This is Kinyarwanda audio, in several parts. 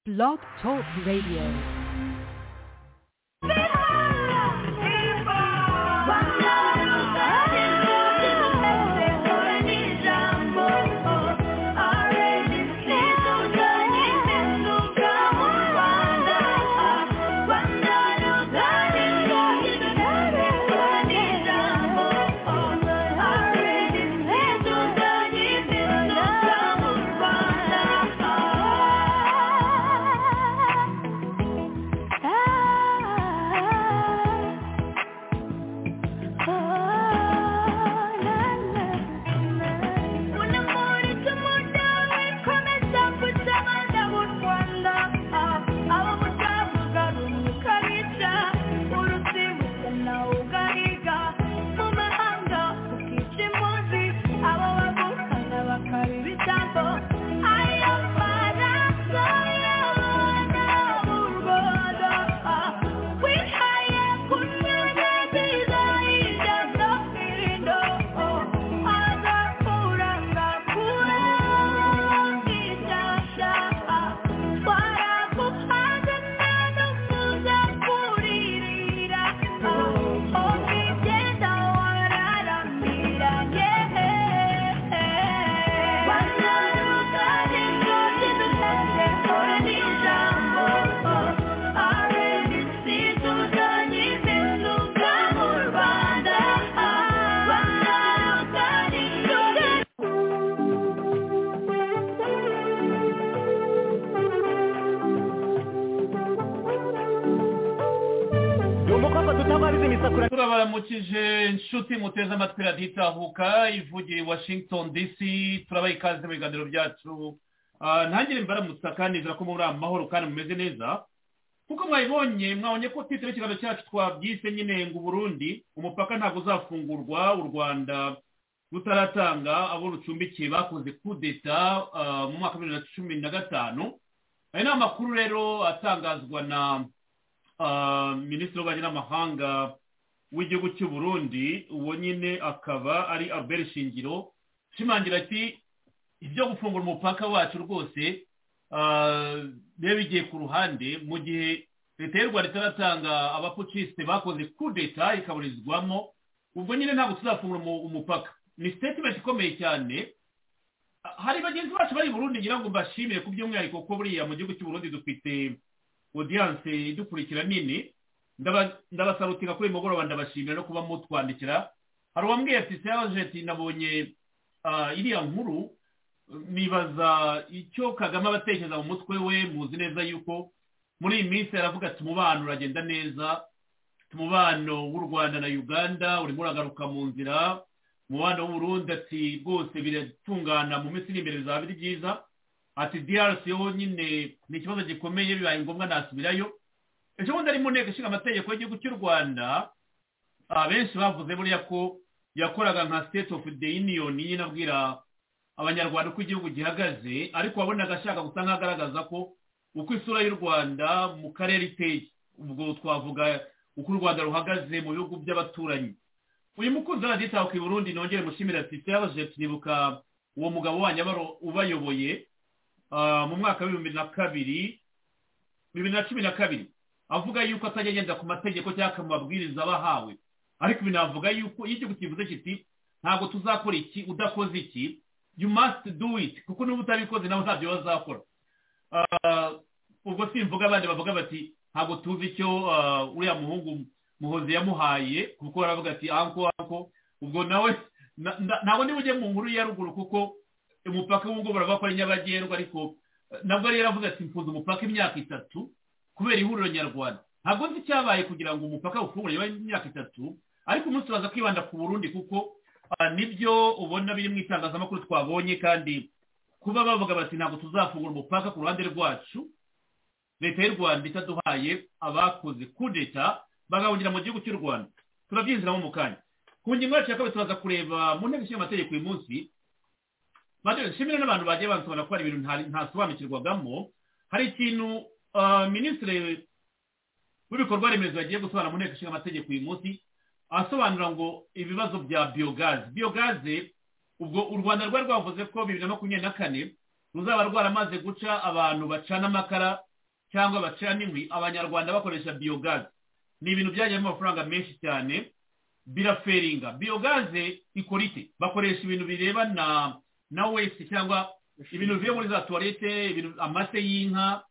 Blog Talk Radio. turabaramukije inshuti muteze amatwi radiyo itahuka ivugiye washington dc turabaha ikaze mu biganiro byacu ntangire mbaramutsa kandi nizera ko muri amahoro kandi mumeze neza kuko mwabibonye mwabonye ko twiteze ikiganiro cyacu twabyise nyine ngo burundi umupaka ntabwo uzafungurwa u rwanda rutaratanga abo rucumbikiye bakoze kudeta mu mwaka wa bibiri na cumi na gatanu aya ni amakuru rero atangazwa na minisitiri w'ububanyi n'amahanga w'igihugu cy'u burundi uwo nyine akaba ari albert shingiro ushimangira ati ibyo gufungura umupaka wacu rwose biba bigiye ku ruhande mu gihe leta y'u rwanda itaratanga abapucisite bakoze kudeta ikaburizwamo ubwo nyine ntabwo tuzafungura umupaka ni statement ikomeye cyane hari bagenzi bacu bari burundi ngira ngo mbashimire ku by'umwihariko ko buriya mu gihugu cy'u burundi dufite odiyanse idukurikira nini ndabasarukira kuri mugoroba ndabashimira no kuba mutwandikira hari uwambwiye ati serajeti nabonye iriya nkuru nibaza icyo kagame abatekereza mu mutwe we muzi neza yuko muri iyi minsi aravuga ati umubano uragenda neza umubano w'u rwanda na uganda urimo uragaruka mu nzira umubano w'uburundi ati rwose biratungana mu minsi iri imbere bizaba biri byiza ati drc yo nyine ni ikibazo gikomeye bibaye ngombwa nasubirayo ejo bundi ari mu nteko ishinga amategeko y'igihugu cy'u rwanda abenshi bavuze buriya ko yakoraga nka state of the union nyine abwira abanyarwanda uko igihugu gihagaze ariko wabonaga ashaka gusa nk'agaragaza ko uko isura y'u rwanda mu karere iteye ubwo twavuga uko u rwanda ruhagaze mu bihugu by'abaturanyi uyu mukunzi w'abaditaho i burundi nongere mushimira ati cyabaje turibuka uwo mugabo wanyu ubayoboye mu mwaka w'ibihumbi na kabiri bibiri na cumi na kabiri avuga yuko atajya agenda ku mategeko cyangwa amabwiriza abahawe ariko ibi navuga yuko iyo igihugu kivuze kiti ntabwo tuzakora iki udakoze iki you must do it kuko n'ubu utabikoze nabo ntabyo bazakora ubwo simvuga abandi bavuga bati ntabwo tuzi icyo uriya muhungu muhozi yamuhaye kuko baravuga ati anko anko ubwo nawe ntabwo niba ujye mu nkuru ya ruguru kuko umupaka w'ubwo baravuga ko ari nyabagendwa ariko nabwo rero avuga ati mfunze umupaka imyaka itatu kubera ihuriro nyarwanda ntabwo nzi icyabaye kugira ngo umupaka ufungure imyaka itatu ariko umunsi uraza kwibanda ku burundi kuko nibyo ubona biri mu itangazamakuru twabonye kandi kuba bavuga bati ntabwo tuzafungura umupaka ku ruhande rwacu leta y'u rwanda itaduhaye abakoze kudeta bagahungira mu gihugu cy'u rwanda turabyinjiramo mu kanya ku ngingo yacu ya kabiri turaza kureba mu nteko ishinga amategeko uyu munsi nshimira n'abantu bagiye bansobanura ko hari ibintu ntasobanukirwagamo hari ikintu minisitiri w'ibikorwa remezo yagiye gusobanura mu nteko ishinga amategeko uyu munsi asobanura ngo ibibazo bya biyogaze biyogaze ubwo u rwanda rwari rwavuze ko bibiri na makumyabiri na kane ruzaba rwaramaze guca abantu bacana amakara cyangwa bacira n'inkwi abanyarwanda bakoresha biyogaze ni ibintu byajyamo amafaranga menshi cyane biraferinga biyogaze ikora iki bakoresha ibintu birebana na wesi cyangwa ibintu bivuye muri za tuwarete ibintu amase y'inka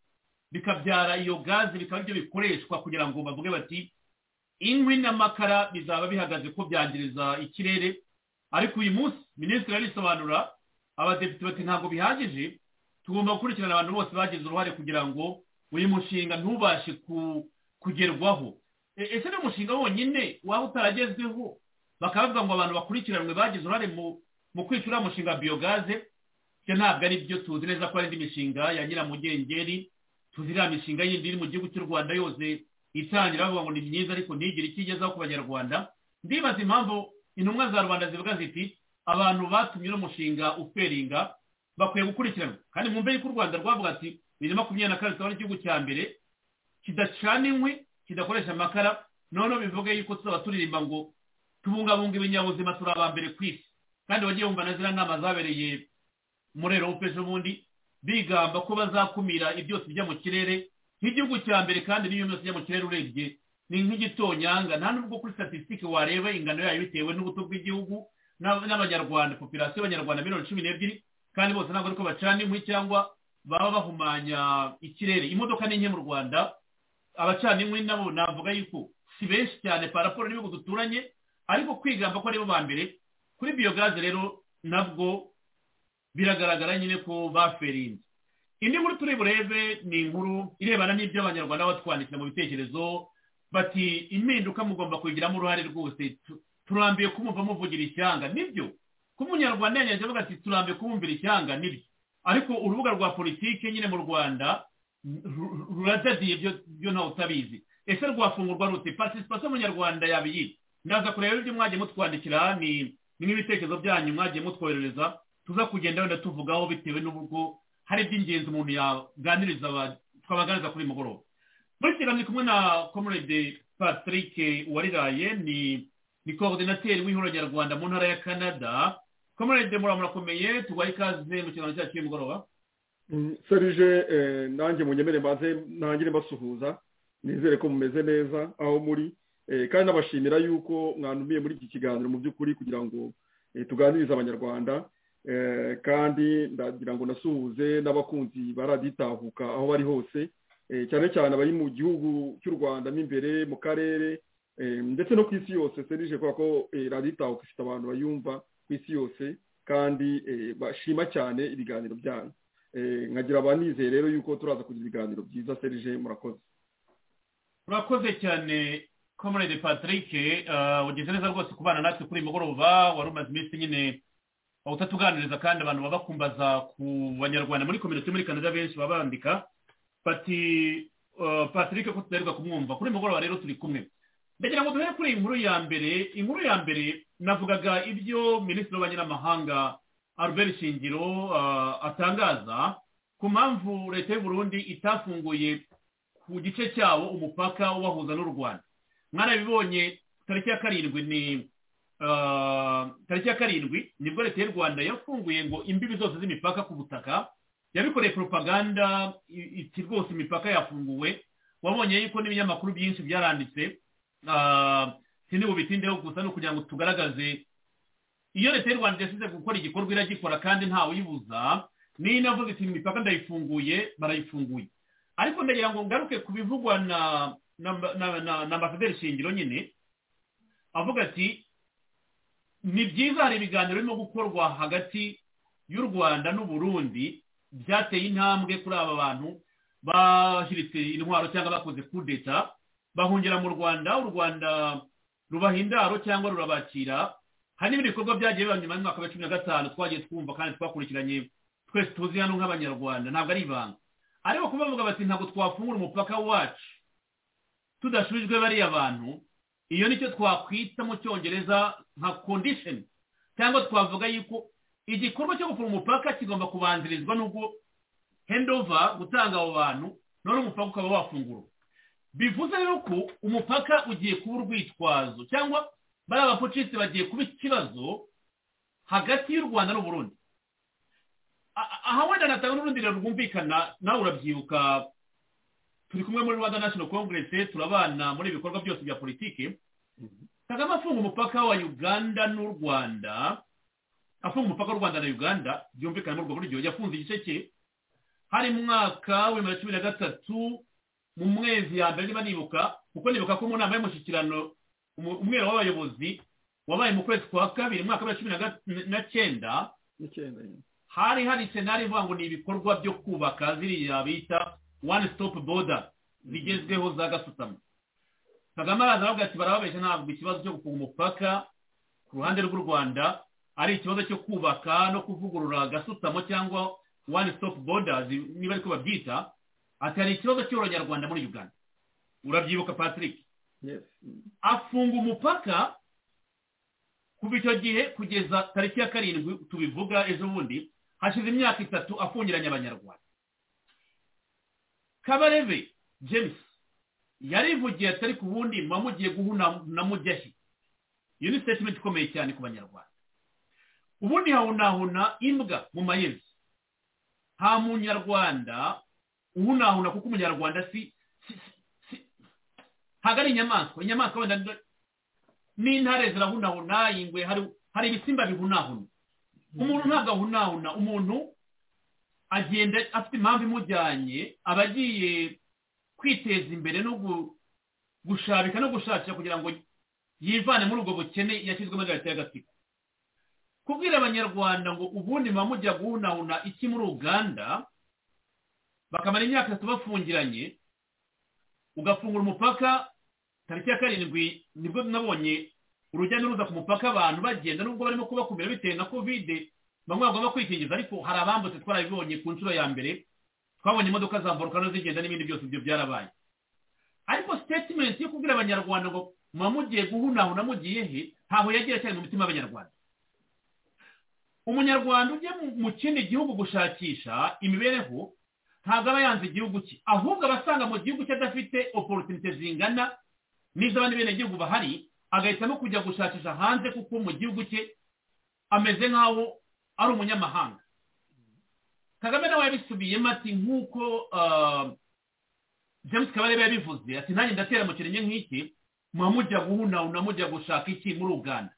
bikabyara iyo gaze bikaba ibyo bikoreshwa kugira ngo bavuge bati inkwi n'amakara bizaba bihagaze ko byangiriza ikirere ariko uyu munsi minisitiri arisobanura abadepite bati ntabwo bihagije tugomba gukurikirana abantu bose bagize uruhare kugira ngo uyu mushinga ntubashe ku- kugerwaho E- ese ni umushinga wonyine waba utaragezweho bakaba bavuga ngo abantu bakurikiranwe bagize uruhare mu- mu kwica uriya mushinga wa biyogaze ibyo ntabwo ari byo tuzi neza ko ari indi mishinga ya nyiramugengeri tuzi iriya mishinga yindi iri mu gihugu cy'u rwanda yose itangira bavuga ngo ni myiza ariko ntigire icyo igezaho ku banyarwanda ndibaza impamvu intumwa za rubanda zivuga ziti abantu batumye uno mushinga uferinga bakwiye gukurikiranwa kandi mwumve yuko u rwanda rwavuga ati bibiri na makumyabiri na kane tuzaba ari igihugu cya mbere kidacana inkwi kidakoresha amakara noneho bivuge yuko tuzaba turirimba ngo tubungabunga ibinyabuzima turi aba mbere ku isi kandi wagiye wumva na ziriya nama zabereye muri erope ejobundi bigamba ko bazakumira ibyotsi bijya mu kirere nk'igihugu cya mbere kandi n'iyo byose bijya mu kirere urebye ni nk'igitonyanga nta nubwo kuri statisitike wareba ingano yayo bitewe n'ubuto bw'igihugu n'ab- n'abanyarwanda popirasiyo y'abanyarwanda miliyoni cumi n'ebyiri kandi bose ntabwo ariko bacana inkwi cyangwa baba bahumanya ikirere imodoka ni nke mu rwanda abacana inkwi nabo navuga yuko si benshi cyane paraporo n'ibihugu duturanye ariko kwigamba ko aribo ba mbere kuri biyogaze rero nabwo biragaragara nyine ko baferinze indi nkuru turi burebe ni inkuru irebana n'ibyo abanyarwanda batwandikira mu bitekerezo bati impinduka mugomba kuyigiramo uruhare rwose tu- turambiye kumumva muvugira ishyanga nibyo ko umunyarwanda yanyaje avuga ati turambiye kumwumvira ishyanga nibyo ariko urubuga rwa politike nyine mu rwanda ru- ruradadiye byo byo ntawe utabizi ese rwafungurwa rute participation munyarwanda yabiyita ndaza kureba ibyo mwagiye mutwandikira ni ni nk'ibitekerezo byanyu mwagiye mutwoherereza tuza kugenda wenda tuvugaho bitewe n'uburyo hari iby'ingenzi umuntu yaganiriza aba- twabaganiriza kuri uyu mugoroba muri iki kiganiro ndi kumwe na comrade patrick uwariraye ni ni coordinateur w'ihuriro nyarwanda mu ntara ya canada comrade mura murakomeye tubahe ikaze mu kiganiro cyacu cy'uyu mugoroba Mm, serge eh, nanjye munyemere mbaze ntangire mbasuhuza nizere ko mumeze neza aho muri eh, kandi nabashimira yuko mwanumiye muri iki kiganiro mu by'ukuri kugira ngo eh, tuganirize abanyarwanda eh, kandi ndagira ngo nasuhuze n'abakunzi baraditahuka aho bari hose eh, cyane cyane abari mu gihugu cy'u rwanda mo imbere mu karere eh, ndetse no ku isi yose serge kubera ko eh, raditahuka ifite abantu bayumva ku isi yose kandi eh, bashima cyane ibiganiro byanyu Eh, nkagira abanizeye rero yuko turaza kugira ibiganiro byiza serije murakoze urakoze cyane comrade patrick eh, ugize neza rwose kubana natwe kuri uyu mugoroba wari umaze iminsi nyine utatuganiriza kandi abantu baba bakumbaza ku banyarwanda muri kominote muri canada benshi baba bandika bati eh, patrick ko tutaheruka kumwumva kuri uyu mugoroba rero turi kumwe ndagira ngo duhere kuri iyi nkuru ya mbere inkuru ya mbere navugaga ibyo minisitiri w'abanyamahanga albert shingiro eh, atangaza ku mpamvu leta y'u burundi itafunguye ku gice cyabo umupaka ubahuza n'u rwanda mwarabibonye tariki ya karindwi ni ah, tariki ya karindwi nibwo leta y'u rwanda yafunguye ngo imbibi zose z'imipaka ku butaka yabikoreye propaganda i- iti rwose imipaka yafunguwe wabonye yuko n'ibinyamakuru byinshi byaranditse ah, sindi bubitindeho gusa ni ukugira ngo tugaragaze iyo leta y'u rwanda yasize gukora igikorwa iragikora kandi ntawibuza niyo inavuze iti imipaka ndayifunguye barayifunguye ariko ndagira ngo ngaruke ku bivugwa na na na- na- na ambasaderi shingiro nyine avuga ati ni byiza hari ibiganiro birimo gukorwa hagati y'u rwanda n'u burundi byateye intambwe kuri aba bantu bahiritse intwaro cyangwa bakoze kudeta bahungira mu rwanda u rwanda rubaha indaro cyangwa rurabakira hari n'ibindi bikorwa byagiye biba nyuma y'umwaka wa cumi na gatanu twagiye twumva kandi twakurikiranye twese tuzi hano nk'abanyarwanda ntabwo ari ibanga ariko kuba bavuga bati ntabwo twafungura umupaka wacu tudasubijwe bariya bantu iyo nicyo twakwita mu cyongereza nka condition cyangwa twavuga yuko igikorwa cyo gupfura umupaka kigomba kubanzirizwa n'ubwo handover gutanga abo bantu noneho umupaka ukaba wafungurwa bivuze yuko umupaka ugiye kuba urwitwazo cyangwa bariya bapucisi bagiye kuba ikibazo hagati y'u rwanda n'u Burundi aha wenda natanga n'urundi ruriro rwumvikana nawe urabyibuka turi kumwe muri rwanda national congress turabana muri ibikorwa byose bya politiki kagame afunga umupaka wa uganda n'u rwanda afunga umupaka w'u rwanda na uganda byumvikana muri ubwo buryo yafunze igice cye hari mu mwaka w'ibihumbi bibiri na gatatu mu mwezi ya mbere niba nibuka kuko nibuka ko mu nama y'umushyikirano umwera w'abayobozi wabaye mu kwezi kwa kabiri mu mwaka wa cumi na ga- na cyenda n'icyenda nyine hari hari senari ivuga ngo ni ibikorwa byo kubaka ziriya bita one stop border zigezweho za gasutamo kagame araza aravuga ati barababeshya ntabwo ikibazo cyo gufunga umupaka ku ruhande rw'u rwanda ari ikibazo cyo kubaka no kuvugurura gasutamo cyangwa one stop border niba ariko babyita ati hari ikibazo cy'uranyarwanda muri uganda urabyibuka patrick yes Mm. afunga umupaka kuva icyo gihe kugeza tariki ya karindwi tubivuga ejo bundi hashize imyaka itatu afungiranye abanyarwanda kabarebe james yarivugiye atari ku wundi muba mugiye guhuna na mujyahi iyo ni statement ikomeye cyane ku banyarwanda ubundi hahunahuna imbwa mu mayezi nta munyarwanda uhunahuna kuko umunyarwanda si si- si- ntabwo ari inyamaswa inyamaswa wenda ni- n'intare zirahunahuna ingwe hari hari ibisimba bihunahuna umuntu ntabwo ahunahuna umuntu agenda afite impamvu imujyanye aba agiye kwiteza imbere no gu- gushabika no gushakira kugira ngo yivane muri ubwo bukene yashyizwemo na leta y'agatsiko kubwira abanyarwanda ngo ubundi muba mujya guhunahuna iki muri uganda bakamara imyaka itatu bafungiranye ugafungura umupaka tariki ya karindwi nibwo nabonye urujya n'uruza ku mupaka abantu bagenda nubwo barimo kubakumira bitewe na kovide bamwe bagomba kwikingiza ariko hari abambutse twarabibonye ku nshuro ya mbere twabonye imodoka zamburuka no zigenda n'ibindi byose ibyo byarabaye ariko statement yo kubwira abanyarwanda ngo muba mugiye guhunahuna mugiye he ntaho yagira cyane mu mitima y'abanyarwanda umunyarwanda ujya mu- mu kindi gihugu gushakisha imibereho ntabwo aba yanze igihugu cye ahubwo aba asanga mu gihugu cye adafite opportunity zingana n'iz'abandi benegihugu bahari agahitamo kujya gushakisha hanze kuko mu gihugu cye ameze nk'aho ari umunyamahanga kagame nawe yabisubiyemo ati nk'uko ah, james kabarebe yabivuze ati nanjye ndatera mu kirenge nk'iki muba mujya guhunahuna mujya gushaka iki muri uganda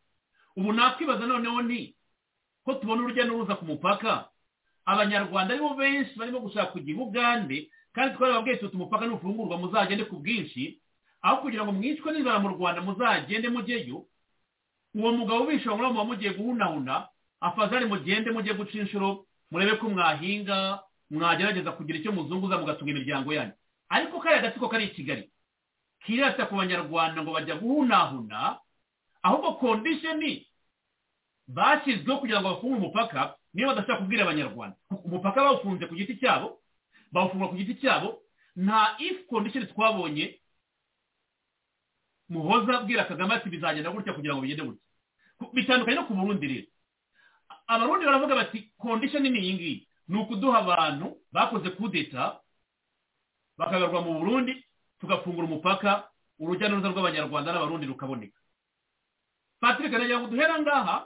ubu nakwibaza noneho ni ko tubona urujya n'uruza ku mupaka abanyarwanda aribo benshi barimo gushaka kujya i bugande kandi twarababwiye tuti umupaka nufungurwa muzagende ku bwinshi aho kugira ngo mwicwe n'inzara mu rwanda muzagende mujyeyo uwo mugabo ubisha muri muba mugiye guhunahuna afazari mugende mujye guca inshuro murebe ko mwahinga mwagerageza kugira icyo muzunguza mugatunga imiryango yanyu ariko kariya gatsiko kari i kigali kirata ku banyarwanda ngo bajya guhunahuna ahubwo kondisheni bashyizweho kugira ngo bafunge umupaka niyo badashaka kubwira abanyarwanda umupaka bawufunze ku giti cyabo bawufunga ku giti cyabo nta if condition twabonye muhoza abwira kagame ati bizagenda gutya kugira ngo bigende gutya Ku- bitandukanye no ku burundi rero A- abarundi baravuga bati condition ni iyi ngiyi ni ukuduha abantu bakoze kudeta bakagarurwa mu burundi tugafungura umupaka urujya n'uruza rw'abanyarwanda n'abarundi rukaboneka patrick aragira ngo duhere aha ngaha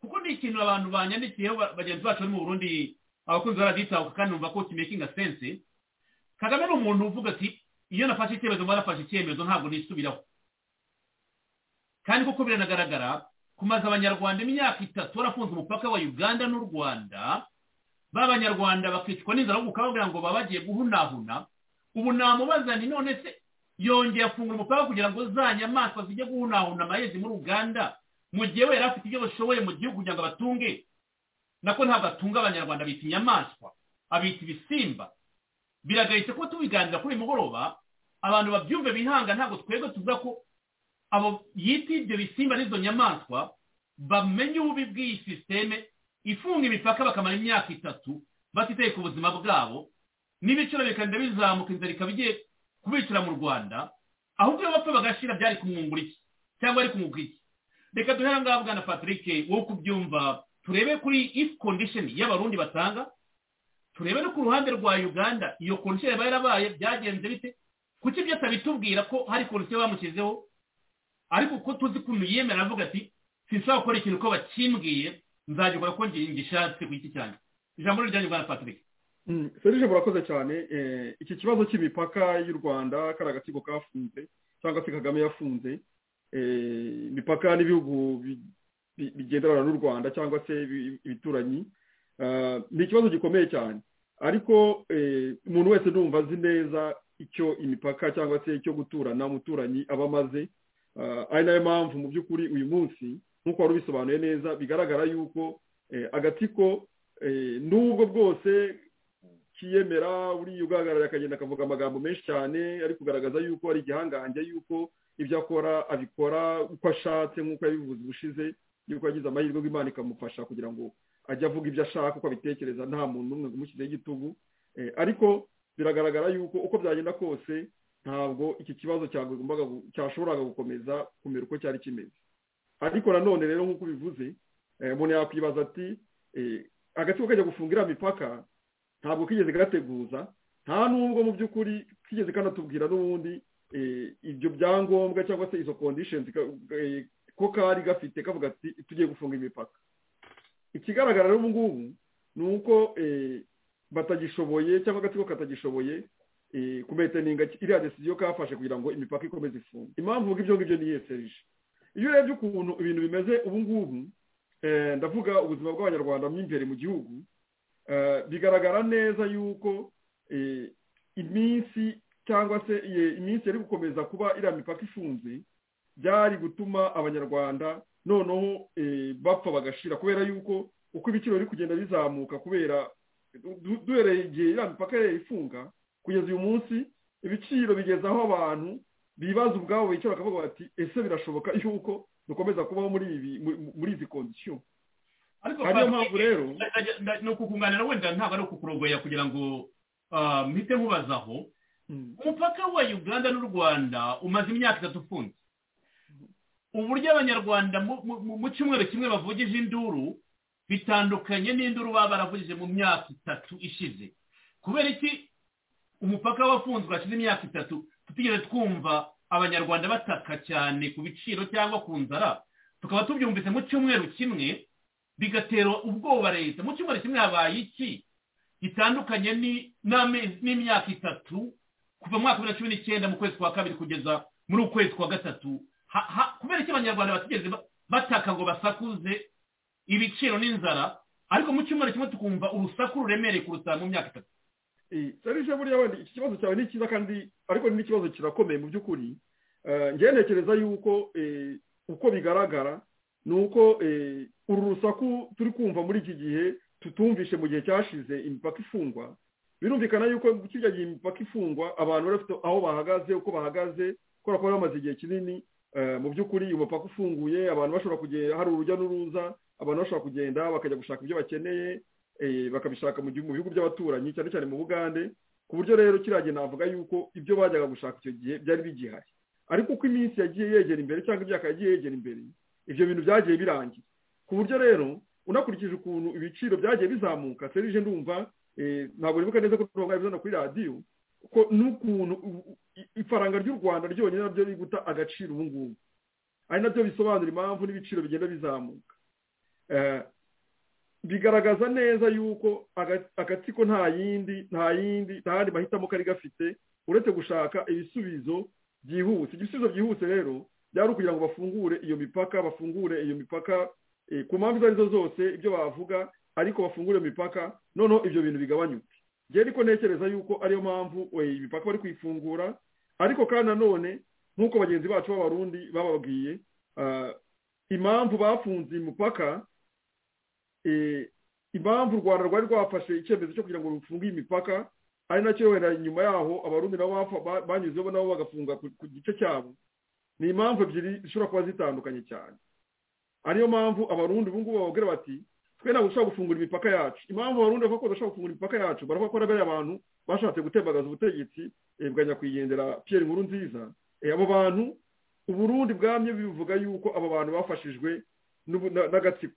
kuko ni ikintu abantu banyandikiyeho ba- bagenzi bacu bari mu burundi abakunzi baraditahuka kandi numva ko kimakinga sense kagame ni umuntu uvuga ati iyo nafashe icyemezo mba nafashe icyemezo ntabwo nisubiraho kandi kuko biranagaragara kumaze abanyarwanda imyaka itatu barafunze umupaka wa uganda n'u rwanda b'abanyarwanda bakicwa n'inzara ahubwo ukavuga ngo baba bagiye guhunahuna ubu namubaza nti none se yongeye afungura umupaka kugira ngo za nyamaswa zijye guhunahuna amayezi muri uganda mu gihe we yari afite ibyo bashoboye mu gihugu kugira ngo abatunge nako ntabwo atunga abanyarwanda abita inyamaswa abita ibisimba biragayitse ko tubiganira kuri uyu mugoroba abantu babyumve bihanga ntabwo twebwe tuvuga ko abo yita ibyo bisimba n'izo nyamaswa bamenye ububi bw'iyi sisiteme ifunga imipaka bakamara imyaka itatu batitaye ku buzima bwabo n'ibiciro bikagenda bizamuka inzara ikaba igiye kubicira mu rwanda ahubwo iyo bapfa bagashira byari kumwungura iki cyangwa ari kumwunga iki reka duhere ngaha bwana patrick wowe kubyumva turebe kuri if condition y'abarundi batanga turebe no ku ruhande rwa uganda iyo condition yaba yarabaye byagenze bite kuki ibyo atabitubwira ko hari condition bamushyizeho ariko uko tuzi kuntu yemera avuga ati sinshobora gukora ikintu ko bakimbwiye nzagikora ko ngi- ngishatse ku giti cyanjye ijambo ni ryanyu bwana patrick serije murakoze cyane eh, iki kibazo cy'imipaka y'u rwanda kari agatsiko kafunze cyangwa se kagame yafunze eh, imipaka n'ibihugu bi- bi- bigenderana n'u rwanda cyangwa se ibi- ibituranyi Ah, ni ikibazo gikomeye cyane ariko eh, umuntu wese ndumva azi neza icyo imipaka cyangwa se icyo guturana umuturanyi aba amaze Ah, ari nayo mpamvu mu by'ukuri uyu munsi nk'uko wari ubisobanuye neza bigaragara yuko eh, agatsiko eh, nubwo bwose kiyemera buriya ugahagarara akagenda akavuga amagambo menshi cyane ari kugaragaza yuko ari igihangange yuko ibyo akora abikora uko ashatse nk'uko yabivuze ubushize yuko yagize amahirwe ngo imana ikamufasha kugira ngo ajye avuga ibyo ashaka uko abitekereza nta muntu n'umwe umushyizeho igitugu Eh, ariko biragaragara yuko uko byagenda kose ntabwo iki kibazo cyagombaga gu- cyashoboraga gukomeza kumera uko cyari kimeze ariko nanone rero nk'uko ubivuze eh, umuntu yakwibaza ati eh, agatsiko kajya gufunga iriya mipaka ntabwo kigeze gateguza nta n'ubwo mu by'ukuri kigeze kanatubwira n'ubundi eh, ibyo byangombwa cyangwa se izo conditions ka- eh, ko kari gafite kavuga ati tugiye gufunga imipaka ikigaragara rero ubu ngubu ni uko eh, batagishoboye cyangwa agatsiko katagishoboye eh, kumeteninga iriya decision kafashe kugira ngo imipaka ikomeze ifunge impamvu mvuga ibyo ngibyo ni yesereje iyo urebye ukuntu ibintu bimeze ubu ngubu eh, ndavuga ubuzima bw'abanyarwanda mo imbere mu gihugu Eh, bigaragara neza yuko eh, iminsi cyangwa se eh, iminsi yari gukomeza kuba iriya mipaka ifunze byari gutuma abanyarwanda noneho eh, bapfa bagashira kubera yuko uko ibiciro biri kugenda bizamuka kubera du- duhereye igihe iriya mipaka yari ifunga kugeza uyu munsi ibiciro bigeza aho abantu bibaza ubwabo bicara bakavuga bati ese birashoboka yuko dukomeza kubaho muri ibi mu- muri izi kondisiyo ariko ariyo Padiri, mpamvu rero ni ukukunganira wenda ntabwo ari ukukurogoya kugira ngo ah, mpite nkubazaho Mm, umupaka wa uganda n'u rwanda umaze imyaka itatu ufunze uburyo abanyarwanda mu- mu- mu- mu cyumweru kimwe bavugije induru bitandukanye n'induru baba baravugije mu myaka itatu ishize kubera iki umupaka wafunzwe hashize imyaka itatu tutigeze twumva abanyarwanda bataka cyane ku biciro cyangwa ku nzara tukaba tubyumvise mu cyumweru kimwe bigatera ubwoba leta mu cyumweru kimwe habaye iki gitandukanye ni- n'amezi- n'imyaka itatu kuva mu mwaka wa bibiri na cumi n'icyenda mu kwezi kwa kabiri kugeza muri uku kwezi kwa gatatu Ha- ha- kubera iki abanyarwanda batigeze ba- bataka ngo basakuze ibiciro n'inzara ariko mu cyumweru kimwe tukumva urusaku ruremereye kuruta mu myaka itatu eh, serije buriya wenda iki kibazo cyawe ni cyiza kandi ariko ni n'ikibazo kirakomeye mu by'ukuri Eh, njyewe ntekereza yuko eh, uko bigaragara ni uko eh, uru rusaku turi kumva muri iki gihe tutumvishe mu gihe cyashize imipaka ifungwa birumvikana yuko kijya gihe imipaka ifungwa abantu bari bafite aho bahagaze uko bahagaze kubera ko bari bamaze igihe kinini eh, mu by'ukuri iyo mupaka ufunguye abantu bashobora kugenda hari urujya n'uruza abantu bashobora kugenda bakajya gushaka ibyo bakeneye eh, bakabishaka mu gihu- mu bihugu by'abaturanyi cyane cyane mu bugande ku buryo rero kiriya gihe navuga yuko ibyo bajyaga gushaka icyo gihe byari bigihari ariko uko iminsi yagiye yegera imbere cyangwa imyaka yagiye yegera imbere ibyo bintu byagiye birangira ku buryo rero unakurikije ukuntu ibiciro byagiye bizamuka serije ndumva eh, ntabwo nibuka neza ko turongo yabizana kuri radiyo ko n'ukuntu u- u- i- ifaranga ry'u rwanda ryonyine nabyo riri guta agaciro ubu ngubu ari nabyo bisobanura impamvu n'ibiciro bigenda bizamuka Eh, bigaragaza neza yuko aga- agatsiko nta yindi nta yindi nta yandi mahitamo kari gafite uretse gushaka ibisubizo byihuse igisubizo byihuse rero byari ukugira ngo bafungure iyo mipaka bafungure iyo mipaka eh, ku mpamvu izo ari zo zose ibyo bavuga ariko bafungure iyo mipaka noneho ibyo bintu bigabanyuke njyewe ariko ntekereza yuko ariyo mpamvu eh, imipaka bari kuyifungura ariko kandi nanone nk'uko bagenzi bacu b'abarundi bababwiye ah, impamvu bafunze imipaka eh, impamvu u rwanda rwari rwafashe icyemezo cyo kugira ngo rufunge iyi mipaka ari nacyo wenda nyuma yaho abarundi nabo bapfa- ba- banyuzeho nabo bagafunga ku ku gice cyabo ni impamvu ebyiri zishobora kuba zitandukanye cyane ariyo mpamvu abarundi ubu ngubu bababwira bati twe ntabwo dushobora gufungura imipaka yacu impamvu abarundi bavuga ko badashobora gufungura imipaka yacu baravuga ko ari bariya bantu bashatse gutembagaza ubutegetsi eh, bwa nyakwigendera piyeri nkuru nziza Eh, abo bantu uburundi bwamye bivuga yuko abo bantu bafashijwe n'ubu- na- n'agatsiko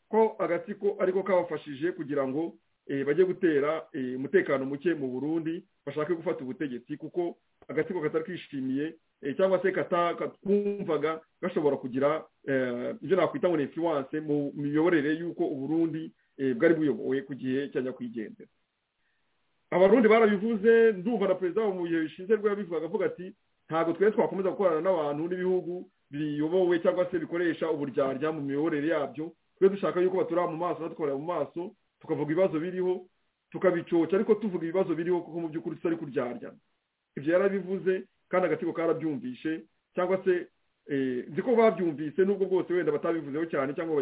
ko agatsiko ariko kabafashije kugira ngo eh, bajye gutera eh, umutekano muke mu burundi bashake gufata ubutegetsi kuko agatsiko katari kishimiye eh, cyangwa se kata- katwumvaga gashobora kugira eh, ibyo nakwita ngo ni influence mu miyoborere y'uko uburundi eh, bwari buyobowe ku gihe cya nyakwigendera abarundi barabivuze ndumva na perezida mu bihe bishize rwe yabivugaga avuga ati ntabwo twese twakomeza gukorana n'abantu n'ibihugu biyobowe cyangwa se bikoresha uburyarya mu miyoborere yabyo twe dushaka yuko batura mu maso badukorera mu maso tukavuga ibibazo biriho tukabicoca ariko tuvuga ibibazo biriho kuko mu by'ukuri tutari kuryarya ibyo yarabivuze kandi agatsiko karabyumvishe cyangwa se nzi ko babyumvise nubwo bwose wenda batabivuzeho cyane cyangwa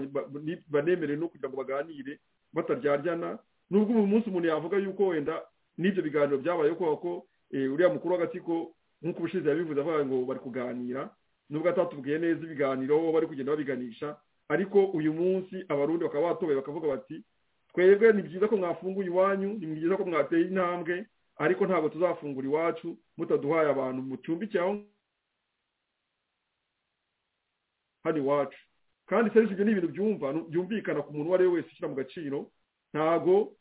banemerewe no kugira ngo baganire bataryarjyana nubwo uyu munsi umuntu yavuga yuko wenda n'ibyo biganiro byabayeho kubera ko uriya mukuru w'agatsiko nk'uko ubushize yabivuze avuga ngo bari kuganira nubwo atatubwiye neza ibiganiro bari kugenda babiganisha ariko uyu munsi abarundi bakaba batoboye bakavuga bati twebwe ni byiza ko mwafunguye iwanyu ni byiza ko mwateye intambwe ariko ntabwo tuzafungura iwacu mutaduhaye abantu mucumbike aho hano iwacu kandi serivisi ibyo ni ibintu byumva byumvikana ku muntu uwo ari we wese ushyira mu gaciro ntabwo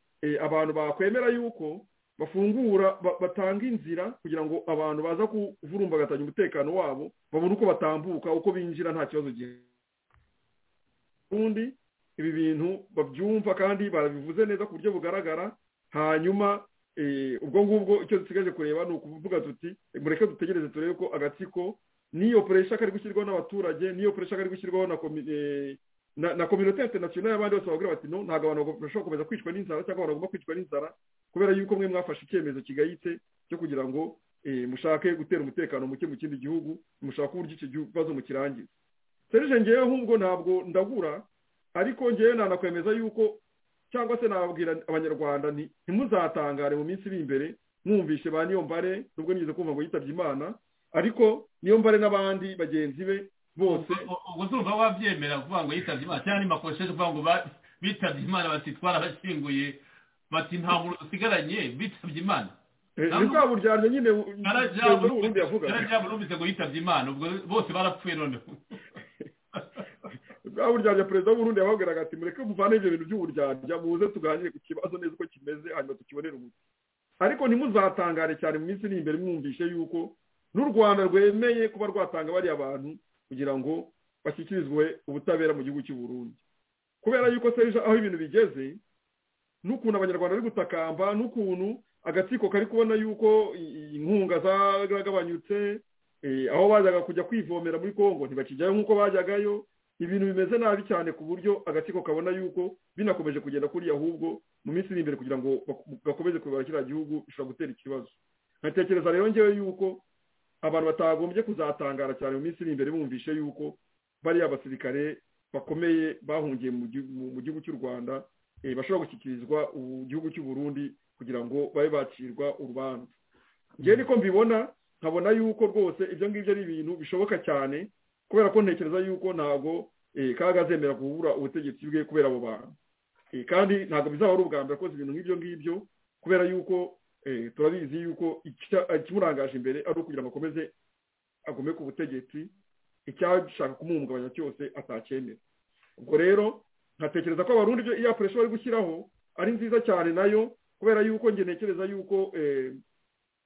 abantu bakwemera yuko bafungura batanga inzira kugira ngo abantu baza kuvurumbagatanya umutekano wabo babone uko batambuka uko binjira nta kibazo ubundi ibi bintu babyumva kandi barabivuze neza ku buryo bugaragara hanyuma ubwo ngubwo icyo dusigaje kureba ni ukuvuga tuti mureke dutegereze turebe ko agatsiko niyo puresha kari gushyirwaho n'abaturage niyo puresha kari gushyirwaho na na kominote interinasiyonari y'abandi bose bavuga bati no ntabwo abantu bashobora gukomeza kwicwa n'inzara cyangwa abantu bagomba kwicwa n'inzara kubera yuko mwe mwafashe icyemezo kigayitse cyo kugira ngo mushake gutera umutekano muke mu kindi gihugu mushake uburyo icyo kibazo mukirangiza serije ngewe nk'ubwo ntabwo ndagura ariko ngewe nanakwemeza yuko cyangwa se nababwira abanyarwanda nti ntimuzatangare mu minsi iri imbere mwumvishe ba niyo mbare nubwo nigeze kumva ngo yitabye imana ariko niyo mbare n'abandi bagenzi be bose ubwo urumva wabyemera kuvuga ngo yitabye imana cyangwa nimakosheje kuvuga ngo bitabye imana bati twarabashyinguye bati nta muntu dusigaranye bitabye imana bwa buryarya nyine yarajya burumvise ngo yitabye imana ubwo bose barapfuye noneho bwa buryarya perezida w'uburundi yababwiraga ati mureke muvane ibyo bintu by'uburyarya muze tuganire ku kibazo neza uko kimeze hanyuma tukibonere umuti ariko ntimuzatangare cyane mu minsi iri imbere mwumvishe yuko n'u rwanda rwemeye kuba rwatanga bariya bantu kugira ngo bashyikirizwe ubutabera mu gihugu cy'u Burundi kubera yuko serije aho ibintu bigeze n'ukuntu abanyarwanda bari gutakamba n'ukuntu agatsiko kari kubona yuko inkunga zaragabanyutse aho bajyaga kujya kwivomera muri congo ntibakijyayo nk'uko bajyagayo ibintu bimeze nabi cyane ku buryo agatsiko kabona yuko binakomeje kugenda kuriya ahubwo mu minsi iri imbere kugira ngo gakomeze kuyobora kiriya gihugu bishobora gutera ikibazo nkatekereza rero ngewe yuko abantu batagombye kuzatangara cyane mu minsi iri imbere bumvishe yuko bariya basirikare bakomeye bahungiye mu gihugu cy'u rwanda bashobora gushyikirizwa gihugu cy'u Burundi kugira ngo babe bacirwa urubanza ngewe niko mbibona nkabona yuko rwose ibyo ngibyo ari ibintu bishoboka cyane kubera ko ntekereza yuko ntabwo kagazemera kubura ubutegetsi bwe kubera abo bantu kandi ntabwo bizaba ari ubwa mbere akoze ibintu nk'ibyo ngibyo kubera yuko turabizi yuko ikimurangaje imbere ari ukugira ngo akomeze agome ku butegetsi icyashaka kumuhungabanya cyose atacyemera ubwo rero nkatekereza ko abarundi ibyo iya puresha bari gushyiraho ari nziza cyane nayo kubera yuko njye ntekereza yuko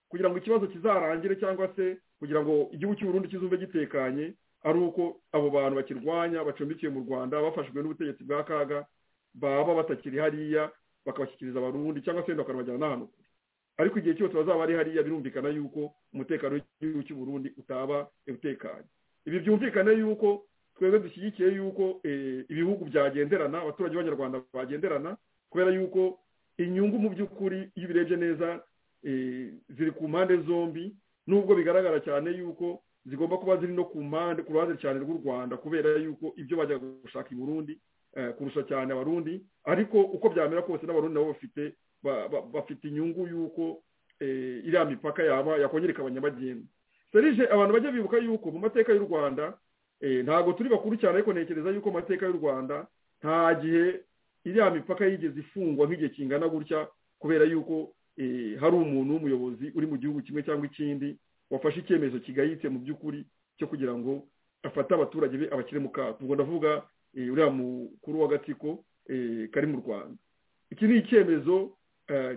kugira ngo ikibazo kizarangire cyangwa se kugira ngo igihugu cy'uburundi kizumve gitekanye ari uko abo bantu bakirwanya bacumbikiye mu rwanda bafashijwe n'ubutegetsi bwa kaga baba batakiri hariya bakabashyikiriza abarundi cyangwa se bakanabajyana n'ahantu kure ariko igihe cyose bazaba ari hariya birumvikana yuko umutekano w'igihugu cy'u Burundi utaba utekanye ibi byumvikane yuko twebwe dushyigikiye yuko ibihugu byagenderana abaturage b'abanyarwanda bagenderana kubera yuko inyungu mu by'ukuri iyo ubirebye neza ziri ku mpande zombi nubwo bigaragara cyane yuko zigomba kuba ziri no ku mpande ku ruhande cyane rw'u rwanda kubera yuko ibyo bajya gushaka i burundi kurusha cyane abarundi ariko uko byamera kose n'abarundi nabo bafite bafite inyungu y'uko iriya mipaka yaba yakongera ikaba nyabagendwa serije abantu bajya bibuka yuko mu mateka y'u rwanda ntabwo turi bakuru cyane ariko ntekereza yuko mu mateka y'u rwanda nta gihe iriya mipaka yigeze ifungwa nk'igihe kingana gutya kubera yuko hari umuntu w'umuyobozi uri mu gihugu kimwe cyangwa ikindi wafashe icyemezo kigayitse mu by'ukuri cyo kugira ngo afate abaturage be abakire mu kato ubwo ndavuga uriya mukuru w'agatsiko kari mu rwanda iki ni icyemezo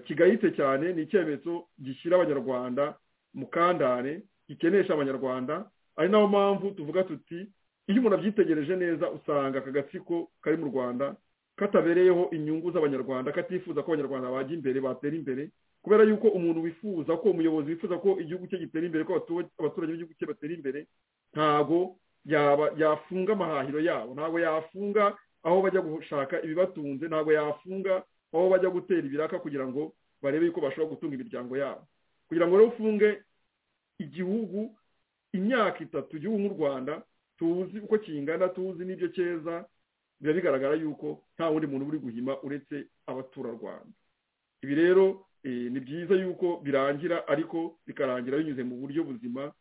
kigayitse cyane ni icyemezo gishyira abanyarwanda mu kandare gikenesha abanyarwanda ari nayo mpamvu tuvuga tuti iyo umuntu abyitegereje neza usanga aka gatsiko kari mu rwanda katabereyeho inyungu z'abanyarwanda katifuza ko abanyarwanda bajya imbere batera imbere kubera yuko umuntu wifuza ko umuyobozi wifuza ko igihugu cye gitera imbere ko abatu- abaturage b'igihugu cye batera imbere ntabwo yaba- yafunga amahahiro yabo ntabwo yafunga aho bajya gushaka ibibatunze ntabwo yafunga aho bajya gutera ibiraka kugira ngo barebe yuko bashobora gutunga imiryango yabo kugira ngo rero ufunge igihugu imyaka itatu igihugu nk'u rwanda tuzi uko kingana tuzi n'ibyo cyeza biba bigaragara yuko nta wundi muntu uri guhima uretse abaturarwanda ibi rero eh, ni byiza yuko birangira ariko bikarangira binyuze mu buryo buzima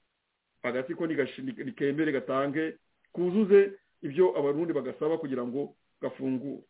agatsiko nigashi- ni- nikemere gatange kuzuze ibyo abarundi bagasaba kugira ngo gafungure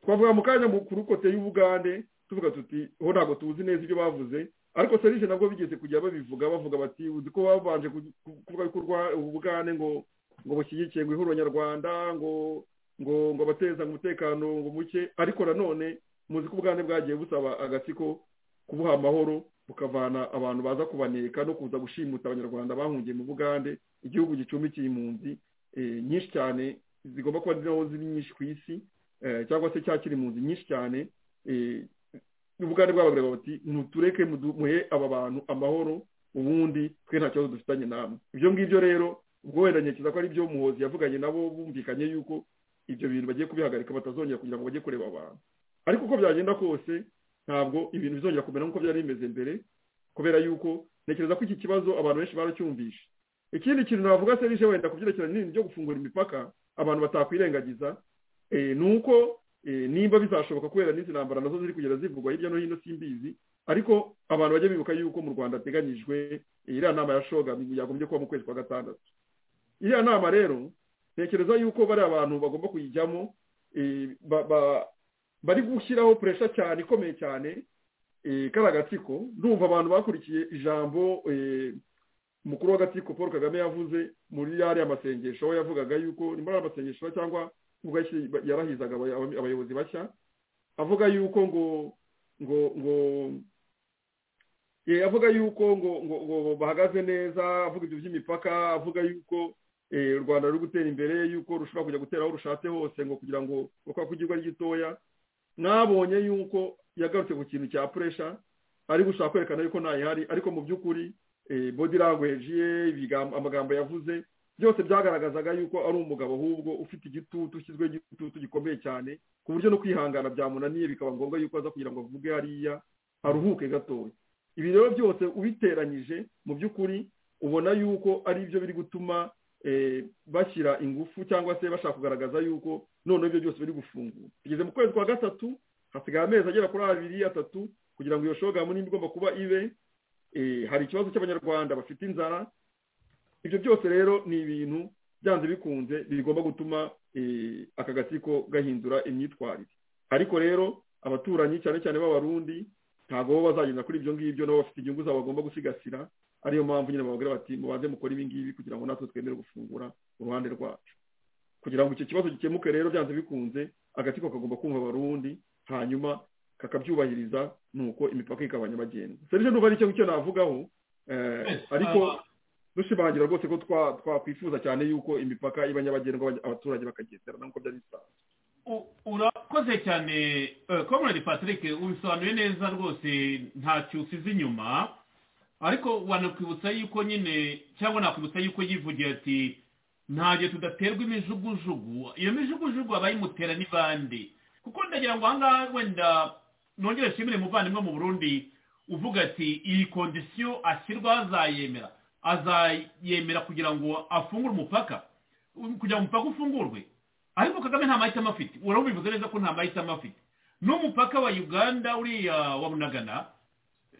twavuga mu kanya mu- ku rukote y'ubugande tuvuga tuti ho ntabwo tuzi neza ibyo bavuze ariko serije nabwo bigeze kujya babivuga bavuga bati uzi ko babanje ku- ku- kuvuga ko urwa- ubugande ngo ngo bushyigikiye ngo ihuriro nyarwanda ngo ngo ngo abateza umutekano ngo muke ariko nanone muzi ko ubugande bwagiye busaba agatsiko kubuha amahoro bukavana abantu baza kubaneka no kuza gushimuta abanyarwanda bahungiye mu bugande igihugu gicumbikiye impunzi eh, nyinshi cyane zigomba kuba ziriho ziri nyinshi ku isi eh, cyangwa se cyakira impunzi nyinshi cyane eh, ubugande bw'ababwira bati mutureke mudu- muhe aba bantu amahoro ubundi twe nta kibazo dufitanye namwe ibyo ngibyo rero ubwo wenda ntekereza ko ari byo muhozi yavuganye nabo bumvikanye yuko ibyo bintu bagiye kubihagarika batazongera kugira ngo bajye kureba abantu ariko uko byagenda kose ntabwo ibintu bizongera kumera nk'uko byari bimeze mbere kubera yuko ntekereza ko iki kibazo abantu benshi baracyumvishe ikindi kintu navuga se rije wenda ku byerekeranye n'ibintu byo gufungura imipaka abantu batakwirengagiza eh, ni uko eh, nimba bizashoboka kubera n'izi ntambara nazo ziri kugenda zivugwa hirya no hino simbizi ariko abantu bajya bibuka yuko mu rwanda hateganyijwe eh, iriya nama ya shoga yagombye kuba mu kwezi kwa gatandatu iriya nama rero ntekereza yuko bari abantu bagomba kuyijyamo eh, ba- ba- bari gushyiraho puresha cyane ikomeye cyane eh, kari agatsiko ndumva abantu bakurikiye ijambo eh, umukuru w'agatsiko paul kagame yavuze muri yariya masengesho aho yavugaga yuko ni muri ariya masengesho cyangwa ubwo yashyi- yarahizaga abay- abay- abayobozi bashya avuga yuko ngo ngo ngo eh, avuga yuko ngo ngo ngo bahagaze neza avuga ibyo by'imipaka avuga yuko eh, u rwanda ruri gutera imbere yuko rushobora kujya gutera aho rushatse hose ngo kugira ngo kuko igihugu ari gitoya nabonye yuko yagarutse ku kintu cya puresha ari gushaka kwerekana yuko ntayihari ariko mu by'ukuri eh, body language ye ibigambo- amagambo yavuze byose byagaragazaga yuko ari umugabo ahubwo ufite igitutu ushyizwe igitutu gikomeye cyane ku buryo no kwihangana byamunaniye bikaba ngombwa yuko aza kugira ngo avuge hariya aruhuke gatoya ibi rero byose ubiteranyije mu by'ukuri ubona yuko ari byo biri gutuma eh, bashyira ingufu cyangwa se bashaka kugaragaza yuko noneho ibyo byose biri gufungura tugeze mu kwezi kwa gatatu hasigaye amezi agera kuri abiri atatu kugira ngo iyo shogamu nimba igomba kuba ibe eh, hari ikibazo cy'abanyarwanda bafite inzara ibyo byose rero ni ibintu byanze bikunze bigomba gutuma eh, aka gatsiko gahindura imyitwarire ariko rero abaturanyi cyane cyane b'abarundi ntabwo bo bazagenda kuri ibyo ngibyo nabo bafite inyungu zabo bagomba gusigasira ariyo mpamvu nyine bababwira bati mubanze mukore ibi ngibi kugira ngo natwe twemere gufungura uruhande rwacu kugira ngo icyo kibazo gikemuke rero byanze bikunze agatsiko kagomba kumva abarundi hanyuma kakabyubahiriza nuko imipaka ikaba nyabagendwa serije ndumva ari icyo navugaho eh, Yes, ariko ah, dushimangira rwose ko twa- twakwifuza cyane yuko imipaka iba nyabagendwa abanya- abaturage bakagenderana nk'uko byari bisanzwe U- urakoze cyane eh, comrade patrick ubisobanuye neza rwose ntacyo usize inyuma ariko wanakwibutsa yuko nyine cyangwa nakwibutsa yuko yivugiye ati ntabwo tudaterwa imijugujugu iyo mijugujugu abayimutera ni bande kuko ndagira ngo ahangaha wenda nongere nshimire umuvandimwe mu burundi uvuga ati iyi kondisiyo ashyirwaho azayemera azayemera kugira ngo afungure umupaka kugira ngo umupaka ufungurwe ariko kagame nta mahitamo afite urabivuze neza ko nta mahitamo afite n'umupaka wa uganda uriya wa bunagana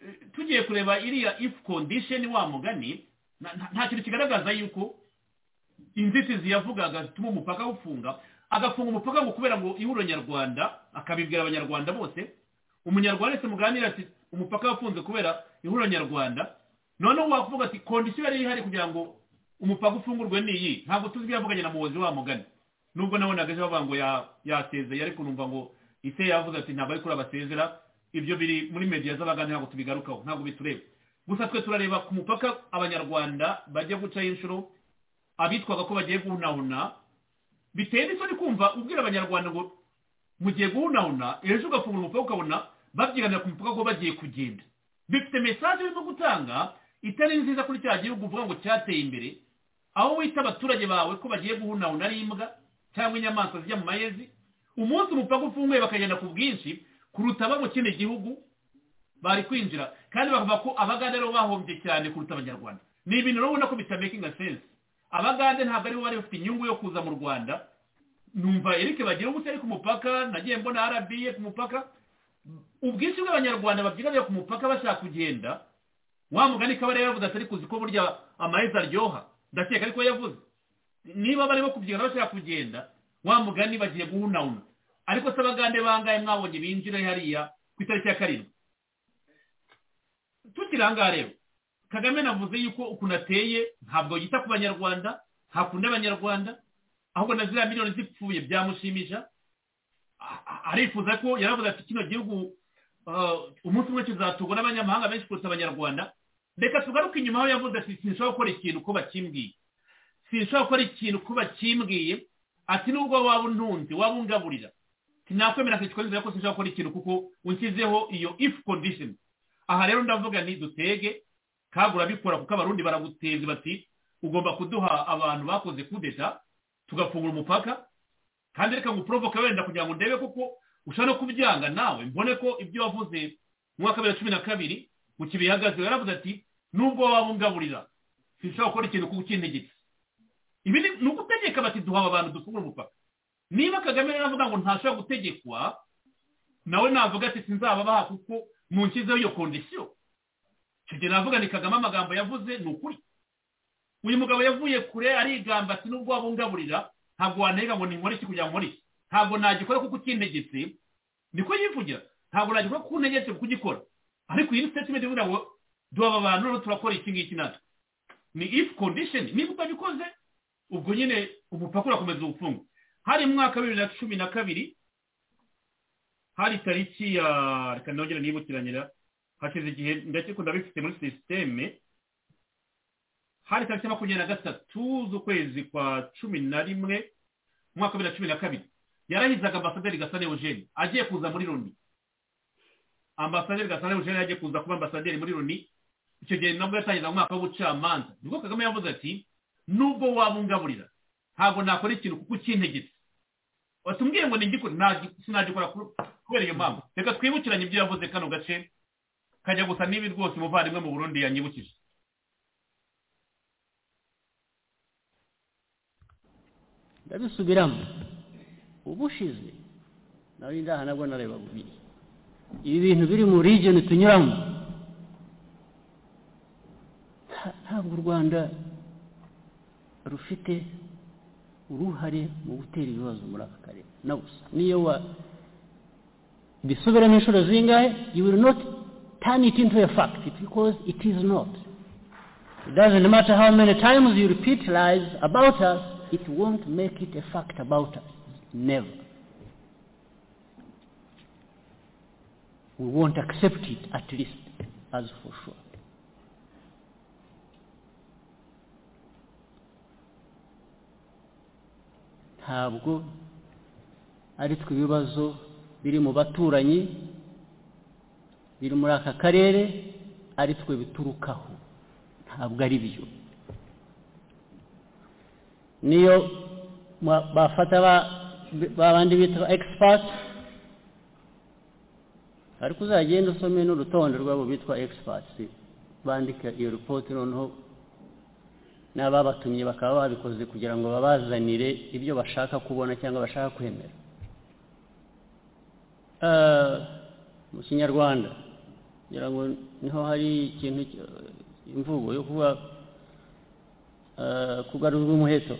eh, tugiye kureba iriya if condition wa mugani na- nta- nta kintu kigaragaza yuko inzitizi yavugaga zituma umupaka ufunga agafunga umupaka ngo kubera ngo ihuriro nyarwanda akabibwira abanyarwanda bose umunyarwanda wese muganira ati umupaka wafunze kubera ihuriro nyarwanda noneho wakuvuga ati kondisiyo yari ihari kugira ngo umupaka ufungurwe ni iyi ntabwo tuzi ibyo yavuganye na muhozi wa mugani nubwo nabonaga ejo bavuga ngo ya- yasezeye ariko numva ngo ise yavuze ati ntabwo ari kuri abasezera ibyo biri muri mediya z'abagani ntabwo tubigarukaho ntabwo bitureba gusa twe turareba ku mupaka abanyarwanda bajya gucaho inshuro abitwaga ko bagiye guhunahuna biteye n'isoni kumva ubwira abanyarwanda ngo mugiye guhunahuna ejo ugafungura umupaka ukabona babyiganira ku mupaka ko bagiye kugenda bifite mesaje zo gutanga itari nziza kuri cya gihugu uvuga ngo cyateye imbere aho wita abaturage bawe ko bagiye guhunahuna n'imbwa cyangwa inyamaswa zijya mu mayezi umunsi umupaka ufunguye bakagenda ku bwinshi kuruta abo mu kindi gihugu bari kwinjira kandi bavuga ko abagande aribo bahombye cyane kuruta abanyarwanda ni ibintu rero ubona ko bitamakinga sense abagande ntabwo aribo bari bafite inyungu yo kuza mu rwanda numva eric bagira ubute ari ku mupaka nagiye mbona arabiye ku mupaka ubwinshi bw'abanyarwanda babyiganira ku mupaka bashaka kugenda wa mugani kaba rero yavuze atari kuzi ko burya amaheza aryoha ndakeka ariko yavuze niba barimo kubyigana bashaka kugenda wa mugani bagiye guhunahuna ariko se abagande bangaye mwabonye binjira hariya ku itariki ya karindwi tukiri aha ngaha rero kagame navuze yuko ukuntu ateye ntabwo yita ku banyarwanda ntakunda abanyarwanda ahubwo na ziriya miliyoni zipfuye byamushimisha arifuza ko yaravuze ati kino gihugu umunsi umwe kizaturwa n'abanyamahanga benshi kuruta abanyarwanda reka tugaruke inyuma aho yavuze ati sinshobora gukora ikintu ko bakimbwiye sinshobora gukora ikintu ko bakimbwiye ati nubwo waba untunze waba ungaburira sinakwemera akicwa nzira ko sinshobora gukora ikintu kuko unshyizeho iyo if condition aha rero ndavuga ni dutege kagura bikora kuko abarundi baraguteza bati ugomba kuduha abantu bakoze kudeta tugafungura umupaka kandi reka nguprovoke wenda kugira ngo ndebe kuko ushobora no kubyanga nawe mbone ko ibyo wavuze mu mwaka wa bibiri na cumi na kabiri mu kibihagaze yaravuze ati nubwo waba ungaburira sinshobora gukora ikintu kuko ukintegetse ibi ni ugutegeka bati duha aba bantu dufungura umupaka niba kagame rero avuga ngo ntashobora gutegekwa nawe navuga ati sinzababaha kuko mu nshyizeho iyo kondisiyo icyo gihe navuga ni kagame amagambo yavuze ni ukuri uyu mugabo yavuye kure arigamba ati nubwo wabungaburira ntabwo wanenga ngo nkore iki kugira ngo nkore iki ntabwo nagikora kuko ukintegetse niko yivugira ntabwo nagikora kuko untegetse kuko ugikora ariko iyi ni statement ivuga ngo duha aba bantu noneho turakora iki ngiki natwe ni if condition niba utabikoze ubwo nyine umupaka urakomeza ubufungu hari mu mwaka wa bibiri na cumi na kabiri hari tariki ya reka nongere nibukiranyira hashize igihe ndakikunda bifite muri sisiteme hari tariki makumyabiri na gatatu z'ukwezi kwa cumi na rimwe umwaka wa bibiri na cumi na kabiri yarahizaga ambasaderi gasane eugene agiye kuza muri loni ambasaderi gasane eugene agiye kuza kuba ambasaderi muri loni icyo gihe nabwo yatangiza mu mwaka w'ubucamanza nibwo kagame yavuze ati nubwo wabungaburira ntabwo nakora ikintu kuko ukintegetse watubwiye ngo ningikore sinagikora kubera iyo mpamvu reka twibukiranye ibyo yavuze kano gace kajya gusa n'ibi rwose umuvandimwe mu burundi yanyibukije ndabisubiramo ubushize nawe ndaha nabwo nareba bubiri ibi bintu biri mu region tunyuramo ntabwo u rwanda rufite uruhare mu gutera ibibazo muri aka karere na gusa niyo wa bisubiramo inshuro zingahe you will not turn it into a fact because it is not it doesn't matter how many times you repeat lies about us it won't make it a fact about us never we won't accept it at least as for sure ntabwo ari twe ibibazo biri mu baturanyi biri muri aka karere ari twe biturukaho ntabwo ari byo niyo bafata bandi bita egisipati ariko uzagenda usome n'urutonde rwabo bitwa egisipati bandika iyo ripoti noneho n'ababatumye bakaba babikoze kugira ngo babazanire ibyo bashaka kubona cyangwa bashaka kwemera mu kinyarwanda kugira ngo niho hari ikintu imvugo yo kuba kugarurwa umuheto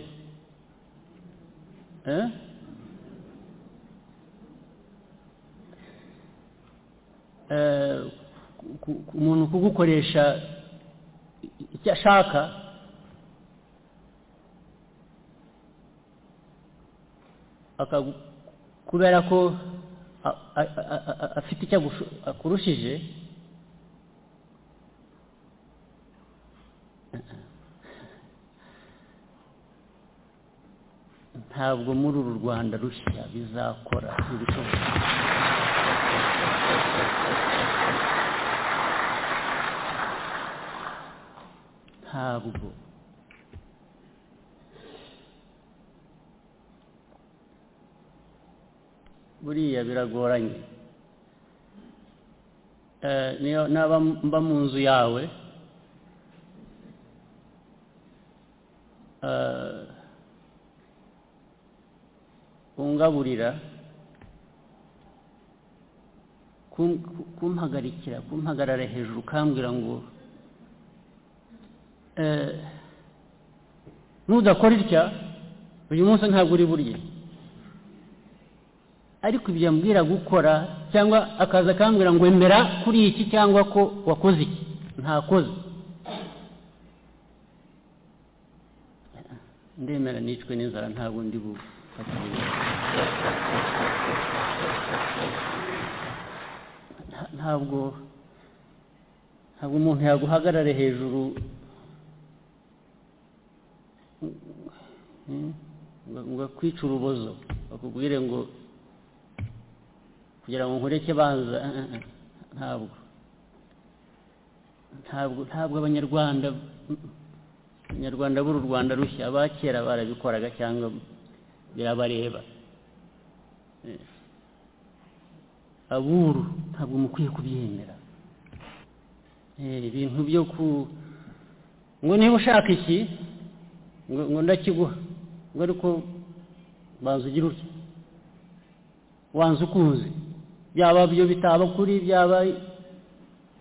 umuntu kugukoresha icyo ashaka kubera ko afite icyo akurushije ntabwo muri uru rwanda rushya bizakora ibishoboka parable. buriya biragoranye Eh, niyo naba mba mu nzu yawe eh, ungaburira kum- ku- kumpagarikira kumpagarara hejuru ukambwira ngo eh, nudakora itya uyu munsi ntabwo uri burye ariko ibyo yambwira gukora cyangwa akaza akambwira ngo emera kuri iki cyangwa ko wakoze iki ntakoze ndemera nicwe n'inzara ntabwo ndi bufate Nta- ntabwo ntabwo umuntu yaguhagarare hejuru Mm, ngo ngo akwice urubozo bakubwire ngo kugira ngo nkureke banza eh, eh, eh, ntabwo ntabwo ntabwo abanyarwanda abanyarwanda b'uru rwanda rushya aba kera barabikoraga cyangwa birabareba Eh, ab'uru ntabwo mukwiye kubyemera Eh, ibintu byo ku ngo niba ushaka iki ngo ngo ndakiguha ngo ariko banza ugire utya wanze ukunze byaba byo bitaba kuri byaba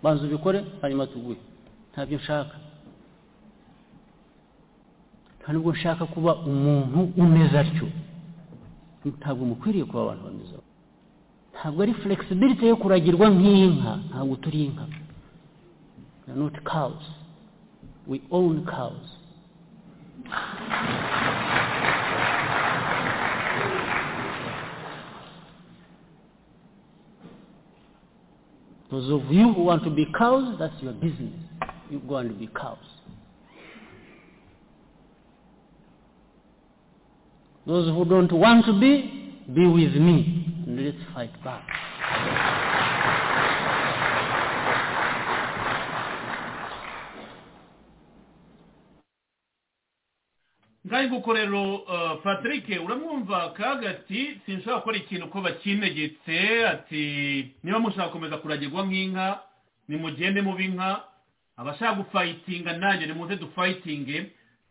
banza ubikore hanyuma tuguhe ntabyo nshaka nta nubwo nshaka kuba umuntu umeze atyo ntabwo mukwiriye kuba abantu bameze atyo. ntabwo ari flexibility yo kuragirwa nk'inka ntabwo turi inka we are not cows we own cows Those of you who want to be cows, that's your business. You go and be cows. Those who don't want to be, be with me and let's fight back. ngaho nguko rero eh, patrick uramwumva kaga ati sinshobora gukora ikintu ko bakinegetse ati niba mushaka gukomeza kuragirwa nk'inka nimugende mube inka abashaka gufayitinga nanjye nimuze dufayitinge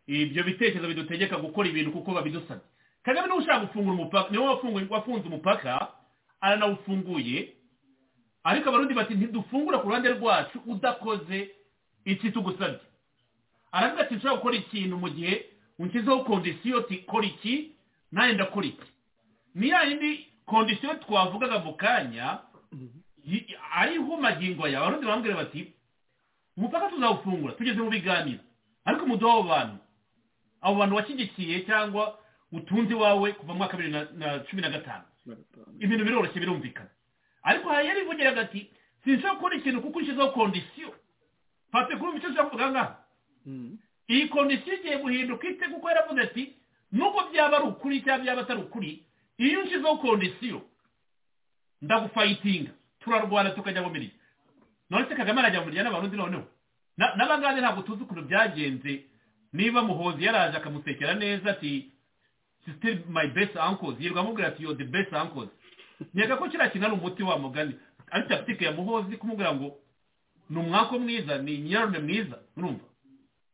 ibyo bitekerezo bidutegeka gukora ibintu kuko babidusabye kagame niwe ushaka gufungura umupaka niwe wafunguye- wafunze umupaka aranawufunguye ariko abarundi bati ntidufungura ku ruhande rwacu udakoze iki tugusabye aravuga ati nshobora gukora ikintu mu gihe unshyizeho kondisiyo ti kora iki nanjye ndakora iki ni ya yindi kondisiyo twavugaga mu kanya yi- ariho magingo yawe abarundi barambwira bati umupaka tuzawufungura tugeze mu biganiro ariko umuduha abo bantu abo bantu washyigikiye cyangwa utunze iwawe kuva mu mwaka wa bibiri na- na cumi na gatanu ibintu biroroshye birumvikana ariko hari yari ivugiraga ati sinshobora gukora ikintu kuko ushyizeho kondisiyo pate kuri icyo ushaka kuvuga ngaha iyi kondisiyo igiye guhinduka ite kuko yaravuze ati nubwo byaba ari ukuri cyangwa byaba atari ukuri iyo ushyizeho kondisiyo ndagufayitinga turarwana tukajya mu mirimo none se kagame arajya mu mirya n'abarundi noneho Na- n'abangane ntabwo tuzi ukuntu byagenze niba muhozi yaraje akamusekera neza ati still my best uncles yirirwa amubwira ati yo the best uncles nkeka ko kiriya kintu ari umuti wa mugani ari takitike ya muhozi kumubwira ngo ni umwako mwiza ni nyirarume mwiza urumva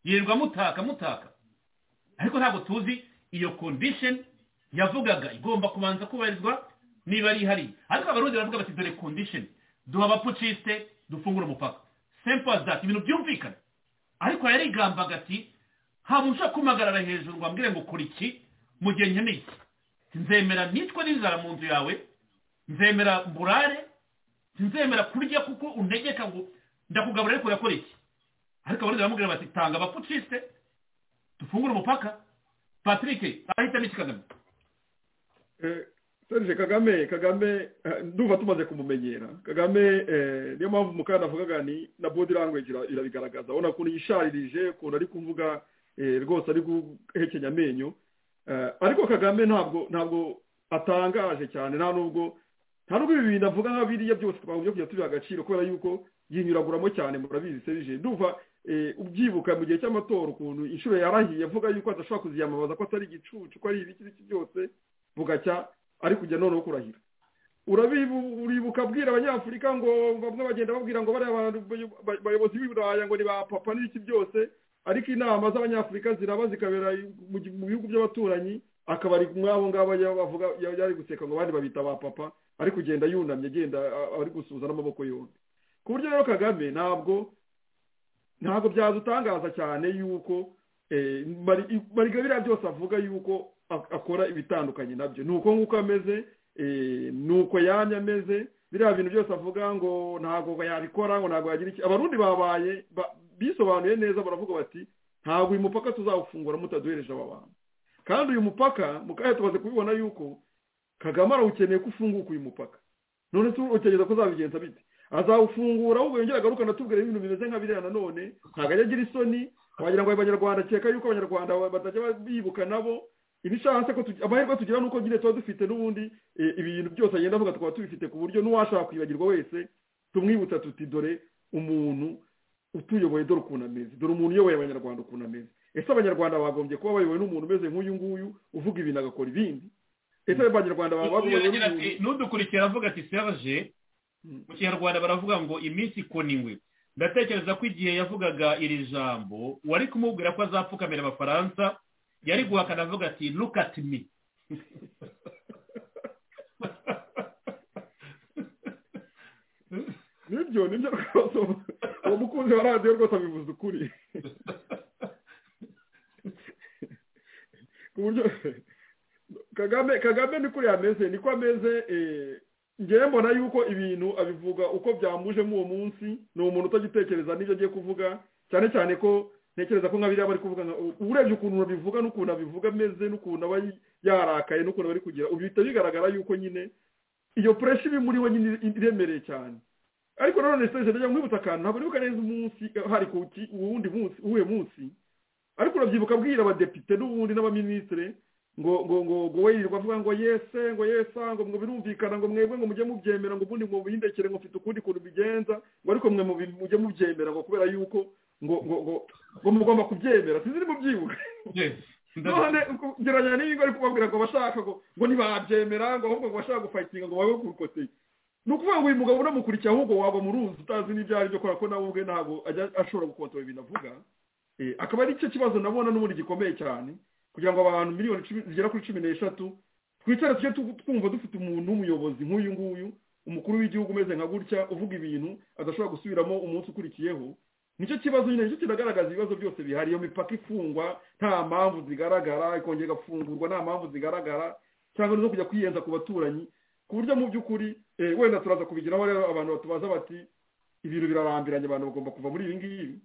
yirirwa mutaka mutaka ariko ntabwo tuzi iyo condition yavugaga igomba kubanza kubarizwa niba ari ihari ariko abarundi baravuga bati dore condition duha abapociste dufungure umupaka simple as that ibintu byumvikana ariko yarigambaga ati ntabwo ushobora kumpagarara hejuru ngo ambwire ngo kora iki mu gihe nkeneye iki nzemera nicwe n'inzara mu nzu yawe nzemera mburare nzemera kurya kuko untegeka ngo ndakugaburira ariko urakora iki ariko abarundi baramubwira bati tanga abapociste dufungure umupaka patrick ahitamo iki kagame serge kagame kagame eh, ndumva tumaze kumumenyera kagame eh, niyo mpamvu umukara navugaga ni na body language ira- irabigaragaza urabona ukuntu yisharirije ukuntu ari kuvuga eh, rwose ari guhekenya amenyo Eh, ariko kagame ntabwo ntabwo atangaje cyane nta nubwo nta nubwo ibi bintu avuga nka biriya byose twagombye kujya tubiha agaciro kubera yuko yinyuraguramo cyane murabizi serge ndumva eh, ubyibuka mu gihe cy'amatora ukuntu inshuro yarahiye avuga yuko adashobora kuziyamamaza ko atari igicucu ko ari ibiki n'iki byose bugacya ari kujya noneho kurahira uribuka abwira abanyafurika ngo bamwe bagenda babwira ngo bariya bantu ba- bayobozi b'i buraya ngo ni ba papa n'ibiki byose ariko inama z'abanyafurika ziraba zikabera mu gi- mu bihugu by'abaturanyi akaba ari mw'abo ngabo ya- bavuga ya- yari guseka ngo abandi babita ba papa ari kugenda yunamye agenda a- ari gusuhuza n'amaboko yombi ku buryo rero kagame ntabwo ntabwo byadutangaza cyane yuko eh, Mari- mariga biriya byose avuga yuko ak- akora ibitandukanye nabyo ni uko nguko ameze eh, ni uko yamye ameze biriya bintu byose avuga ngo ntabwo yabikora ngo ntabwo yagira iki abarundi babaye ba- bisobanuye neza baravuga bati ntabwo uyu mupaka tuzawufungura mutaduhereje aba bantu kandi uyu mupaka mu kanya tumaze kubibona yuko kagame arawukeneye ko ufunguka uyu mupaka none tu utekereza ko uzabigenza bite azawufungura ahubwo yongera agaruka anatubwira ibintu bimeze nka biriya nanone ntabwo ajya agira isoni wagira ngo abanyarwanda akeka yuko abanyarwanda batajya bibuka nabo ibishatse ko tugi- amahirwe tugira nuko nyine tuba dufite n'ubundi eh, ibintu byose agenda avuga tukaba tubifite ku buryo n'uwashaka kwibagirwa wese tumwibutsa tuti dore umuntu utuyoboye dore ukuntu ameze dore umuntu uyoboye abanyarwanda ukuntu ameze ese abanyarwanda bagombye kuba bayobowe n'umuntu umeze nk'uyu nguyu uvuga ibintu agakora ibindi ese abanyarwanda baba bagombye Uyu agira ati, n'umuntu n'udukurikira avuga ati serge Mm. mu kinyarwanda baravuga ngo iminsi ikona ingwe ndatekereza ko igihe yavugaga iri jambo wari kumubwira ko azapfukamira abafaransa yari guhakana avuga ati look at me nibyo nibyo rwose ubu- uwo mukunzi wa radiyo rwose abivuze ukuri ku buryo kagame kagame ni kuri ameze niko ameze eh, ngewe mbona yuko ibintu abivuga uko byamujemo uwo munsi ni umuntu utagitekereza n'ibyo agiye kuvuga cyane cyane ko ntekereza ko nka biriya bari kuvuga nka- u- urebye ukuntu babivuga n'ukuntu abivuga ameze n'ukuntu aba yarakaye n'ukuntu bari kugira ubu bihita bigaragara yuko nyine iyo puresha iba muri we nyine iremereye cyane ariko nanone siteje ndajya nkwibutsa akantu ntabwo nibuka neza umunsi eh, hari ku ki- uwundi munsi uwuhe munsi ariko urabyibuka abwira abadepite n'ubundi n'abaminisitire ngo ngo ngo ngo we yirirwa avuga ngo yese ngo yesa ngo ngo birumvikana ngo mwebwe ngo mujye mubyemera ngo ubundi mubihindekere ngo mfite ukundi kuntu bigenza ngo ariko mwe mubi- mujye mubyemera ngo kubera yuko ngo ngo ngo ngo mugomba kubyemera sinzi ni mubyibuka Yes. none gerageza n'ingo ari kubabwira ngo bashaka ngo ngo ntibabyemera ngo ahubwo ngo bashaka gufayitinga ngo babe kurukoteye ni ukuvuga ngo uyu mugabo unamukurikiye ahubwo waba mu ruzi utazi n'ibyo ari byo kubera ko nawe ubwe ntabwo ajya ashobora gukontorora ibintu avuga Eh, akaba ari cyo kibazo nabona n'ubundi gikomeye cyane kugira ngo abantu miliyoni cumi- zigera kuri cumi n'eshatu twicare tujye tu- twumva dufite umuntu w'umuyobozi nk'uyu nguyu umukuru w'igihugu umeze nka gutya uvuga ibintu adashobora gusubiramo umunsi ukurikiyeho nicyo kibazo nyine nicyo kinagaragaza ibibazo byose bihari iyo mipaka ifungwa nta mpamvu zigaragara ikongera igafungurwa nta mpamvu zigaragara cyangwa no kujya kwiyenza ku baturanyi ku buryo mu by'ukuri eh, wenda turaza kubigiraho rero abantu batubaza bati ibintu birarambiranye abantu bagomba kuva muri ibi ngibi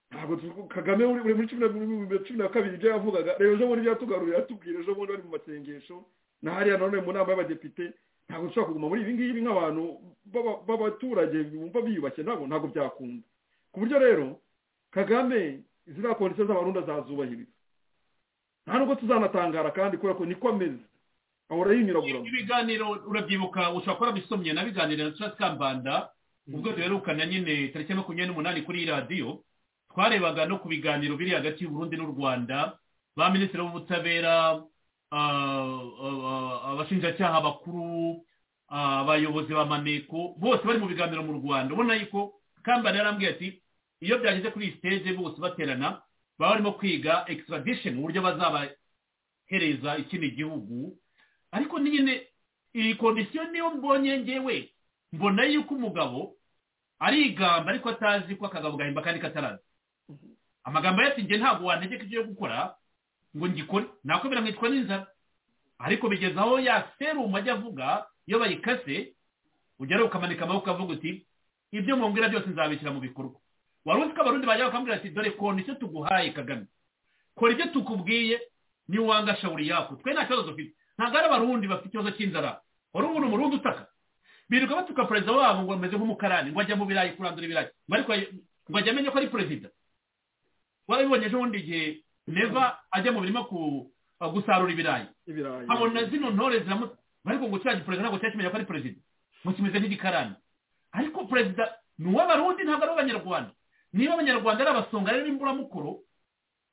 ntabwo tu- kagame uri uri muri cumi na- muri cumi na kabiri ibyo yavugaga rero ejo bundi byatugarurira yatubwira ejo bundi bari mu masengesho na hariya nanone mu nama y'abadepite ntabwo dushobora kuguma muri ibi ngibi nk'abantu b'aba- b'abaturage bumva biyubashye nabo ntabwo byakunda ku buryo rero kagame ziriya kondisiyo z'abarundi azazubahiriza nta nubwo tuzanatangara kandi kubera ko niko ameze ahora yinyuraguramo ibiganiro urabyibuka ushobora kuba bisomye na biganiro na Charles kambanda ubwo duherukana nyine tariki ya makumyabiri n'umunani kuri iyi radiyo twarebaga no ku biganiro biri hagati y'uburundi n'u rwanda ba minisitiri w'ubutabera ah, ah, abashinjacyaha bakuru ah, abayobozi ba maneko bose bari mu biganiro mu rwanda ubona yuko kambanda yarambwiye ati iyo byageze kuri iyi siteje bose baterana baba barimo kwiga extradition uburyo bazabahereza ikindi gihugu ariko ni nyine iyi kondisiyo niyo mbonye ngewe mbona yuko umugabo arigamba ariko atazi ko akagabo gahimba kandi kataraza amagambo ye ati njye ntabwo wantegeka ibyo gukora ngo ngikore nakomera nkitwa n'inzara ariko bigeze aho ya serumu ajya avuga iyo bayikase ugera ukamanika amaboko ukavuga uti ibyo mwongera byose nzabishyira mu bikorwa wari uzi ko abarundi bajya bakambwira ati dore kondisiyo tuguhaye kagame kora ibyo tukubwiye niwanga shawuri yako twe nta kibazo dufite ntabwo ari abarundi bafite ikibazo cy'inzara wari umuntu umurundi utaka birirwa batuka perezida wabo ngo ameze nk'umukarani ngo ajya mu birayi kurandura ibirayi ngo ariko ngo ajya amenye ko ari perezida warabibonye ejo bundi igihe neva ajya mu mirima ku- gusarura ibirayi ibirayi abona zino ntore ziramu ariko ngo kiriya giperezida ntabwo cyakimenya ko ari perezida ngo kimeze nk'igikarani ariko perezida ni uw'abarundi ntabwo ari uw'abanyarwanda niba abanyarwanda ari abasonga rero n'imburamukoro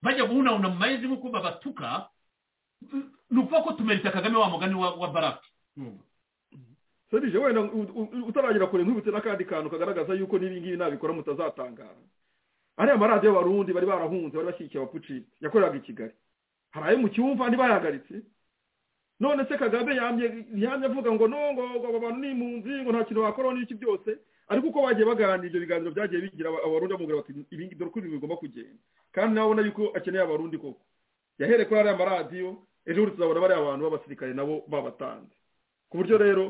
bajya guhunahuna mu mayezi nk'uko babatuka ni ukuvuga ko tumeretse kagame wa mugani wa wa barake serije wenda u- u- utaragera kure ntubitse n'akandi kantu kagaragaza yuko n'ibingibi nabikora mutazatangara ariya maradiyo y'abarundi bari barahunze bari bashyigikiye abapuciti yakoreraga i kigali hari ayo mu cyumva ntibayahagaritse none se kagame yamye yamye avuga ngo no ngo ngo aba bantu ni impunzi ngo nta kintu bakora n'iki byose ariko uko bagiye baganira ibyo biganiro byagiye bigira aba- abarundi bamubwira bati ibingi dore uko ibintu bigomba kugenda kandi nawe ubona yuko akeneye abarundi koko yahereye kuri ariya maradiyo ejo bundi tuzabona bariya bantu b'abasirikare nabo babatanze ku buryo rero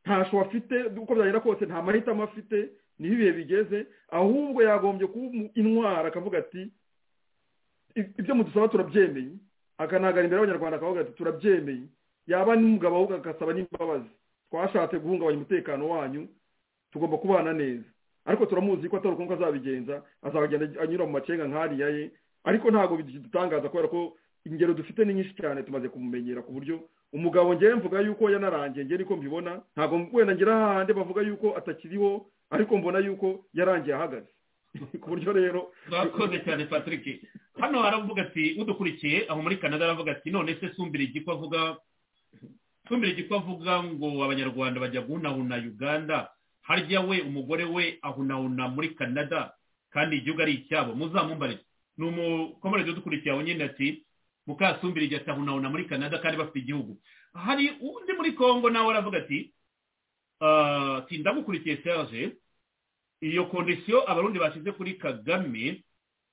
ntasho afite uko byagenda kose nta mahitamo afite niho ibihe bigeze ahubwo yagombye kuba umu- intwara akavuga ati "I- ibyo mudusaba turabyemeye akanahagarara imbere y'abanyarwanda akavuga ati turabyemeye yaba n'umugabo ahubwo agasaba n'imbabazi twashatse guhungabanya umutekano wanyu tugomba kubana neza ariko turamuzi ko atari ukuntu azabigenza azagenda anyura mu macenga nk'ariya ye ariko ntabwo bidutangaza kubera ko ingero dufite ni nyinshi cyane tumaze kumumenyera ku buryo umugabo njyewe mvuga yuko yanarangiye njye niko mbibona ntabwo wenda ngira hahandi bavuga yuko atakiriho ariko mbona yuko yarangiye ahagaze ku buryo rero mwakoze cyane patrick hano haravuga ati udukurikiye aho muri canada aravuga ati none se sumbira igiko avuga sumbira igiko avuga ngo abanyarwanda bajya guhunahuna uganda harya we umugore we ahunahuna muri canada kandi igihugu ari icyabo muzamumbare ni umukomerezi udukurikiye aho nyine ati mukasumbira igihe atahunahuna muri canada kandi bafite igihugu hari undi muri congo nawe aravuga ati "Ah, ati ndamukurikiye serge iyo kondisiyo abarundi bashyize kuri kagame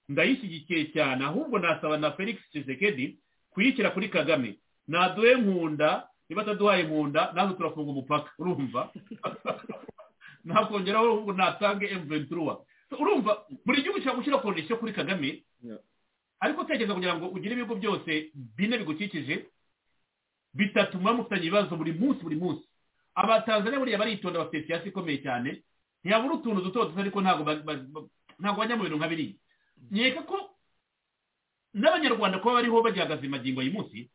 ndayishyigikiye cyane ahubwo nasaba na felix Tshisekedi kuyishyira kuri kagame naduhe nkunda niba ataduhaye nkunda nawe turafunga umupaka urumva nakongeraho ahubwo natange emventura urumva buri gihugu ushobora gushyira kondisiyo kuri kagame Yeah. ariko tekereza kugira ngo ugire ibigo byose bine bigukikije bitatuma mufitanye ibibazo buri munsi buri munsi abatanzania buriya baritonda bafite siyasi ikomeye cyane ntiyabura utuntu duto duto ariko ntabwo ba- ba- ba- ntabwo bajya mu bintu nka biriya nkeka ko n'abanyarwanda kuba bariho bagihagaze magingo y'uyu munsi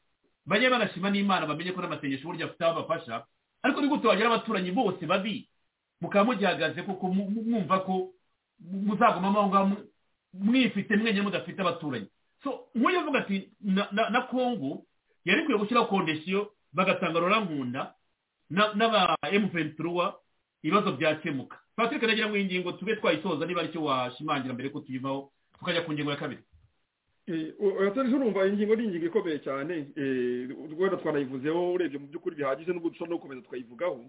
bajye barashima n'imana bamenye ko n'amasengesho burya afite aho abafasha ariko ni gute wagira abaturanyi bose babi mukaba mugihagaze kuko mu- mu- mwumva ko muzagumamo aho ngaho mu- mwifite mwenyine mudafite abaturanyi so nk'uyu avuga ati na- na- na kongo yari ikwiye gushyiraho kondisiyo bagatanga rurankunda na- n'aba emuventiruwa ibibazo byakemuka patrick nagira ngo iyi ngingo tube twayisoza niba aricyo washimangira mbere ko tuyivaho tukajya ku ngingo ya kabiri atari urumva iyi ngingo ni ingingo ikomeye cyane eh, wenda twanayivuzeho urebye mu by'ukuri bihagije n'ubwo dushobora no gukomeza tukayivugaho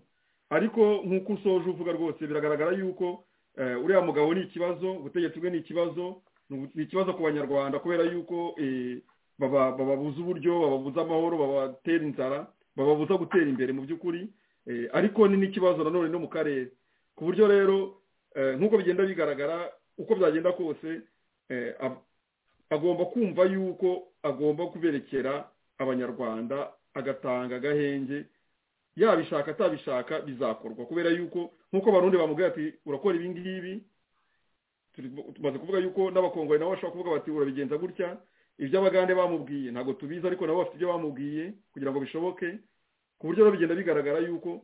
ariko nk'uko usoje uvuga rwose biragaragara yuko eh, uriya mugabo ni ikibazo ubutegetsi bwe ni ikibazo ni- ni ikibazo ku banyarwanda kubera yuko eh, baba- bababuza uburyo bababuza amahoro babatera inzara bababuza gutera imbere mu by'ukuri Eh, ariko ni n'ikibazo nanone no mu karere ku buryo rero eh, nk'uko bigenda bigaragara uko byagenda kose eh, ab- agomba kumva yuko agomba kuberekera abanyarwanda agatanga agahenge yabishaka atabishaka bizakorwa kubera yuko nk'uko abarundi bamubwira ati urakora ibi ngibi turi- tumaze kuvuga yuko n'abakongore nabo bashobora kuvuga bati urabigenza gutya ibyo abagande bamubwiye ntabwo tubizi ariko nabo bafite ibyo bamubwiye kugira ngo bishoboke ku buryo rero bigenda bigaragara yuko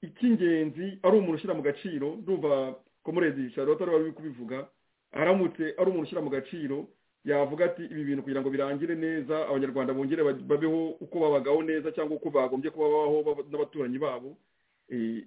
icy'ingenzi ari umuntu ushyira mu gaciro ndumva komurezi charlotte ariwe wari uri kubivuga aramutse ari umuntu ushyira mu gaciro yavuga ati ibi bintu kugira ngo birangire neza abanyarwanda bongere ba- babeho uko babagaho neza cyangwa uko bagombye kuba babaho baba- n'abaturanyi babo Eh,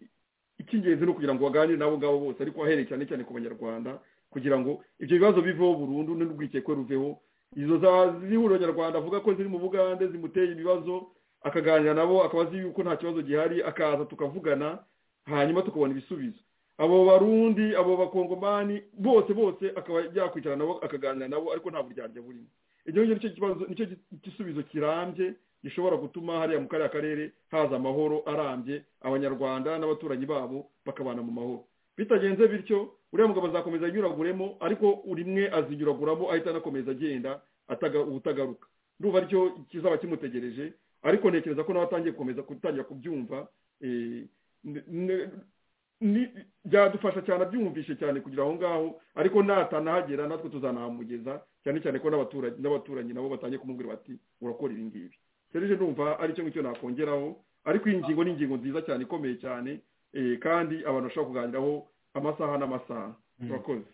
icy'ingenzi ni ukugira ngo baganire n'abo ngabo bose ariko ahereye cyane cyane ku banyarwanda kugira ngo ibyo bibazo biveho burundu n'urwikekwe ruveho izo za zihuriro nyarwanda avuga ko ziri mu bugande zimuteye ibibazo akaganira nabo akabazi yuko nta kibazo gihari akaza tukavugana hanyuma tukabona ibisubizo abo barundi abo bakongomani bose bose akaba yakwicara nabo akaganira nabo ariko nta buryarya burimo ibyo ngibyo nicyo kibazo nicyo gi- gisubizo kirambye gishobora gutuma hariya mu kariya karere haza amahoro arambye abanyarwanda n'abaturanyi babo bakabana mu mahoro bitagenze bityo uriya mugabo azakomeza anyuraguremo ariko rimwe azinyuraguramo ahita anakomeza agenda ataga- ubutagaruka ndumva aricyo kizaba kimutegereje ariko ntekereza ko nawe atangiye gukomeza gutangira kubyumva eh, n- n- ni- byadufasha cyane abyumvishe cyane kugira aho ngaho ariko natanahagera natwe tuzanahamugeza cyane cyane ko n'abaturage n'abaturanyi nabo batangiye kumubwira bati urakora ibi ngibi serije numva ari cyo ngicyo nakongeraho ariko iyi ngingo ni ingingo nziza cyane ikomeye cyane eh, kandi abantu bashobora kuganiraho amasaha n'amasaha Mm. turakoze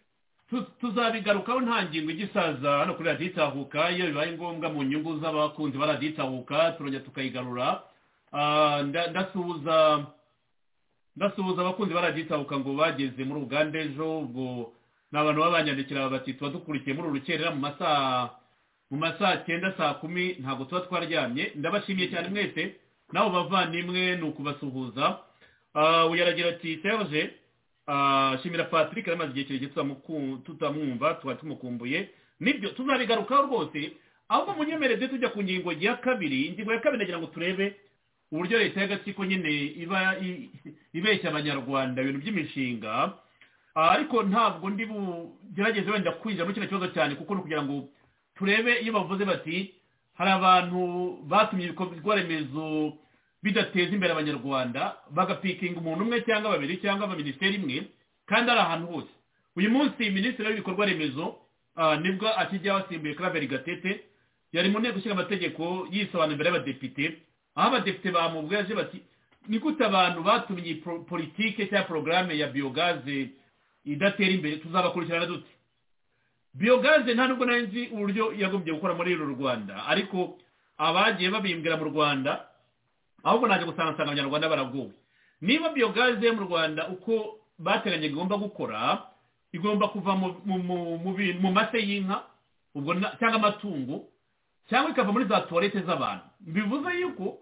Tu- tuzabigarukaho nta ngingo igisaza hano kuri radiyo itahuka iyo bibaye ngombwa mu nyungu z'abakunzi ba radiyo itahuka turongera tukayigarura Ah, nda- ndasuhuza ndasuhuza abakunzi ba radiyo itahuka ngo bageze muri uganda ejo ubwo ni abantu baba banyandikira bati tuba dukurikiye muri urukerera mu masaha mu masaha cyenda saa kumi ntabwo tuba twaryamye ndabashimiye cyane mwese nabo bavandimwe ni ukubasuhuza Ah, uyu aragira ati serge ah, shimira patrick yari amaze igihe kirekire tutamuku- tutamwumva tukaba tumukumbuye nibyo tuzabigarukaho rwose ahubwo munyemereze tujya ku ngingo ya kabiri ingingo ya kabiri nagira ngo turebe uburyo leta y'agatsiko nyine iba i- ibeshya abanyarwanda ibintu by'imishinga Ah, ariko ntabwo ndi bugerageze wenda kwinjira muri kino kibazo cyane kuko ni ukugira ngo turebe iyo bavuze bati hari abantu batumye ibikorwa remezo bidateza imbere abanyarwanda bagapikinga umuntu umwe cyangwa babiri cyangwa minisiteri imwe kandi ari ahantu hose uyu munsi minisitiri w'ibikorwa remezo ah, nibwo akijya wasimbuye claver gatete yari mu nteko ishinga amategeko yisobanura imbere y'abadepite aho abadepite bamubwiye aje bati ni gute abantu batumye pro- politike cyangwa porogaramu ya biyogaze idatera imbere tuzabakurikirana dute biyogaze nta nubwo nari nzi uburyo yagombye gukora muri uru rwanda ariko abagiye babimbwira mu rwanda ahubwo naje gusanga nsanga abanyarwanda baraguwe niba biyogaze mu rwanda uko bateganya igomba gukora igomba kuva mu, mu, mu, mu, bi- mu mase y'inka ubwo na- cyangwa amatungo cyangwa ikava muri za tuwarete z'abantu bivuze yuko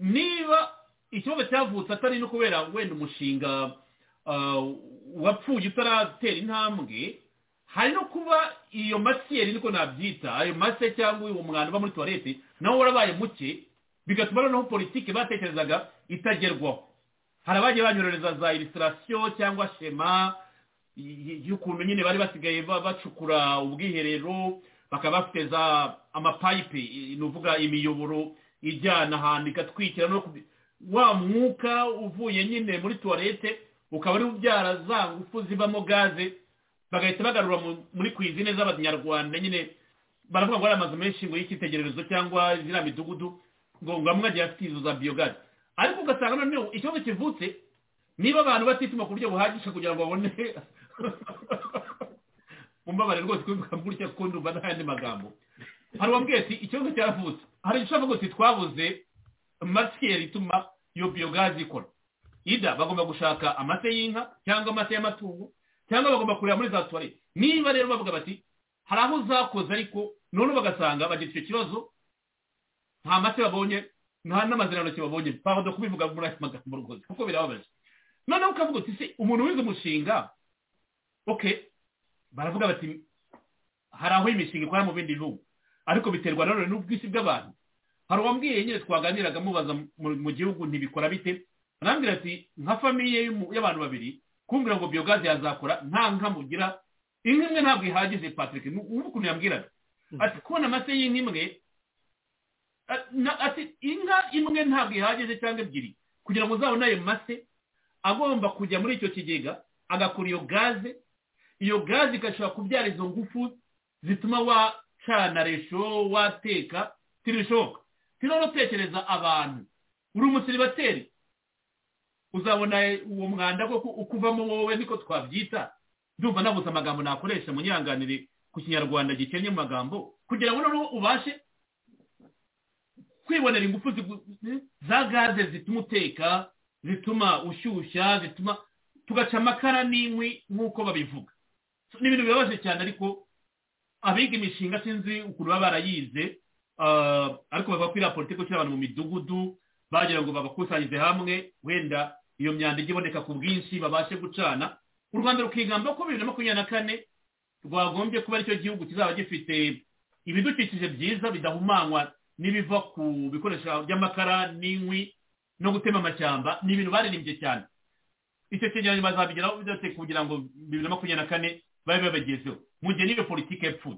niba ikibazo cyavutse atari no kubera wenda umushinga ah, wapfuye utaratera intambwe hari no kuba iyo masiyeri niko nabyita ayo mase cyangwa uwo mwanda uba muri tuwarete nawo warabaye muke bigatuma noneho politiki batekerezaga itagerwaho hari abagiye banyororeza za ilisirasiyo cyangwa shema y- y- y'ukuntu nyine bari basigaye ba- bacukura ubwiherero bakaba bafite za amapayipe i- ni ukuvuga imiyoboro ijyana ahantu igatwikira no kubi- wa mwuka uvuye nyine muri tuwarete ukaba ari ubyara za ngufu zibamo gaze bagahita bagarura mu- muri kwizine z'abanyarwanda nyine baravuga ngo ari amazu menshi ngo y'icyitegererezo cyangwa ziriya midugudu ngo ngo amwe agiye afite izo za biyogazi ariko ugasanga noneho ikibazo kivutse niba abantu batituma ku buryo buhagije kugira ngo babone umbabare rwose kubivuga gutya kuko ndumva nta yandi magambo hari uwambwiye ati ikibazo cyaravutse hari icyo avuga ati twabuze masiyeri ituma iyo biyogazi ikora ida bagomba gushaka amase y'inka cyangwa amase y'amatungo cyangwa bagomba kureba muri za tuwari niba rero bavuga bati hari aho zakoze ariko noneho bagasanga bagira icyo kibazo nta mase babonye nta n'amazirantoki babonye bahoda kubivuga muri ayo magambo rwose kuko birababaje noneho ukavuga uti se umuntu wize umushinga oke baravuga bati hari aho imishinga ikora mu bindi bihugu ariko biterwa nanone n'ubwisi bw'abantu hari uwambwiye nyine twaganiraga mubaza mu- mu gihugu ntibikora bite arambwira ati nka famiye y'umu- y'abantu babiri kumbwira ngo biyogazi yazakora nta nka mugira inka imwe ntabwo ihagije patrick ni ubu ukuntu yambwiraga ati kubona amase y'inka imwe a- na- ati inka imwe ntabwo ihagije cyangwa ebyiri kugira ngo uzabone ayo mase agomba kujya muri icyo kigega agakora iyo gaze iyo gaze igashobora kubyara izo ngufu zituma wacana resho wateka ntibishoboka ntinono tekereza abantu uri umusiribateri uzabona uwo mwanda ko ukuvamo wowe niko twabyita ndumva nabuze amagambo nakoresha munyanganire ku kinyarwanda gikennye mu magambo kugira ngo noneho ubashe kwibonera ingufu zigu- za gaze zituma uteka zituma ushyushya zituma tugaca amakara n'inkwi nk'uko babivuga ni ibintu bibabaje cyane ariko abiga imishinga sinzi ukuntu baba barayize ah, ariko bavuga ko iriya politiki ishyira abantu mu midugudu bagira ngo babakusanyirize hamwe wenda iyo myanda ijya iboneka ku bwinshi babashe gucana u rwanda rukigamba ko bibiri na makumyabiri na kane rwagombye kuba aricyo gihugu kizaba gifite ibidukikije byiza bidahumanywa n'ibiva ku bikoresho by'amakara n'inkwi no gutema amashyamba ni ibintu baririmbye cyane icyo cyegeranyo bazabigeraho byose kugira ngo bibiri na makumyabiri na kane babe babagezeho mu gihe niyo politiki yapfuye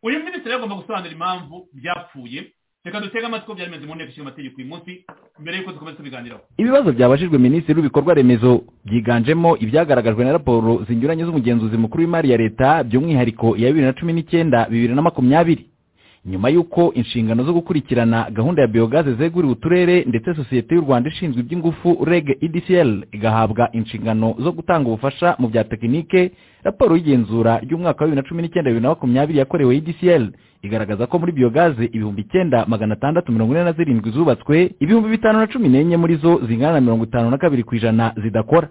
uyu minisitiri agomba gusobanura impamvu byapfuye reka dutege amatwi ko byari bimeze mu nteko ishinga amategeko uyu munsi mbere y'uko dukomeza tubiganiraho ibibazo byabajijwe minisitiri w'ibikorwa remezo byiganjemo ibyagaragajwe na raporo zinyuranye z'umugenzuzi mukuru w'imari ya leta by'umwihariko iya bibiri na cumi n'icyenda bibiri na makumyabiri nyuma y'uko inshingano zo gukurikirana gahunda ya biyogaze zeguriwe uturere ndetse sosiyete y'u rwanda ishinzwe iby'ingufu reg edcl igahabwa inshingano zo gutanga ubufasha mu bya tekinike raporo y'igenzura ry'umwaka wa bibiri na cumi n'icyenda bibiri na makumyabiri yakorewe edcl igaragaza ko muri biyogaze ibihumbi icyenda magana atandatu mirongo ine na zirindwi zubatswe ibihumbi bitanu na cumi n'enye muri zo zingana na mirongo itanu na kabiri ku ijana zidakora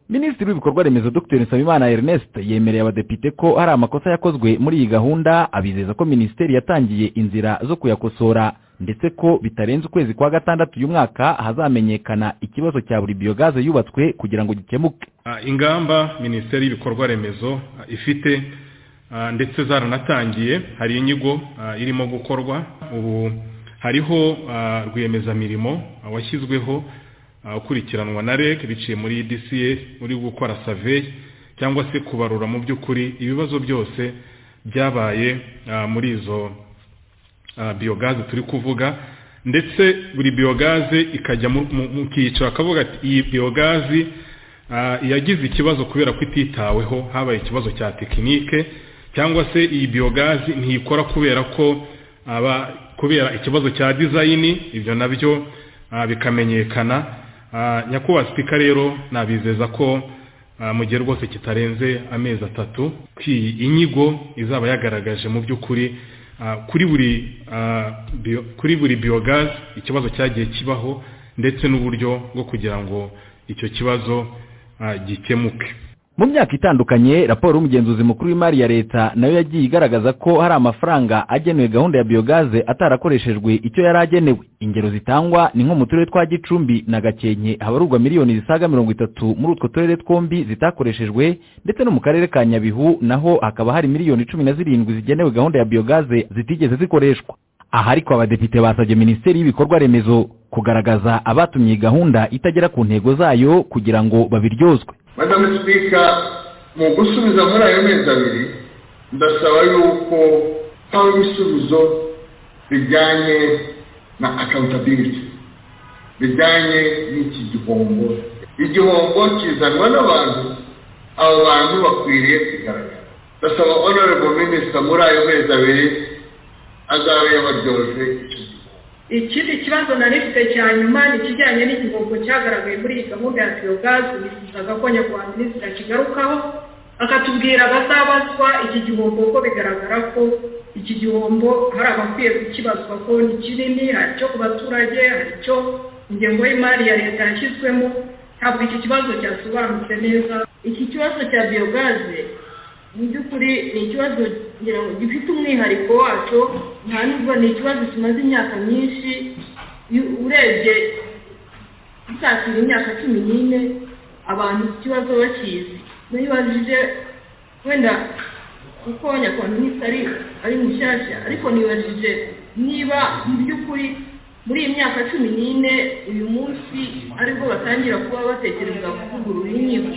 minisitiri w'ibikorwa remezo dr nsabimana ernest yemereye abadepite ko hari amakosa yakozwe muri iyi gahunda abizeza ko minisiteri yatangiye inzira zo kuyakosora ndetse ko bitarenze ukwezi kwa gatandatu uyu mwaka hazamenyekana ikibazo cya buri biyogaze yubatswe kugira ngo gikemuke Ah, ingamba minisiteri y'ibikorwa remezo ah, ifite ah, ndetse zaranatangiye hari inyigo ah, irimo gukorwa ubu hariho ah, rwiyemezamirimo ah, washyizweho ah, ukurikiranwa na reg biciye muri dca uri gukora saveyi cyangwa se kubarura mu by'ukuri ibibazo byose byabaye ah, muri izo ah, biyogaze turi kuvuga ndetse buri biyogaze ikajya mu- mu mu cyiciro akavuga ati iyi biyogaze Ah, iyagize ikibazo kubera ko ititaweho habaye ikibazo cya tekinike cyangwa se iyi biyogazi ntiyikora kubera ko aba kubera ikibazo cya dizayini ibyo nabyo ah, bikamenyekana Ah, nyakubahwa sipika rero nabizeza ko ah, mu gihe rwose kitarenze amezi atatu ko iyi inyigo izaba yagaragaje mu by'ukuri ah, kuri buri ah, bio- kuri buri biyogazi ikibazo cyagiye kibaho ndetse n'uburyo bwo kugira ngo icyo kibazo ah, gikemuke mu myaka itandukanye raporo y'umugenzuzi mukuru w'imari ya leta nayo yagiye igaragaza ko hari amafaranga agenewe gahunda ya biyogaze atarakoreshejwe icyo yari agenewe ingero zitangwa ni nko mu turere twa gicumbi na gakenke habarurwa miliyoni zisaga mirongo itatu muri utwo turere twombi zitakoreshejwe ndetse no mu karere ka nyabihu naho hakaba hari miliyoni cumi na zirindwi zigenewe gahunda ya biyogaze zitigeze zikoreshwa aha ariko abadepite basabye minisiteri y'ibikorwa remezo kugaragaza abatumye iyi gahunda itagera ku ntego zayo kugira ngo babiryozwe madamu sipika mu gusubiza muri ayo mezi abiri ndasaba yuko haba ibisubizo bijyanye na akawuntabiriti bijyanye n'iki gihombo igihombo kizanwa n'abantu abo bantu bakwiriye kugaragara ndasaba honorable minisita muri ayo mezi abiri azabe yabaryoje icyo gihombo ikindi kibazo nari mfite cya nyuma ni ikijyanye n'igihombo cyagaragaye muri iyi gahunda ya biyogazi nifuzaga ko nyakubahwa minisitiri akigarukaho akatubwira abazabazwa iki gihombo ko bigaragara ko iki gihombo hari abakwiye kukibazwa ko ni kinini hari icyo ku baturage hari icyo ingengo y'imari ya leta yashyizwemo ntabwo iki kibazo cyasobanutse neza iki kibazo cya biyogazi mu by'ukuri ni ikibazo ngira ngo gifite umwihariko wacyo nta nubwo ni ikibazo kimaze imyaka myinshi iyo- urebye gisatira imyaka cumi n'ine abantu iki kibazo bakizi nibajije wenda kuko nyakubahwa minisitiri ari ari mushyashya ariko nibajije niba mu by'ukuri muri iyi myaka cumi n'ine uyu munsi aribwo batangira kuba batekereza kuvugurura inkiko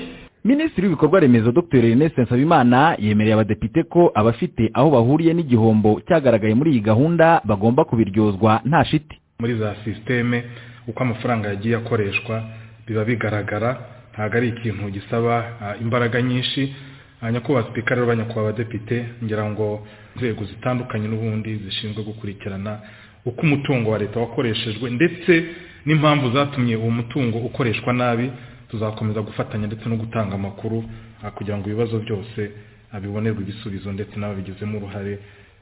minisitiri w'ibikorwa remezo dr ernest nsabimana yemereye abadepite ko abafite aho bahuriye n'igihombo cyagaragaye muri iyi gahunda bagomba kubiryozwa nta shiti muri za sisiteme uko amafaranga yagiye akoreshwa biba bigaragara ntabwo ari ikintu gisaba ah, imbaraga nyinshi Ah, nyakubahwa sipika rero banyakubahwa abadepite ngira ngo inzego zitandukanye n'ubundi zishinzwe gukurikirana uko umutungo wa leta wakoreshejwe ndetse n'impamvu zatumye uwo mutungo ukoreshwa nabi tuzakomeza gufatanya ndetse no gutanga amakuru ah, kugira ngo ibibazo byose ah, bibonerwe ibisubizo ndetse n'ababigizemo uruhare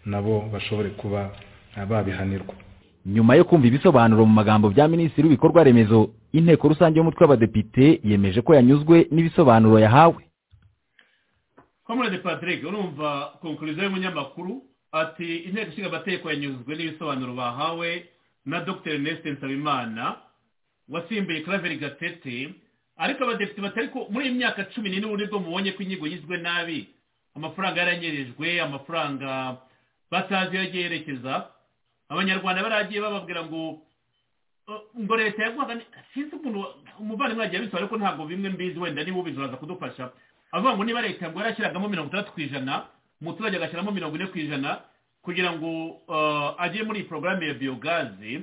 nabo bashobore kuba ah, babihanirwa nyuma yo kumva ibisobanuro mu magambo bya minisitiri w'ibikorwa remezo inteko rusange y'umutwe w'abadepite yemeje ko yanyuzwe n'ibisobanuro yahawe comrade patrick urumva konkurizo y'umunyamakuru ati inteko ishinga amategeko yanyuzwe n'ibisobanuro bahawe na dr ernest nsabimana wasimbuye claver gatete ariko abadepite batari ko muri iyi myaka cumi n'ine ubundi bwo mubonye ko inyigo yizwe nabi amafaranga yaranyerejwe amafaranga batazi iyo agiye yerekeza abanyarwanda baragiye bababwira ngo "Eh, ngo leta yaguhaga ni- sinzi ukuntu umuvandimwe yagiye abisobanura ariko ntabwo bimwe mbizi wenda niba ubizi uraza kudufasha avuga ngo niba leta ngo yarashyiragamo mirongo itandatu ku ijana umuturage agashyiramo mirongo ine ku ijana kugira ngo eh, ajye muri iyi porogaramu ya biyogazi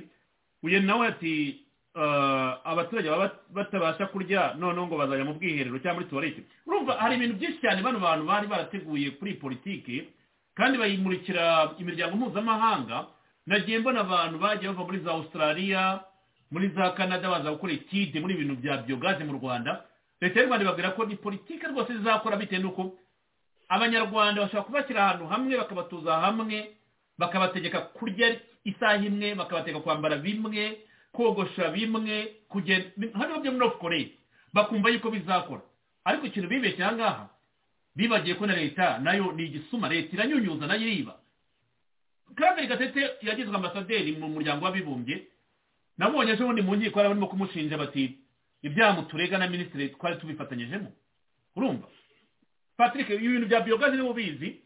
uyu nawe ati eh, abaturage baba bat- batabasha kurya noneho ngo bazajya mu bwiherero cyangwa muri tuwarete urumva hari ibintu byinshi cyane bano bantu bari barateguye kuri iyi politiki kandi bayimurikira imiryango mpuzamahanga nagiye mbona abantu bagiye bava muri za australia muri za canada baza gukora etide muri ibintu bya biyogaze mu rwanda leta y'u rwanda ibabwira ko ni politiki rwose izakora bitewe n'uko abanyarwanda bashobora kubashyira ahantu hamwe bakabatuza hamwe bakabategeka kurya isaha imwe bakabategeka kwambara bimwe kogosha bimwe kugenda hano byo muri korea bakumva yuko bizakora ariko ikintu bibeshye aha ngaha bibagiye ko na leta nayo ni igisuma leta iranyunyuza nayo iriba kandi gatete yagizwe ambasaderi mu muryango w'abibumbye nabonye ejo bundi mu nkiko barimo kumushinja bati ibyaha muturega na minisitiri twari tubifatanyijemo urumva patrick ibintu bya biyogazi niba ubizi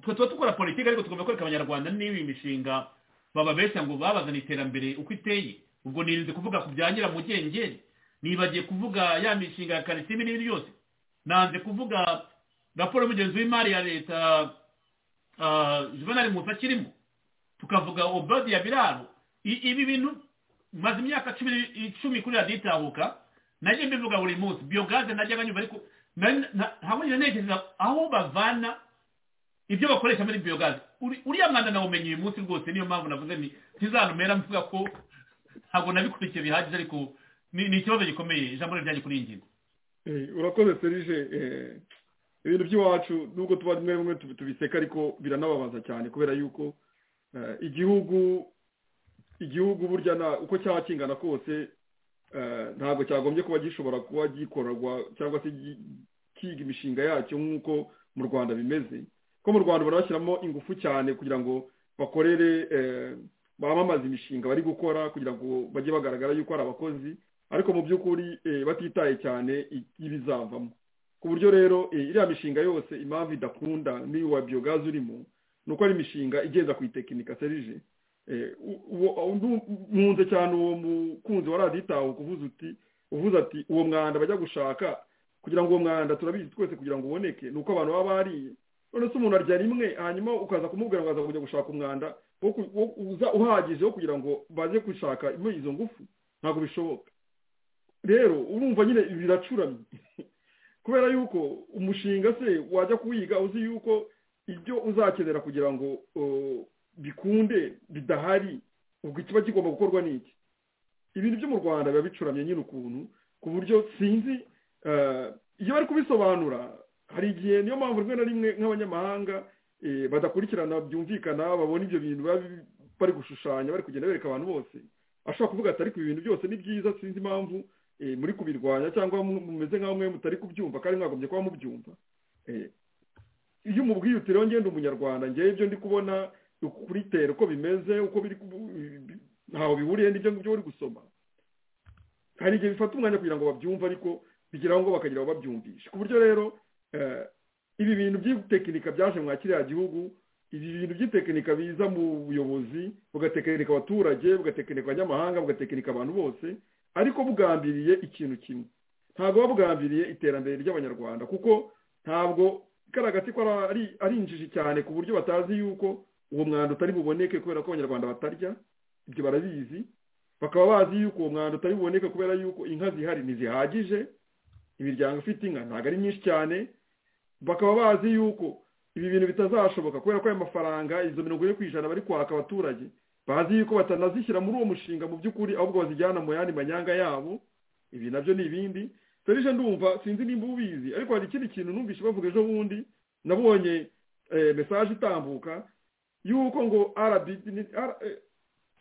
twe tuba dukora politiki ariko tugomba kwereka abanyarwanda n'ibi mishinga bababeshya ngo babazana iterambere uko iteye ubwo nirinze kuvuga ku bya nyiramugengeri nibagiye kuvuga ya mishinga ya karitime n'ibindi byose nanze kuvuga raporo y'umugenzi w'imari ya leta juvenali musa kirimo tukavuga obodi ya biraro ibi bintu maze imyaka icumi kuri radiyo itahuka najya mbivuga buri munsi biyogaze najyaga nyumva ariko ntabwo ntekereza aho bavana ibyo bakoresha muri biyogaze uriya mwana nawumenye uyu munsi rwose niyo mpamvu navuze ni ntizanumera mvuga ko ntabwo nabikurikiye bihagije ariko ni ikibazo gikomeye ijambo ryanjye kuri iyi ngingo urakoze serije ibintu by'iwacu nubwo tuba rimwe rimwe tubiseka ariko biranababaza cyane kubera yuko igihugu igihugu burya uko cyaba kingana kose ntabwo cyagombye kuba gishobora kuba gikorerwa cyangwa se kiga imishinga yacyo nk'uko mu rwanda bimeze ko mu rwanda barashyiramo ingufu cyane kugira ngo bakorere bamamaza imishinga bari gukora kugira ngo bajye bagaragara yuko ari abakozi ariko mu by'ukuri batitaye cyane ibizavamo ku buryo rero iriya mishinga yose impamvu idakunda n'iy'uwa biyogazi urimo ni uko ari imishinga igenda ku itekinika serije nkunze cyane uwo mukunzi wa radiyo itawe kuvuza uti uvuze ati uwo mwanda bajya gushaka kugira ngo uwo mwanda turabizi twese kugira ngo uboneke ni uko abantu baba bariye none se umuntu arya rimwe hanyuma ukaza kumubwira ngo aza kujya gushaka umwanda uhagije wo kugira ngo baze gushaka izo ngufu ntabwo bishoboka rero urumva nyine biracuramye kubera yuko umushinga se wajya kuwiga uzi yuko ibyo uzakenera kugira ngo bikunde bidahari ubwo ikiba kigomba gukorwa n'iki ibintu byo mu rwanda biba bicuramye nyine ukuntu ku buryo sinzi iyo bari kubisobanura hari igihe niyo mpamvu rimwe na rimwe nk'abanyamahanga badakurikirana byumvikana babona ibyo bintu bari gushushanya bari kugenda bereka abantu bose ashobora kuvuga ati ariko ibi bintu byose ni byiza sinzi impamvu muri kubirwanya cyangwa mumeze nk'aho mwe mutari kubyumva kandi mwagombye kuba mubyumva iyo umubwiye uti rero ngenda umunyarwanda ngewe ibyo ndi kubona kuri tere uko bimeze uko biri ntaho bihuriye n'ibyo ngibyo uri gusoma hari igihe bifata umwanya kugira ngo babyumve ariko bigeraho ngo bakagira aho babyumvisha ku buryo rero ibi bintu by'itekinika byaje mwa kiriya gihugu ibi bintu by'itekinika biza mu buyobozi bugatekinika abaturage bugatekinika abanyamahanga bugatekinika abantu bose ariko bugambiriye ikintu kimwe ntabwo buba bugambiriye iterambere ry'abanyarwanda kuko ntabwo karagati ko ari injiji cyane ku buryo batazi yuko uwo mwanda utari buboneke kubera ko abanyarwanda batarya ibyo barabizi bakaba bazi yuko uwo mwanda utari buboneke kubera yuko inka zihari ntizihagije imiryango ifite inka ntabwo ari myinshi cyane bakaba bazi yuko ibi bintu bitazashoboka kubera ko ayo mafaranga izo mirongo ine ku ijana bari kwaka abaturage bazi yuko batanazishyira muri uwo mushinga mu by'ukuri ahubwo bazijyana mu yandi manyanga yabo ibi nabyo ni ibindi serije ndumva sinzi nimba ubizi ariko hari ikindi kintu numvise bavuga ejo bundi nabonye mesaje itambuka yuko ngo rbd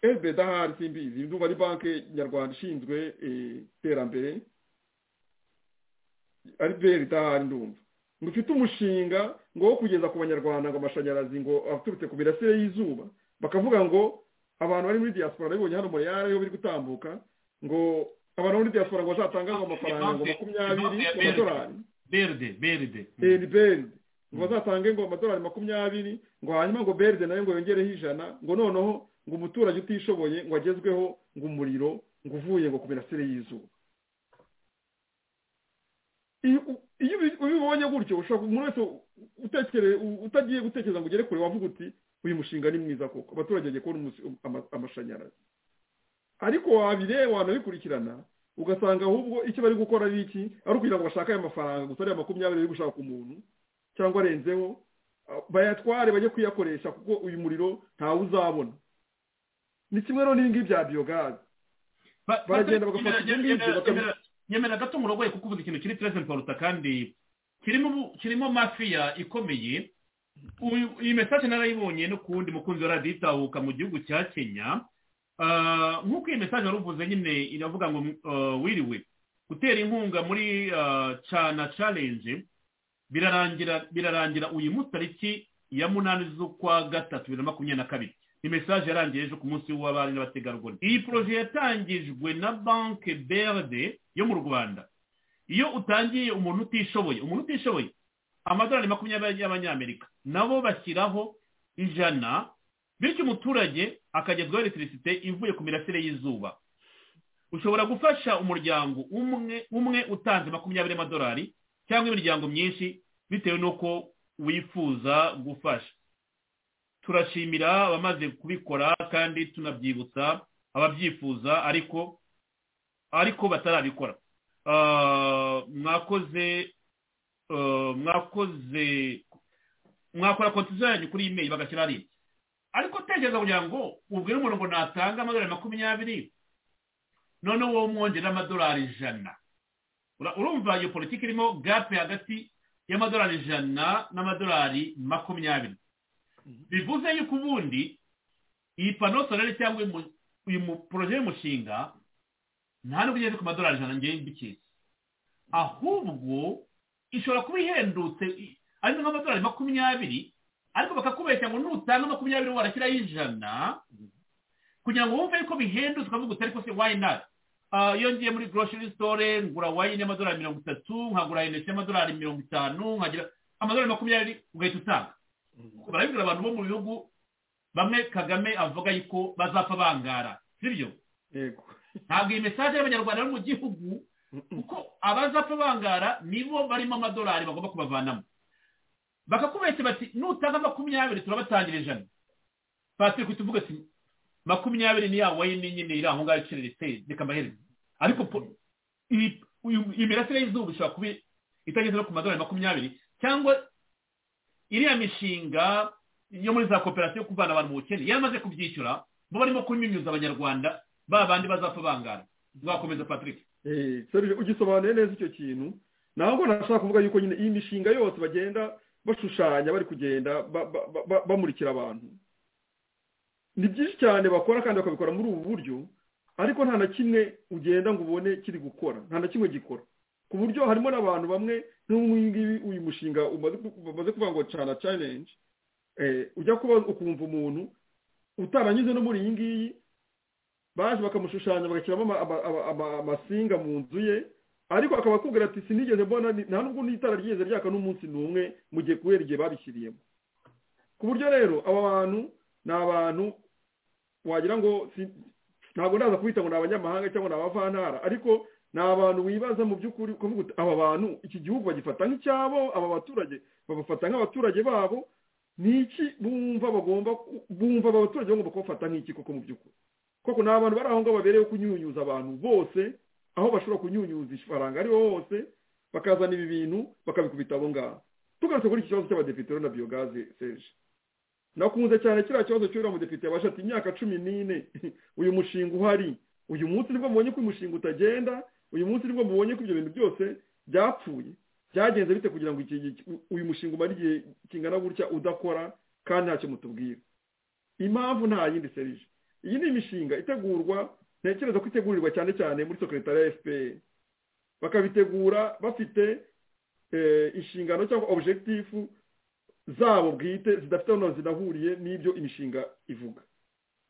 rbdahari simbizi ndumva ari banki nyarwanda ishinzwe iterambere ari beri ndumva ngo ufite umushinga ngo wo kugeza ku banyarwanda ngo amashanyarazi ngo aturutse ku mirasire y'izuba bakavuga ngo abantu bari muri diaspora babibonye hano muri yara yo biri gutambuka ngo abantu muri diaspora ngo bazatangazwe amafaranga ngo makumyabiri amadolari berde berde berde ngo bazatange ngo amadolari makumyabiri ngo hanyuma ngo berde nayo ngo yongereho ijana ngo noneho ngo umuturage utishoboye ngo agezweho ngo umuriro ngo uvuye ngo ku mirasire y'izuba iyo ubibonye gutyo ushobora umuntu wese utagiye gutekereza ngo ugere kure wavuga uti uyu mushinga ni mwiza koko abaturage bagiye kubona amashanyarazi ariko wabireba wanabikurikirana ugasanga ahubwo icyo bari gukora ari iki ari ukugira ngo bashake aya mafaranga gusa ariya makumyabiri bari gushaka umuntu cyangwa arenzeho bayatware bajye kuyakoresha kuko uyu muriro ntawe uzabona ni kimwe rero n'ibingibi bya biyogazi baragenda bagafata ibyo ngibyo bakabishyira nyemera gato murogoye kuko uvuze ikintu kiri terezida paruta kandi kirimo ubu- kirimo mafiya ikomeye Uyu- iyi mesaje narayibonye no ku wundi mukunzi wa radiyo itahuka mu gihugu cya kenya Ah, nk'uko iyi mesaje wari uvuze nyine iravuga ngo ah, wiriwe gutera inkunga muri ah, cana challenge birarangira birarangira uyu munsi tariki ya munani z'ukwa gatatu bibiri na makumyabiri na kabiri ni mesaje yarangiye ejo ku munsi w'abari n'abategarugori iyi poroje yatangijwe na banki berde yo mu rwanda iyo utangiye umuntu utishoboye umuntu utishoboye amadolari makumyabiri y'abanyamerika nabo bashyiraho ijana bityo umuturage akagezwaho electricite ivuye ku mirasire y'izuba ushobora gufasha umuryango umwe umwe utanze makumyabiri y'amadolari cyangwa imiryango myinshi bitewe n'uko wifuza gufasha turashimira abamaze kubikora kandi tunabyibutsa ababyifuza ariko ariko batarabikora Ah, mwakoze ah, mwakoze mwakora konti zanyu kuri imeri bagashyira ari ariko tekereza kugira ngo ubwire umuntu ngo natanga amadolari makumyabiri noneho wowe umwongera amadolari ijana Ura- urumva iyo politiki irimo gape hagati y'amadolari ijana n'amadolari makumyabiri bivuze yuko ubundi iyi pano solere cyangwa uyu mu- uyu mu poroje y'umushinga nta nubwo igeze ku madolari ijana ngewe mbikizi ahubwo ishobora kuba ihendutse i- ari nk'amadolari makumyabiri ariko bakakubeshya ngo nutanga makumyabiri warashyiraho ijana kugira ngo wumve yuko bihendutse ukavuga uti ariko se why not Ah, iyo ngiye muri grocery store ngura wayini y'amadolari mirongo itatu nkagura inesi y'amadolari mirongo itanu nkagira amadolari makumyabiri ugahita utanga barabibwira abantu bo mu bihugu bamwe kagame avuga yuko bazapfa bangara sibyo yego ntabwo iyi mesaje y'abanyarwanda bo mu gihugu kuko abazapfa bangara nibo barimo amadolari bagomba kubavanamo bakakubeshya bati nutanga makumyabiri turabatangira ijana patiri kuhita uvuga ati makumyabiri ni ya wayini nyine iri aho ngaho iciriritse reka mbahereze ariko po- iyi uyu- iyi mirasire y'izuba ishobora kuba itageze no ku madolari makumyabiri cyangwa iriya mishinga yo muri za koperative yo kuvana abantu mu bukene yaramaze kubyishyura bo barimo kunyunyuza abanyarwanda ba bandi bazapfa bangana nzakomeza patrick Eh, Serge, ugisobanuye neza icyo kintu ntabwo nashaka kuvuga yuko nyine iyi mishinga yose bagenda bashushanya bari kugenda ba- ba- ba- ba- bamurikira abantu ni byinshi cyane bakora kandi bakabikora muri ubu buryo ariko nta na kimwe ugenda ngo ubone kiri gukora nta na kimwe gikora ku buryo harimo n'abantu bamwe n'umwingibi uyu mushinga umaze ku- bamaze kuvuga ngo cana challenge eh, ujya kuba ukumva umuntu utaranyuze no muri iyi ngiyi baje bakamushushanya bagashyiramo ama- ama- ama- ama- amasinga mu nzu ye ariko akaba akubwira ati sinigeze mbona ni- nta nubwo n'itara ryigeze ryaka n'umunsi n'umwe mu gihe kubera igihe babishyiriyemo ku buryo rero aba bantu ni abantu wagira ngo si- ntabwo ndaza kubita ngo ni abanyamahanga cyangwa ni abavantara ariko ni abantu wibaza mu by'ukuri kuvuga uti aba bantu iki gihugu bagifata nk'icyabo aba baturage babafata nk'abaturage babo ni iki bumva bagomba ku- bumva aba baturage bagomba kubafata nk'iki koko mu by'ukuri koko ni abantu bari aho ngaho babereyeho kunyunyuza abantu bose aho bashobora kunyunyuza ifaranga ariho hose bakazana ibi bintu bakabikubita abo ngaho tugarutse kuri iki kibazo cy'abadepite rero na biyogaze serge nakunze cyane kiriya kibazo cy'uriya mudepite yabasha ati imyaka cumi n'ine uyu mushinga uhari uyu munsi nibwo mubonye ko uyu mushinga utagenda uyu munsi nibwo mubonye ko ibyo bintu byose byapfuye byagenze bite kugira ngo iki- iki- uyu mushinga umare igihe kingana gutya udakora kandi ntacyo mutubwira impamvu nta yindi serije iyi ni imishinga itegurwa ntekereza ko itegurirwa cyane cyane muri sekretari ya fpr bakabitegura bafite eh, inshingano cyangwa objekitifu zabo bwite zidafite aho zinahuriye n'ibyo imishinga ivuga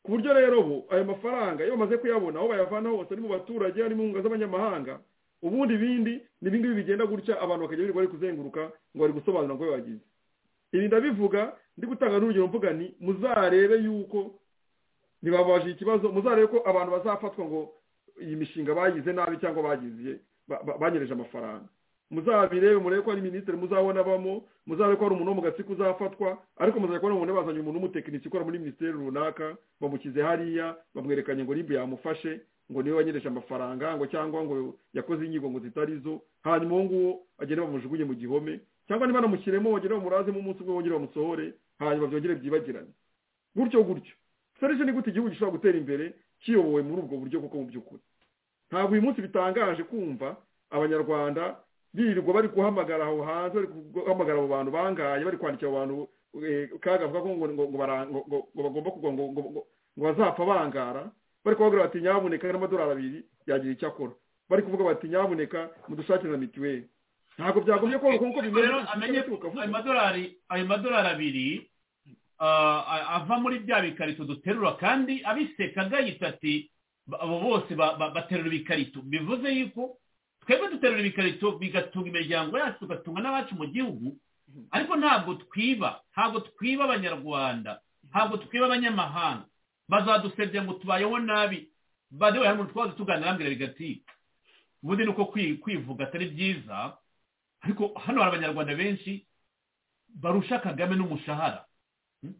ku buryo rero bo ayo mafaranga iyo bamaze kuyabona aho bayavana hose ari mu baturage ari mu nkunga z'abanyamahanga ubundi bindi ni ibingibi bigenda gutya abantu bakajya birirwa bari kuzenguruka ngo bari gusobanura ngo bagize ibi ndabivuga ndi gutanga n'urugero mvuga ni muzarebe yuko ntibabaje ikibazo muzarebe ko abantu bazafatwa ngo iyi mishinga bayize nabi cyangwa bagize ba- ba- banyereje amafaranga muzabirebe murebe ko ari minisitiri muzabona abamo muzarebe ko hari umuntu wo mu gatsiko uzafatwa ariko muzarebe ko hari umuntu bazanye umuntu w'umutekinisi ukora muri minisiteri runaka bamukize hariya bamwerekanye ngo ribu yamufashe ngo niwe wanyereje amafaranga ngo cyangwa ngo yakoze inyigo ngo zitari zo hanyuma uwo nguwo agende bamujugunye mu gihome cyangwa niba namushyiremo wongere umurazemo umunsi umwe wongere bamusohore hanyuma byongere byibagirane gutyo gutyo serivisi ni gute igihugu gishobora gutera imbere kiyobowe muri ubwo buryo kuko mu by'ukuri ntabwo uyu munsi bitangaje kumva abanyarwanda birirwa bari guhamagara aho hanze bari guhamagara abo bantu bangaye bari kwandikira abo bantu kaga avuga ko ngo ngo ngo bara- ngo- ngo- ngo bagomba kugwa ngo ngo ngo- ngo bazapfa bangara bari kubabwira bati nyabuneka n'amadolari abiri yagira icyo akora bari kuvuga bati nyabuneka mudushakire na mituweli ntabwo byagomye koroka kuko bimeze rero amenye ko ukavuga. ayo madolari ayo madolari abiri ah, a- ava muri bya bikarito duterura kandi abiseka agahita ati ba- abo bose ba- ba- baterura ibikarito bivuze yuko twebwe duterura ibikarito bigatunga imiryango yacu tugatunga n'abacu mu gihugu ariko ntabwo twiba ntabwo twiba abanyarwanda ntabwo twiba abanyamahanga bazadusebya ngo tubayeho nabi badewe hari umuntu twaza tuganira arambwira bigati ubundi ni uko kwi- kwivuga atari byiza ariko hano hari abanyarwanda benshi barusha kagame n'umushahara Hmm?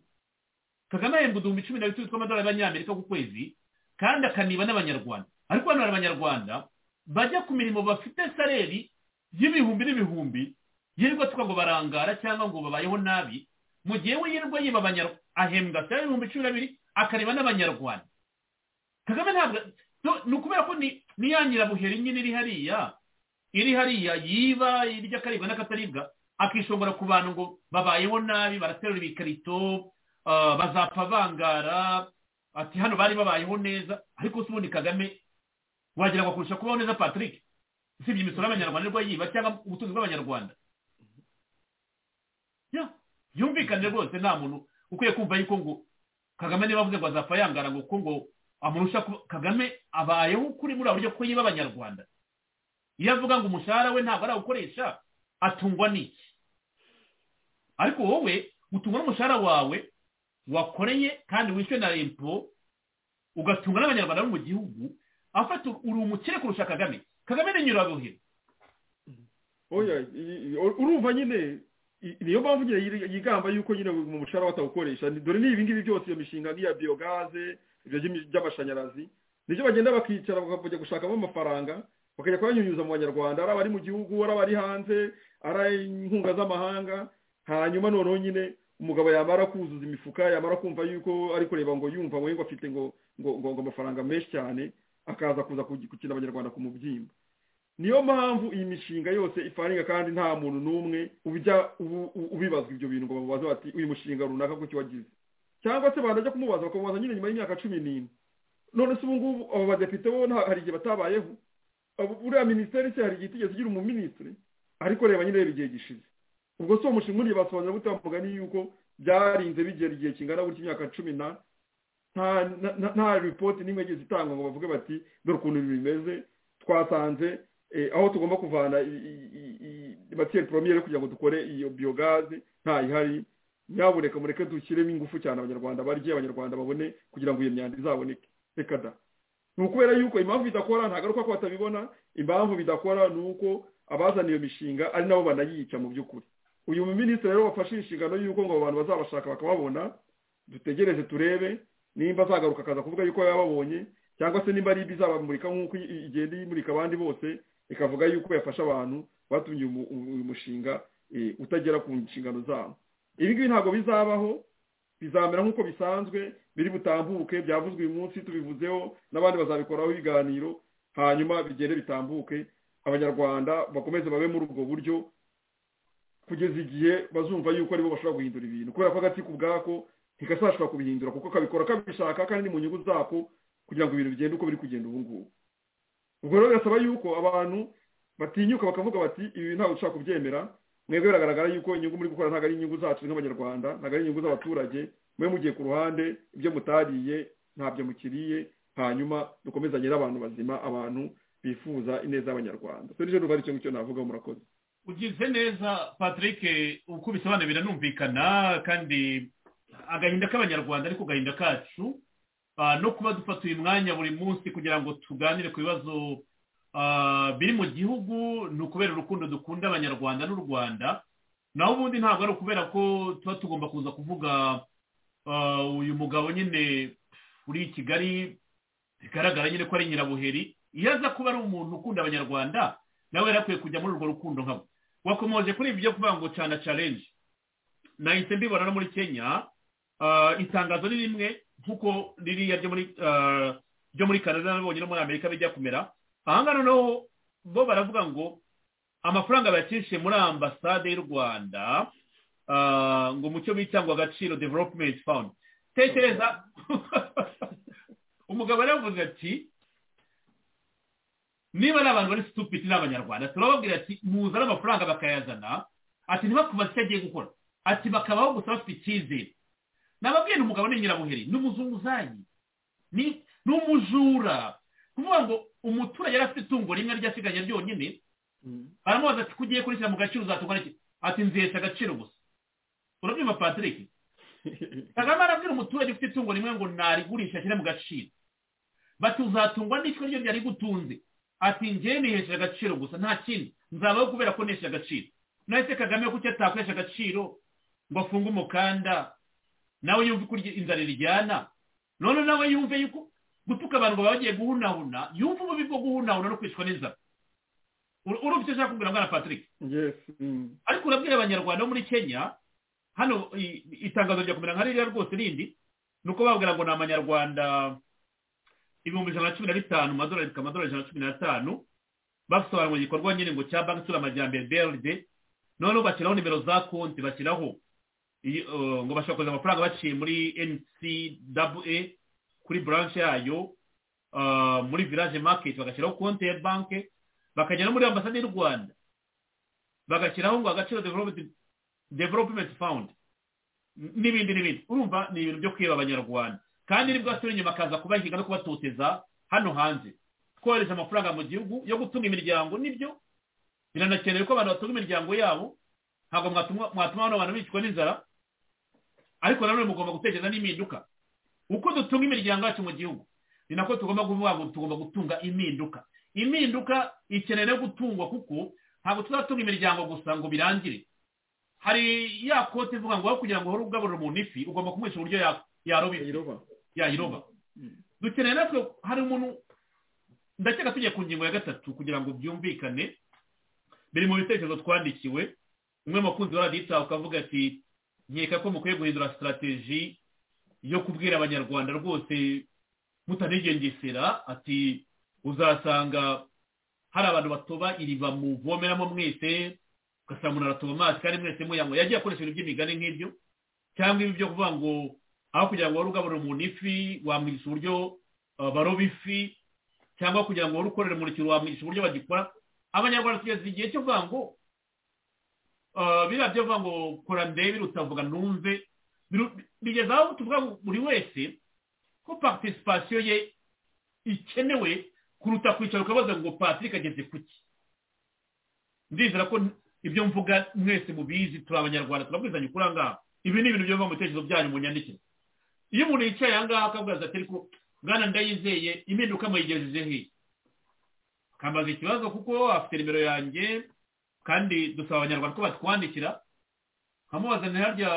kagame ahembwa uduhumbi cumi na bitatu tw'amadolari y'abanyamerika ku kwezi kandi akaniba n'abanyarwanda ariko hano hari abanyarwanda bajya ku mirimo bafite saleri y'ibihumbi n'ibihumbi yirirwa tukago barangara cyangwa ngo babayeho nabi mu gihe we yirirwa yiba abanyarwanda ahembwa saleri y'ibihumbi cumi na bibiri akaniba n'abanyarwanda kagame ntabwo so, ni ukubera ko ni ni ya nyirabuheri nyine iri hariya iri hariya yiba irya akaribwa n'akataribwa akishongora ku bantu ngo babayeho nabi baraterura ibikarito ah, bazapfa bangara ati hano bari babayeho neza ariko se ubundi kagame wagira ngo akurusha kubaho neza patrick usibye imisoro y'abanyarwanda nibwo yiba cyangwa ubutunzi bw'abanyarwanda Ya, yumvikane rwose nta muntu ukwiye kumva yuko ngo kagame niba avuze ngo azapfa yangara ngo kuko ngo amurusha kuba kagame abayeho kuri muri buryo ko yiba abanyarwanda iyo avuga ngo umushahara we ntabwo arawukoresha atungwa n'iki ariko wowe utungwa n'umushahara wawe wakoreye kandi wishyuwe na rempo ugatunga n'abanyarwanda bo mu gihugu afata uri umukire kurusha kagame kagame ni nyirabuheri oya i- i- urumva nyine i- niyo mpamvu nyine yiri- yigamba yuko nyine mu mushahara batawukoresha Ni- dore n'ibi ngibi byose iyo mishinga nk'iya biyogaze ibyo by'imi- by'amashanyarazi nibyo bagenda bakicara bakajya gushakamo amafaranga bakajya kuyanyunyuza mu banyarwanda ari abari mu gihugu ari abari hanze ari inkunga z'amahanga hanyuma noneho nyine umugabo yamara kuzuza imifuka yamara kumva yuko ari kureba ngo yumva ngo ngo afite ngo ngo ngo ngo amafaranga menshi cyane akaza kuza kugi- gukina abanyarwanda ku mubyimba niyo mpamvu iyi mishinga yose ifaringa kandi nta muntu n'umwe ubijya ubu- u- ubibazwa ibyo bintu ngo bamubaze bati uyu mushinga runaka kuki wagize cyangwa se banajya kumubaza bakamubaza nyine nyuma y'imyaka cumi n'ine none se ubu ngubu abo badepite bo nta- hari igihe batabayeho Abo- uriya minisiteri se hari igihe itigeze igira umuminisitiri ariko reba nyine reba igihe gishize ubwo si uwo mushinga uriya basobanura gute bamugani yuko byarinze bigera igihe kingana gutya imyaka cumi na nta na- na- nta ripoti n'imwe yigeze itangwa ngo bavuge bati dore ukuntu ibi bimeze twasanze eh, aho tugomba kuvana matiyeri poromiyeri kugira ngo dukore iyo biyogaze ntayihari nyabuneka mureke dushyiremo ingufu cyane abanyarwanda barye abanyarwanda babone kugira ngo iyo myanda izaboneke reka da ni ukubera yuko impamvu bidakora ntabwo ari uko ko batabibona impamvu bidakora ni uko abazana iyo mishinga ari nabo banayica mu by'ukuri uyu minisitiri rero wafashe inshingano y'uko ngo abo bantu bazabashaka bakababona dutegereze turebe nimba azagaruka akaza kuvuga yuko yababonye cyangwa se nimba ari ibi izabamurika nk'uko i- i- igenda imurika abandi bose ikavuga yuko yafasha abantu batumye umu- umu- uyu mushinga eh, utagera ku nshingano zabo ibi ngibi ntabwo bizabaho bizamera nk'uko bisanzwe biri butambuke byavuzwe uyu munsi tubivuzeho n'abandi bazabikoraho ibiganiro hanyuma bigende bitambuke abanyarwanda bakomeze babe muri ubwo buryo kugeza igihe bazumva yuko aribo bashobora guhindura ibintu kubera ko agati ku bwako ntikazashobora kubihindura kuko kabikora kabishaka kandi ni mu nyungu zako kugira ngo ibintu bigende uko biri kugenda ubu ngubu ubwo rero birasaba yuko abantu batinyuka bakavuga bati ibi ntabwo dushobora kubyemera mwebwe biragaragara yuko inyungu muri gukora ntabwo ari inyungu zacu nk'abanyarwanda ntabwo ari inyungu z'abaturage mwe mugiye ku ruhande ibyo mutariye ntabyo mukiriye hanyuma dukomezanye n'abantu bazima abantu bifuza ineza y'abanyarwanda serije ndumva ari icyo ngicyo navuga murakoze ugize neza patrick uko bisobanura biranumvikana kandi agahinda k'abanyarwanda ariko agahinda kacu ah, no kuba dufata uyu mwanya buri munsi kugira ngo tuganire ku bibazo ah, biri mu gihugu ni ukubera urukundo dukunda abanyarwanda n'u rwanda naho ubundi ntabwo ari ukubera ko tuba tugomba kuza kuvuga ah, uyu mugabo nyine uri i kigali bigaragara nyine ko ari nyirabuheri iyo aza kuba ari umuntu ukunda abanyarwanda nawe yari akwiye kujya muri urwo rukundo nkabo wakomoje kuri ibi byo kuvuga ngo cana challenge nahise mbibona no muri kenya ah, itangazo ni rimwe nk'uko ririya ryo muri ah, ryo muri canada nabonye no muri amerika bijya kumera ahangaha noneho bo baravuga ngo amafaranga bayacishe muri ambasade y'u rwanda ah, ngo mu cyo bita ngo agaciro development fund tekereza umugabo yaravuze ati niba ari abantu bari stupid ni abanyarwanda turababwira ati muzane amafaranga bakayazana ati ntibakubaze icyo agiye gukora ati bakabaho gusa bafite icyizere nababwiye ni umugabo ni nyirabuheri ni umuzunguzayi ni ni umujura kuvuga ngo umuturage yari afite itungo rimwe ryasigaye ryonyine aramubaza ati kugiye kurishyira mu gaciro uzatungana iki ati nzihesha agaciro gusa urabyumva patrick kagame arabwira umuturage ufite itungo rimwe ngo narigurisha ashyire mu gaciro bati uzatungwa n'ishwa ryo ryari gutunze ati njye nihesheje agaciro gusa nta kindi nzabaho kubera ko nihesheje agaciro nahise kagame kuki atakoresha agaciro ngo afunge umukanda nawe yumve uko inzara irijyana none nawe yumve yuko gutuka abantu ngo baba bagiye guhunahuna yumve ububi bwo guhunahuna no kwicwa n'inzara Ur- urumva icyo ashaka kubwira mwana patrick yesi mm. ariko urabwira abanyarwanda bo muri kenya hano i- itangazo rya kumera nka ririya rwose rindi ni uko babwira ngo ni amanyarwanda ibihumbi ijana na cumi na bitanu amadolari bikaba amadolari ijana na cumi n'atanu basobanura igikorwa nyine ngo cya banki isura amajyambere brd noneho bashyiraho nimero za konti bashyiraho iyi, eh, ngo bashobora kohereza amafaranga baciye muri ncwa kuri branche yayo ah, muri village market bagashyiraho konti ya banki bakajya no muri ambasade y'u rwanda bagashyiraho ngo agaciro development development fund N- n'ibindi n'ibindi urumva ni ibintu byo kweba abanyarwanda kandi nibwo asubira inyuma akaza kubahiga no kubatoteza hano hanze kohereza amafaranga mu gihugu yo gutunga imiryango nibyo biranakenewe ko abantu batunga imiryango yabo ntabwo mwatuma- mwatuma bano bantu bicwa n'inzara ariko nanone mugomba gutekereza n'impinduka uko dutunga imiryango yacu mu gihugu ni nako tugomba kuvuga ngo tugomba gutunga impinduka impinduka ikeneye no gutungwa kuko ntabwo tuzatunga imiryango gusa ngo birangire hari ya kote ivuga ngo aho kugira ngo uhore ugaburira umuntu ifi ugomba kumwisha uburyo ya- yaroba ifi iroba yayiroba dukeneye natwe hari umuntu ndakeka tujya ku ngingo ya gatatu kugira ngo byumvikane biri mu bitekerezo twandikiwe umwe mu bakunzi wa radiyo itaha ukavuga ati nkeka ko mukwiye guhindura sitarateji yo kubwira abanyarwanda rwose mutanigengesera ati uzasanga hari abantu batoba iriba muvomeramo mwese ugasanga umuntu aratoba amazi kandi mwese muyanywa yagiye akoresha ibintu by'imigani nk'ibyo cyangwa ibi byo kuvuga ngo aho kugira ngo wari ugaburira umuntu ifi wamwigisha uburyo uh, baroba ifi cyangwa kugira ngo wari ukorera umurikiro wamwigisha uburyo bagikora abanyarwanda tugeze igihe cyo kuvuga ngo uh, biriya byo kuvuga ngo kora ndebe utavuga numve biru- bigeze aho tuvuga ngo buri wese ko participation ye ikenewe kuruta kwicara ukabaza ngo patrick ageze kuki ndizera ko ibyo mvuga mwese mubizi turi abanyarwanda turabwizanya ukuri aha ngaha ibi ni ibintu biva mu bitekerezo byanyu mu nyandikire iyo umuntu yicaye aha ngaha akavuga ati ariko mwana ndayizeye impinduka muyigejeje hehe akambaza ikibazo kuko afite nimero yanjye kandi dusaba abanyarwanda ko batwandikira nkamubaza nti harya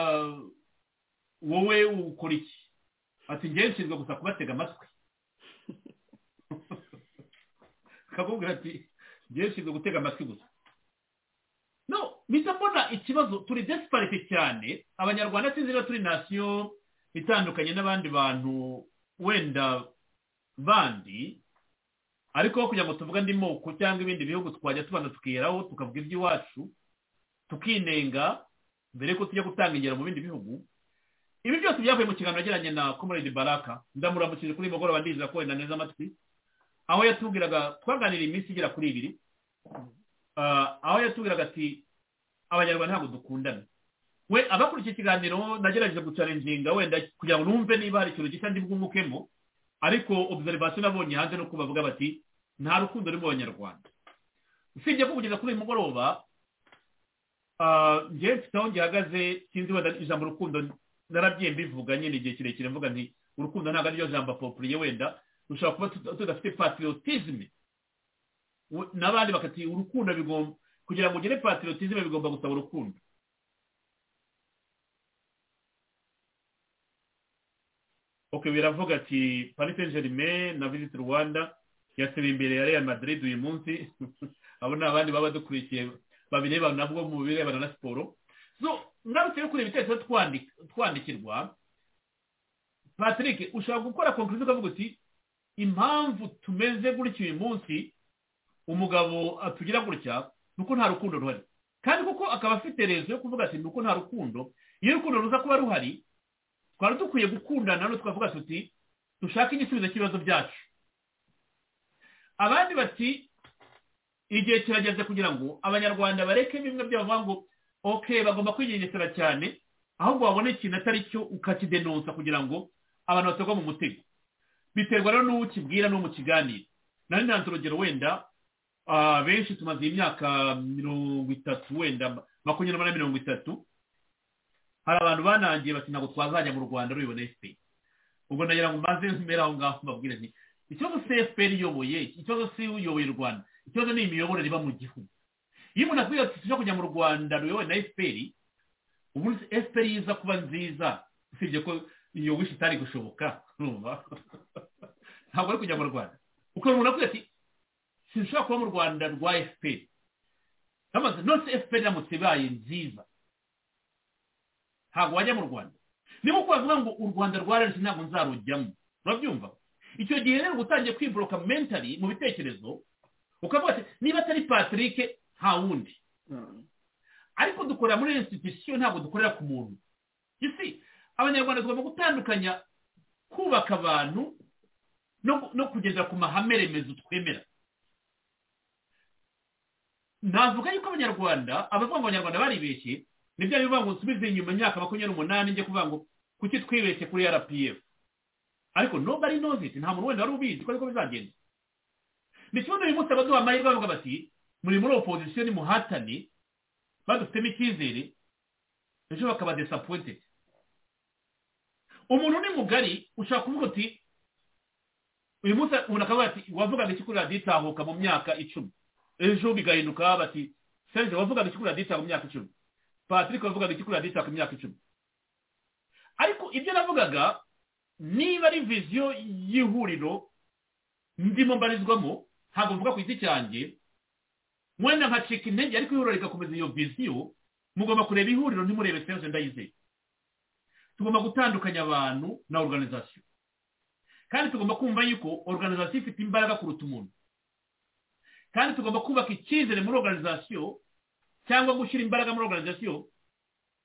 wowe ukora iki ati njyewe nshinzwe gusa kubatega amatwi akakubwira ati njyewe nshinzwe gutega amatwi gusa no mpita mbona ikibazo turi desiparite cyane abanyarwanda sinzi niba turi nasiyo itandukanye n'abandi bantu wenda bandi ariko aho kugira ngo tuvuge andi moko cyangwa ibindi bihugu twajya tubanza tukiheraho tukavuga iby'iwacu tukinenga mbere yuko tujya gutanga ingero mu bindi bihugu ibi byose byavuye mu kiganiro yagiranye na comrade baraka ndamuramukije kuri uyu mugoroba ndizera ko wenda neza amatwi aho yatubwiraga twaganira iminsi igera kuri ibiri Ah, aho yatubwiraga ati abanyarwanda ntabwo dukundana we abakurikiye ikiganiro nagerageje gucarenjinga wenda kugira ngo numve niba hari ikintu gishya ndibwungukemo ariko observation nabonye hanze nuko bavuga bati nta rukundo ruri mu banyarwanda usibye ko kugeza kuri uyu mugoroba ah, njyewe mfite aho ngihagaze sinzi wenda ijambo rukundo naragiye mbivuga nyine igihe kirekire mvuga nti urukundo ntabwo ariryo jambo apopuriye wenda rushobora kuba tuta- tudafite patriotisme we- n'abandi bakati urukundo bigomba kugira ngo ugire patriotisme bigomba gusaba urukundo ok biravuga ati paris saint germain na visit rwanda yasiba imbere ya real madrid uyu munsi abo ni abandi baba badukurikiye babireba nabwo mu birebana na siporo so ngarutse yo kureba ibitekerezo twandi- twandikirwa patrick ushobora gukora konkurizo ukavuga uti impamvu tumeze gutya uyu munsi umugabo atugira gutya ni uko nta rukundo ruhari kandi kuko akaba afite rezo yo kuvuga ati ni uko nta rukundo iyo urukundo ruza kuba ruhari twari dukwiye gukundana none twavuga tuti dushake igisubizo cy'ibibazo byacu abandi bati igihe kirageze kugira ngo abanyarwanda bareke bimwe byavuga ngo ok bagomba kwigengesera cyane ahubwo babone ikintu atari cyo ukakidenonsa kugira ngo abantu batagwa mu mutego biterwa rero n'uwo ukibwira n'uwo mu kiganiro nari ntanze urugero wenda ah, benshi tumaze imyaka mirongo itatu wenda makumyabiri na mirongo itatu hari abantu banangiye bati ntabwo twazajya mu rwanda rubibona efuperi ubwo nagira ngo mbanze mbere aho ngaho mbabwire nti ikibazo cfpr iyoboye ikibazo si uyoboye u rwanda ikibazo ni imiyoborere iba mu gihugu iyo umuntu akubwira ati tujya kujya mu rwanda ruyobowe na fpr ubundi fpr iza kuba nziza usibye ko iyo wishi itari gushoboka urumva ntabwo ari kujya mu rwanda ukuntu umuntu akubwira ati sinshobora kuba mu rwanda rwa fpr amaze nose fpr iramutse ibaye nziza ntabwo wajya mu rwanda niba ukubavuga ngo u rwanda rwararetse ntabwo nzarujyamo urabyumva icyo gihe rero uba utangiye kwiboroka mentali mu bitekerezo ukavuga ati niba atari patrick nta wundi ariko dukorera muri institution ntabwo dukorera ku muntu isi abanyarwanda tugomba gutandukanya kubaka abantu no, no kugeza ku mahame remezo twemera navuga yuko abanyarwanda abavuga ngo abanyarwanda baribeshye ni bya bivuga ngo nsubize inyuma imyaka makumyabiri n'umunani njye kuvuga ngo kuki twibeshye kuri rpf ariko nobody knows it nta muntu wenda wari ubizi ko ariko bizagenda ni ikibazo uyu munsi abaduha amahirwe bavuga bati muri muri opozisiyo ni muhatane badufitemo icyizere ejo bakaba disappointed umuntu ni mugari ushobora kuvuga uti uyu munsi umuntu akavuga ati wavugaga iki kuri radiyo itahuka mu myaka icumi ejo bigahinduka bati serge wavugaga iki kuri radiyo itahuka mu myaka icumi patrick wavugaga iki kuri radiyo itahuka mu myaka icumi ariko ibyo navugaga niba ari viziyo y'ihuriro ndimo mbarizwamo ntabwo mvuga ku giti cyanjye mwenda nkacika intege ariko ihuriro rigakomeza iyo viziyo mugomba kureba ihuriro ntimurebe serge ndayizeye tugomba gutandukanya abantu na organization kandi tugomba kumva yuko organization ifite imbaraga kuruta umuntu kandi tugomba kubaka icyizere muri organization cyangwa gushyira imbaraga muri organization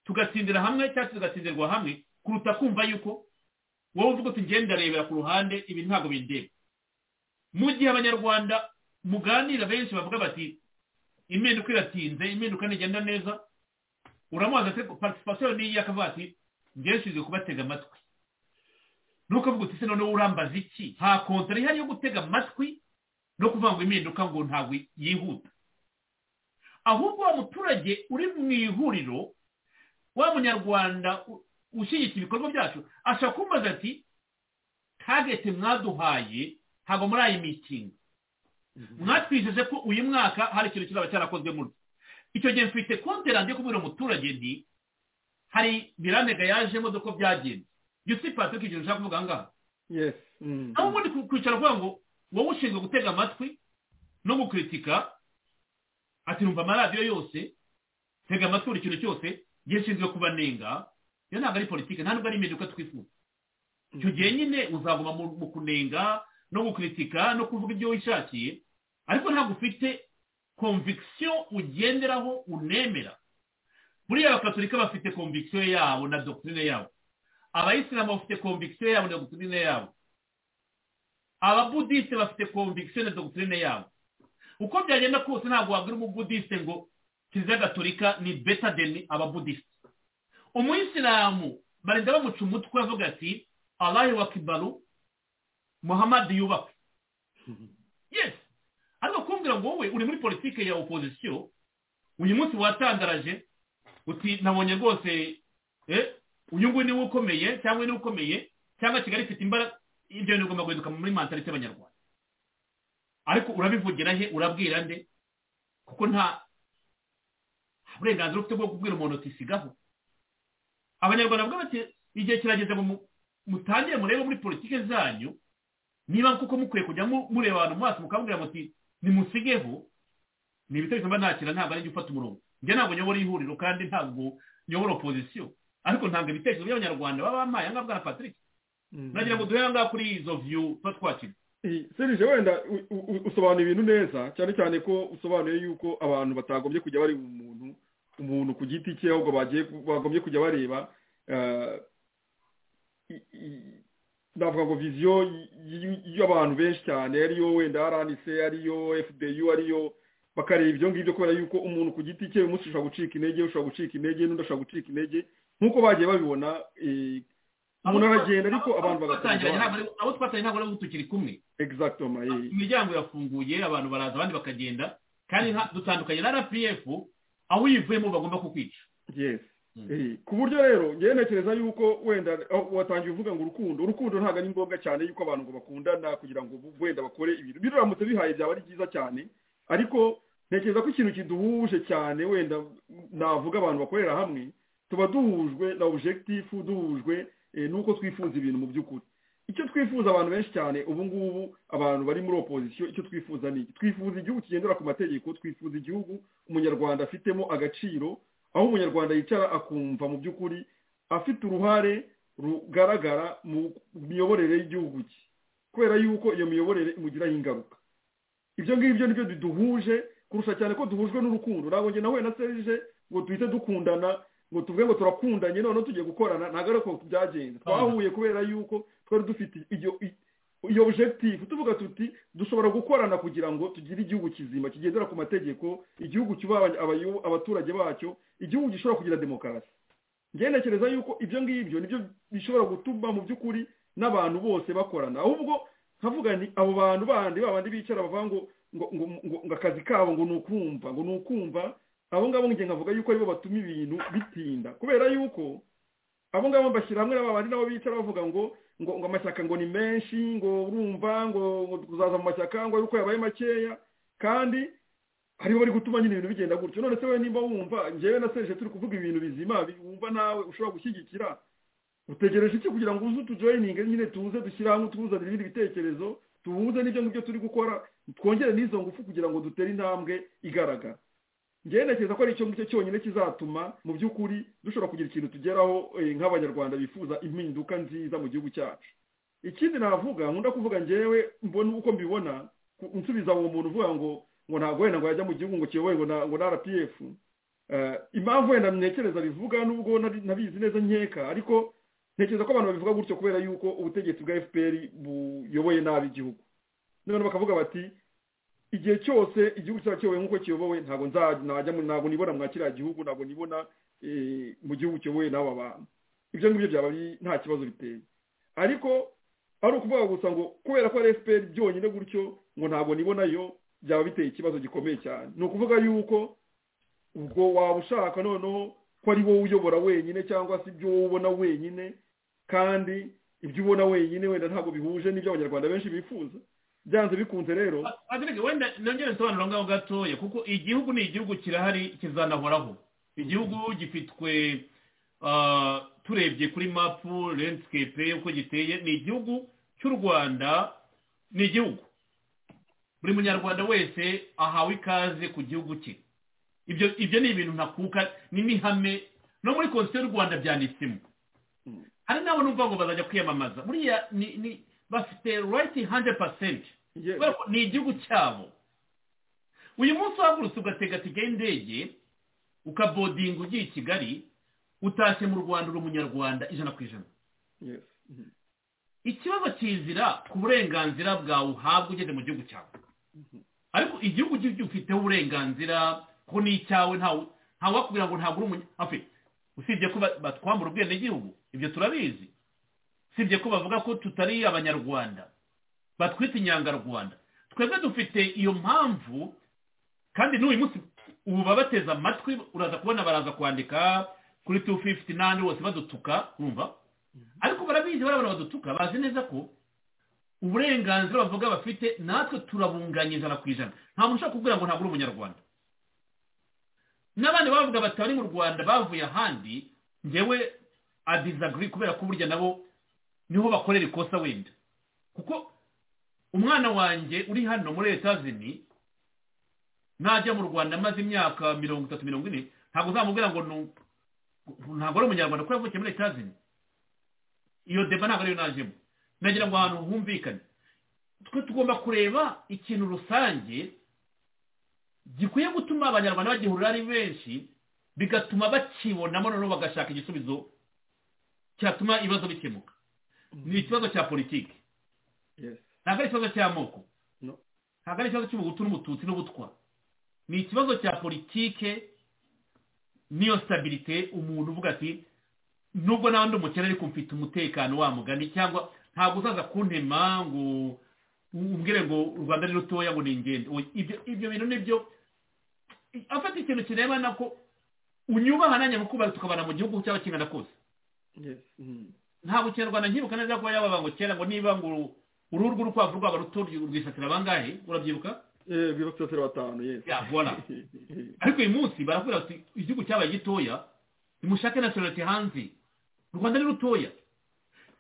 tugatsindira hamwe cyangwa tugatsindirwa hamwe kuruta kumva yuko wowe uvuga uti ngenda ndarebera ku ruhande ibi ntabwo bindeba mu gihe abanyarwanda muganira benshi bavuga bati impinduka iratinze impinduka ntigenda neza uramubaza ati participation ni iya akavuga ati ngeshinzwe kubatega amatwi nuko avuga uti se noneho urambaza iki nta kontara ihari yo gutega amatwi no kuvuga ngo impinduka ngo ntabwo yihuta ahubwo wa muturage uri mu ihuriro wa munyarwanda u- ushyigikira ibikorwa byacu ashobora kumbaza ati tagete mwaduhaye ntabwo muri iyi mitingi mwatwijeje ko uyu mwaka hari ikintu kizaba cyarakozwe muri icyo gihe mfite konterante yo kubwira umuturage nti hari miramega yajemo dore ko byagenze yusi patrick ikintu ushaka kuvuga aha ngaha yesi mm. aho ubundi ku- kwicara uvuga ngo wowe ushinzwe gutega amatwi no gukritika ati numva amaradiyo yose tega amatwi buri kintu cyose gishinzwe kubanenga iyo ntabwo ari politiki nta nubwo ari impinduka twifuza icyo gihe nyine uzaguma mu mu kunenga no gukritika no kuvuga ibyo wishakiye ariko ntabwo ufite konvikisiyo ugenderaho unemera buriya abakatolika bafite konvikisiyo yabo na dogitirine yabo abayisilamu bafite konvikisiyo yabo na dogitirine yabo ababudisite bafite konvikisiyo na dogitirine yabo uko byagenda kose ntabwo wabwira umubudisite ngo kiliziya gatolika ni beta deni ababudisite umuyisilamu barinda bamuca umutwe avuga ati alahi wa kibaru muhamadi yubaka yes ariko kumbwira ngo wowe uri muri politike ya opozisiyo uyu munsi watandaraje uti nabonye rwose eh, uyu nguyu niwe ukomeye cyangwa niwe ukomeye cyangwa kigali ifite imbaraga ibyo bintu bigomba guhinduka muri mantalite y'abanyarwanda ariko urabivugira he urabwira nde kuko nta burenganzira ufite bwo kubwira umuntu uti sigaho abanyarwanda bavuga bati igihe kirageze ngo mu- mutangire murebe muri politike zanyu niba koko mukwiye kujya mu- mureba abantu mu maso mukabwira muti nimusigeho ni ibitekerezo mba nakira ntabwo ari ufata umurongo njye ntabwo nyobora ihuriro kandi ntabwo nyobora opozisiyo ariko ntabwo ibitekerezo by'abanyarwanda baba bamaye aha ngaha bwa patrick nagira ngo duhere aha ngaha kuri izo view tuba twakira serije wenda u- u- usobanura ibintu neza cyane cyane ko usobanuye yuko abantu batagombye kujya bari umuntu umuntu ku giti cye ahubwo bagiye bagombye kujya bareba eh, i- i- ndavuga ngo viziyo y- y- y'abantu benshi cyane ariyo wenda rnc ariyo fdu ariyo bakareba ibyo ngibyo kubera yuko umuntu ku giti cye umunsi ushobora gucika intege ushobora gucika intege n'undi ashobora gucika intege nk'uko bagiye babibona eh, umuntu aragenda ariko abantu bagatangiranye bagakomeza abo twatanye ntabwo ari tukiri kumwe exactement eh. imiryango irafunguye abantu baraza abandi bakagenda kandi nta- dutandukanye na rpf aho uyivuyemo bagomba kukwica yes Mm. Eh, ku buryo rero ngewe ntekereza yuko wenda aho watangiye uvuga ngo urukundo urukundo ntabwo ari ngombwa cyane yuko abantu ngo bakundana kugira ngo bu- wenda bakore ibintu biramutse bihaye byaba ari byiza cyane ariko ntekereza ko ikintu kiduhuje cyane wenda navuga abantu bakorera hamwe tuba duhujwe na objectif duhujwe eh, n'uko twifuza ibintu mu by'ukuri icyo twifuza abantu benshi cyane ubu ngubu abantu bari muri opozisiyo icyo twifuza ni iki twifuza igihugu kigendera ku mategeko twifuza igihugu umunyarwanda afitemo agaciro aho umunyarwanda yicara akumva mu by'ukuri afite uruhare rugaragara mu miyoborere y'igihugu cye kubera yuko iyo miyoborere imugiraho ingaruka ibyo ngibyo nibyo biduhuje kurusha cyane ko duhujwe n'urukundo ntabwo njye nawe na serije ngo duhite dukundana ngo tuvuge ngo turakundanye noneho tugiye gukorana ntabwo ari uko byagenze twahuye kubera yuko twari dufite iyo i- iyo objective tuvuga tuti dushobora gukorana kugira ngo tugire igihugu kizima kigendera ku mategeko igihugu cyubaha abany- abayo- abaturage bacyo igihugu gishobora kugira demokarasi njyewe ntekereza yuko ibyo ngibyo nibyo bishobora gutuma mu by'ukuri n'abantu bose bakorana ahubwo nkavuga ni abo bantu bandi ba bandi bicara bavuga ngo ngo ngo ngo- ngo akazi kabo ngo ni ukumva ngo ni ukumva abo ngabo njye nkavuga yuko aribo batuma ibintu bitinda kubera yuko abo ngabo bashyira hamwe n'aba bandi nabo bicara bavuga ngo ngo ngo amashyaka ngo ni menshi ngo urumva ngo ngo kuzaza mu mashyaka ngo ari uko yabaye makeya kandi hariho bari gutuma nyine ibintu bigenda gutyo none se wowe nimba wumva njyewe na serije turi kuvuga ibintu bizima bi- wumva nawe ushobora gushyigikira utegereje iki kugira ngo uze utujoyininge nyine tuze dushyire hamwe tuzanire ibindi bitekerezo tuhuze n'ibyo ngibyo turi gukora twongere n'izo ngufu kugira ngo dutere intambwe igaragara njyewe ntekereza ko ari icyo ngicyo cyonyine kizatuma mu by'ukuri dushobora kugira ikintu tugeraho eh, nk'abanyarwanda bifuza impinduka nziza mu gihugu cyacu ikindi navuga nkunda kuvuga ngewe mbona uko mbibona ku- nsubiza uwo muntu uvuga ngo ngo ntabwo wenda ngo yajya mu gihugu ngo kiyobowe ngo na ngo na rpf Eh, impamvu wenda ntekereza bivuga nubwo nari- nabizi neza nkeka ariko ntekereza ko abantu babivuga gutyo kubera yuko ubutegetsi bwa fpr buyoboye nabi igihugu none bakavuga bati igihe cyose igihugu cyaba kiyobowe nk'uko kiyobowe ntabwo nza- najya mu- ntabwo nibona mwa kiriya gihugu ntabwo nibona eh, mu gihugu kiyobowe n'aba bantu ibyo ngibyo byaba ari- nta kibazo biteye ariko ari ukuvuga gusa ngo kubera ko ari fpr byonyine gutyo ngo ntabwo nibonayo byaba biteye ikibazo gikomeye cyane ni ukuvuga yuko ubwo waba ushaka noneho ko ari wowe uyobora wenyine cyangwa se ibyo wowe ubona wenyine kandi ibyo ubona wenyine wenda ntabwo bihuje n'ibyo abanyarwanda benshi bifuza byanze bikunze rero Patrick, wenda nongere nsobanura aho ngaho gatoya kuko igihugu ni igihugu kirahari kizanahoraho igihugu gifitwe ah, turebye kuri mapu landscape uko giteye ni igihugu cy'u rwanda ni igihugu buri munyarwanda wese ahawe ikaze ku gihugu cye ibyo ibyo ni ibintu ntakuka ni n'ihame no muri konstitusiyo y'u rwanda byanditsemo hari n'abo numva ngo bazajya kwiyamamaza buriya ni ni bafite rayiti handire pasenti Yes. kubera ko ni igihugu cyabo uyu munsi uhagurutse ugatega tike y'indege ukabodinga ugiye i kigali utashye mu rwanda uri umunyarwanda ijana ku ijana Yes. Mhm. ikibazo kizira ku burenganzira bwawe uhabwa ugeze mu gihugu cyawe ariko igihugu cyo gifiteho uburenganzira ko ni icyawe ntawe wakubwira ngo ntabwo uri umunyafe usibye ko ba- batwambura ubwenegihugu ibyo turabizi usibye ko bavuga ko tutari abanyarwanda batwita inyangarwanda twebwe dufite iyo mpamvu kandi n'uyu munsi ubu babateze amatwi uraza kubona baraza kwandika kuri tu fifuti n'ahandi bose badutuka urumva ariko barabizi barabona badutuka bazi neza ko uburenganzira bavuga bafite natwe turabunganya ijana ku ijana nta muntu ushobora kubwira ngo ntabwo uri umunyarwanda n'abandi bavuga batari mu rwanda bavuye ahandi ngewe adizagiri kubera ko burya nabo niho bakorera ikosa wenda kuko umwana wanjye uri hano muri etazini najya mu rwanda maze imyaka mirongo itatu mirongo ine ntabwo uzamubwira ngo ni- ntabwo ari umunyarwanda kuko yavukiye muri leta zimwe iyo deba ntabwo ariyo najemo nagira ngo ahantu humvikane twe tugomba kureba ikintu rusange gikwiye gutuma abanyarwanda bagihurira ari benshi bigatuma bakibonamo noneho bagashaka igisubizo cyatuma ibibazo bikemuka ni ikibazo cya politiki Yes. ntabwo ari ikibazo cy'amoko No. ntabwo ari ikibazo cy'ubuhutu n'ubututsi n'ubutwa ni ikibazo cya politike n'iyo sitabirite umuntu uvuga ati nubwo nawe ndi umukene ariko mfite umutekano wa mugani cyangwa ntabwo uzaza kuntema ngo umbwire ngo u rwanda ni rutoya ngo ni ingendo Oya, ibyo ibyo bintu nibyo afata ikintu kirebana ko unyubaha nanjye mukubaha tukabana mu gihugu cyaba kingana kose Yes. Mm. ntabwo ikinyarwanda nkibuka neza kuba yabaga ngo kera ngo niba ngo uruhu rw'urukwavu rwaba ruto rwisatira bangahe urabyibuka Eh, rwibatira batanu yes. Ya, voilà. ariko uyu munsi barakubwira bati igihugu cyabaye gitoya nimushake nationality hanze u rwanda ni rutoya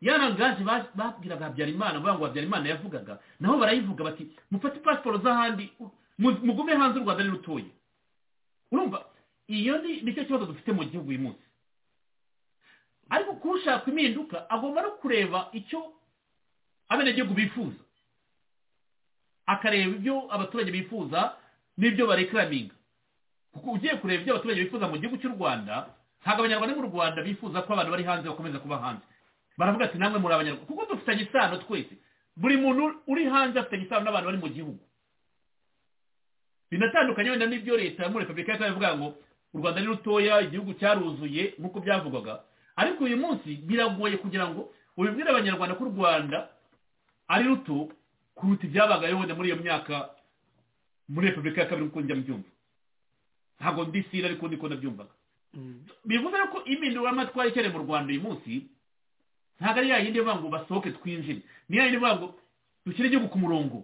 ya rangaje ba- babwiraga habyarimana bavuga ngo habyarimana yavugaga naho barayivuga bati mufate pasiporo z'ahandi mu- mugume hanze u rwanda ni rutoya urumva iyo ni nicyo kibazo dufite mu gihugu uyu munsi ariko kuba ushaka impinduka agomba no kureba icyo abenegihugu bifuza akareba ibyo abaturage bifuza n'ibyo barekaraminga kuko ugiye kureba ibyo abaturage bifuza mu gihugu cy'u rwanda ntabwo abanyarwanda bo mu rwanda bifuza ko abantu bari hanze bakomeza kuba hanze baravuga ati namwe muri abanyarwanda kuko dufitanye isano twese buri muntu uri hanze afitanye isano n'abantu bari mu gihugu binatandukanye wenda n'ibyo leta ya muri repubulika y'u Rwanda ivuga ngo u rwanda ni rutoya igihugu cyaruzuye nk'uko byavugwaga ariko uyu munsi biragoye kugira ngo ubibwire abanyarwanda ko u rwanda ari ruto kuruta ibyabagayo wenda muri iyo myaka muri repubulika ya kabiri nk'uko njya mbyumva ntabwo ndisira ariko niko nabyumvaga bivuze rero ko impinduramatwara ikenewe mu rwanda uyu munsi ntabwo ari yayindi ivuga ngo basohoke twinjire ni yayindi ivuga ngo dushyire igihugu ku murongo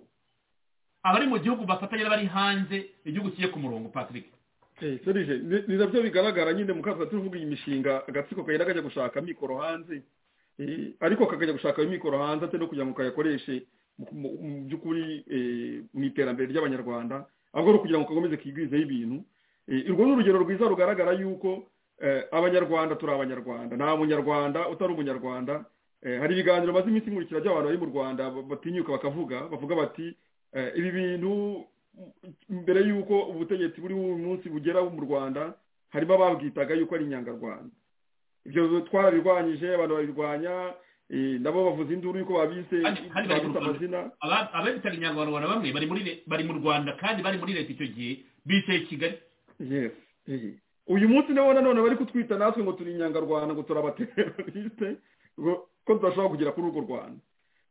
abari mu gihugu bafatanye n'abari hanze igihugu kijye ku murongo patrick Eh, serije ni- ni nabyo bigaragara nyine mukavuga turi kuvuga iyi mishinga agatsiko kagenda kajya gushaka amikoro hanze Eh, ariko kakajya gushaka ayo mikoro hanze atari no kugira ngo kayakoreshe mu- mu- mu by'ukuri eh, mu iterambere ry'abanyarwanda ahubwo ari ukugira ngo kakomeze kigwizeho ibintu Eh, urwo ni urugero rwiza rugaragara yuko eh, abanyarwanda turi abanyarwanda nta munyarwanda utari umunyarwanda Eh, hari ibiganiro maze iminsi nkurikira by'abantu bari mu rwanda ba- batinyuka bakavuga bavuga bati eh, ibi bintu mbere y'uko ubutegetsi buri uyu munsi bugera mu rwanda harimo ababwitaga yuko ari inyangarwanda ibyo twarabirwanyije abantu babirwanya eh, nabo bavuza induru yuko babise Hari- hari bari mu babise Rwanda. amazina Aba- ababitaga inyangabantu bamwe bari muri le- bari mu rwanda kandi bari muri leta icyo gihe bicaye i kigali yes eh. uyu munsi nabo nanone bari kutwita natwe ngo turi inyangarwanda ngo turabateroriste ngo- ko tudashobora kugera kuri urwo rwanda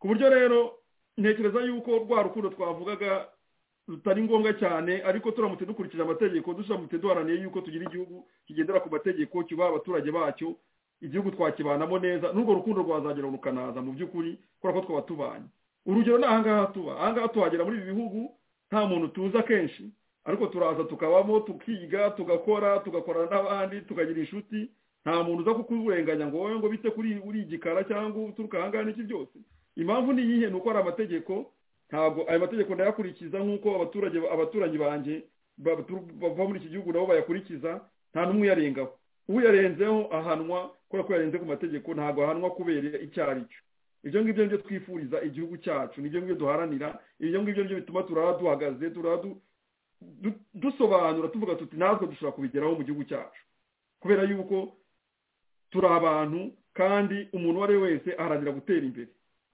ku buryo rero ntekereza yuko rwa rukundo twavugaga rutari ngombwa cyane ariko turamutse dukurikije amategeko duramutse duharanira yuko tugira igihugu kigendera ku mategeko kibaha abaturage bacyo igihugu twakibanamo neza n'urwo rukundo rwazagera rukanaza mu by'ukuri kubera ko twaba tubanye urugero ni ahangaha tuba ahangaha tuhagera muri ibi bihugu nta muntu tuzi akenshi ariko turaza tukabamo tukiga tugakora tugakorana n'abandi tukagira inshuti nta muntu uza kukurenganya ngo wowe ngo bite kuri uri igikara cyangwa uturuka ahangaha n'iki byose impamvu ni iyihe ni uko hari amategeko ntabwo ayo mategeko ndayakurikiza nk'uko abaturage abaturanyi banjye batu- bava muri iki gihugu nabo bayakurikiza nta n'umwe uyarengaho uyarenzeho ahanwa kubera ko yarenze ku mategeko ntabwo ahanwa kubera icyo ari cyo ibyo ngibyo nibyo twifuriza igihugu cyacu nibyo ngibyo duharanira ibyo ngibyo nibyo bituma turara duhagaze turara du- du- dusobanura tuvuga tuti natwe dushobora kubigeraho mu gihugu cyacu kubera yuko turi abantu kandi umuntu uwo ari we wese aharanira gutera imbere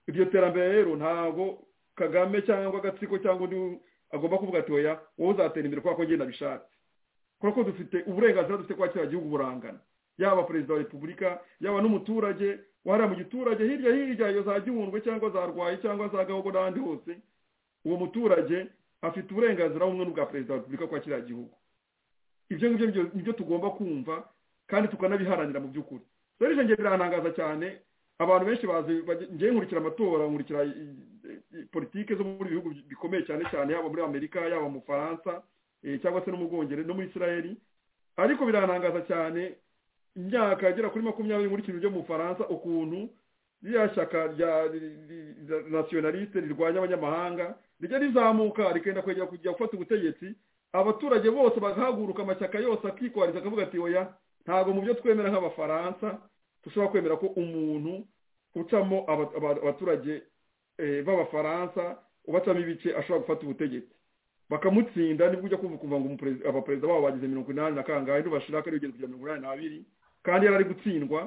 iryo terambere rero ntabwo kagame cyangwa agatsiko cyangwa undi agomba kuvuga ati oya wowe uzatera imbere kubera ko njye nabishatse kubera ko dufite uburenganzira dufite kuba kiriya gihugu burangana yaba perezida wa repubulika yaba n'umuturage wahariya mu giturage hirya hirya iyo za gihundwe cyangwa za rwayi cyangwa za gahogo n'ahandi hose uwo muturage afite uburenganzira bumwe n'ubwa perezida wa repubulika kuba kiriya gihugu ibyo ngibyo nibyo- nibyo tugomba kumva kandi tukanabiharanira mu by'ukuri rero ibyo ngibyo birantangaza cyane abantu benshi bazi bajya- njyewe nkurikira amatora nkurikira i- i- i- politike zo muri bihugu bikomeye cyane cyane yaba muri amerika yaba mu faransa eh, cyangwa se no mu bwongereza no muri israeli ariko birantangaza cyane imyaka agera kuri makumyabiri nkurikije byo mu faransa ukuntu ririya shyaka rya ri- ri- ri- nationaliste rirwanya abanyamahanga rijya rizamuka rikenda kwegera kujya gufata ubutegetsi abaturage bose bagahaguruka amashyaka yose akikwaririza akavuga ati oya ntabwo mu byo twemera nk'abafaransa dushobora kwemera ko umuntu ucamo aba- aba- abaturage eh, b'abafaransa ubacamo ibice ashobora gufata ubutegetsi bakamutsinda nibwo ujya kumva kuva ngo umuperezida- abaperezida babo bagize mirongo inani na kangahe ntibashiraka ariyo ugeze kugera mirongo inani n'abiri kandi yari ari gutsindwa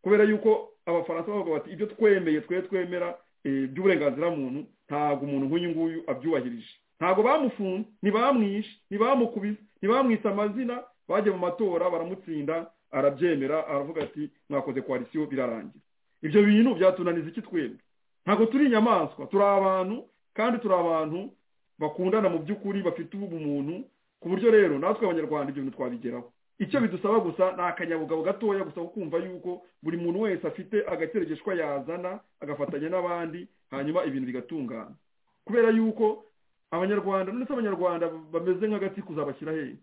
kubera yuko abafaransa bavuga bati ibyo twemeye twe twemera eh, by'uburenganzira muntu ntabwo umuntu nk'uyu nguyu abyubahirije ntabwo bamufunze ntibamwishe ntibamukubise ntibamwise amazina bajya mu matora baramutsinda arabyemera aravuga ati mwakoze koalisiyo birarangira ibyo bintu byatunaniza iki twembi ntabwo turi inyamaswa turi abantu kandi turi abantu bakundana mu by'ukuri bafite ubumuntu ku buryo rero natwe abanyarwanda ibyo bintu twabigeraho icyo bidusaba gusa ni akanyabugabo gatoya gusa ko kumva yuko buri muntu wese afite agateregeshwa yazana agafatanya n'abandi hanyuma ibintu bigatungana kubera yuko abanyarwanda ndetse abanyarwanda bameze nk'agatsiko uzabashyira hehe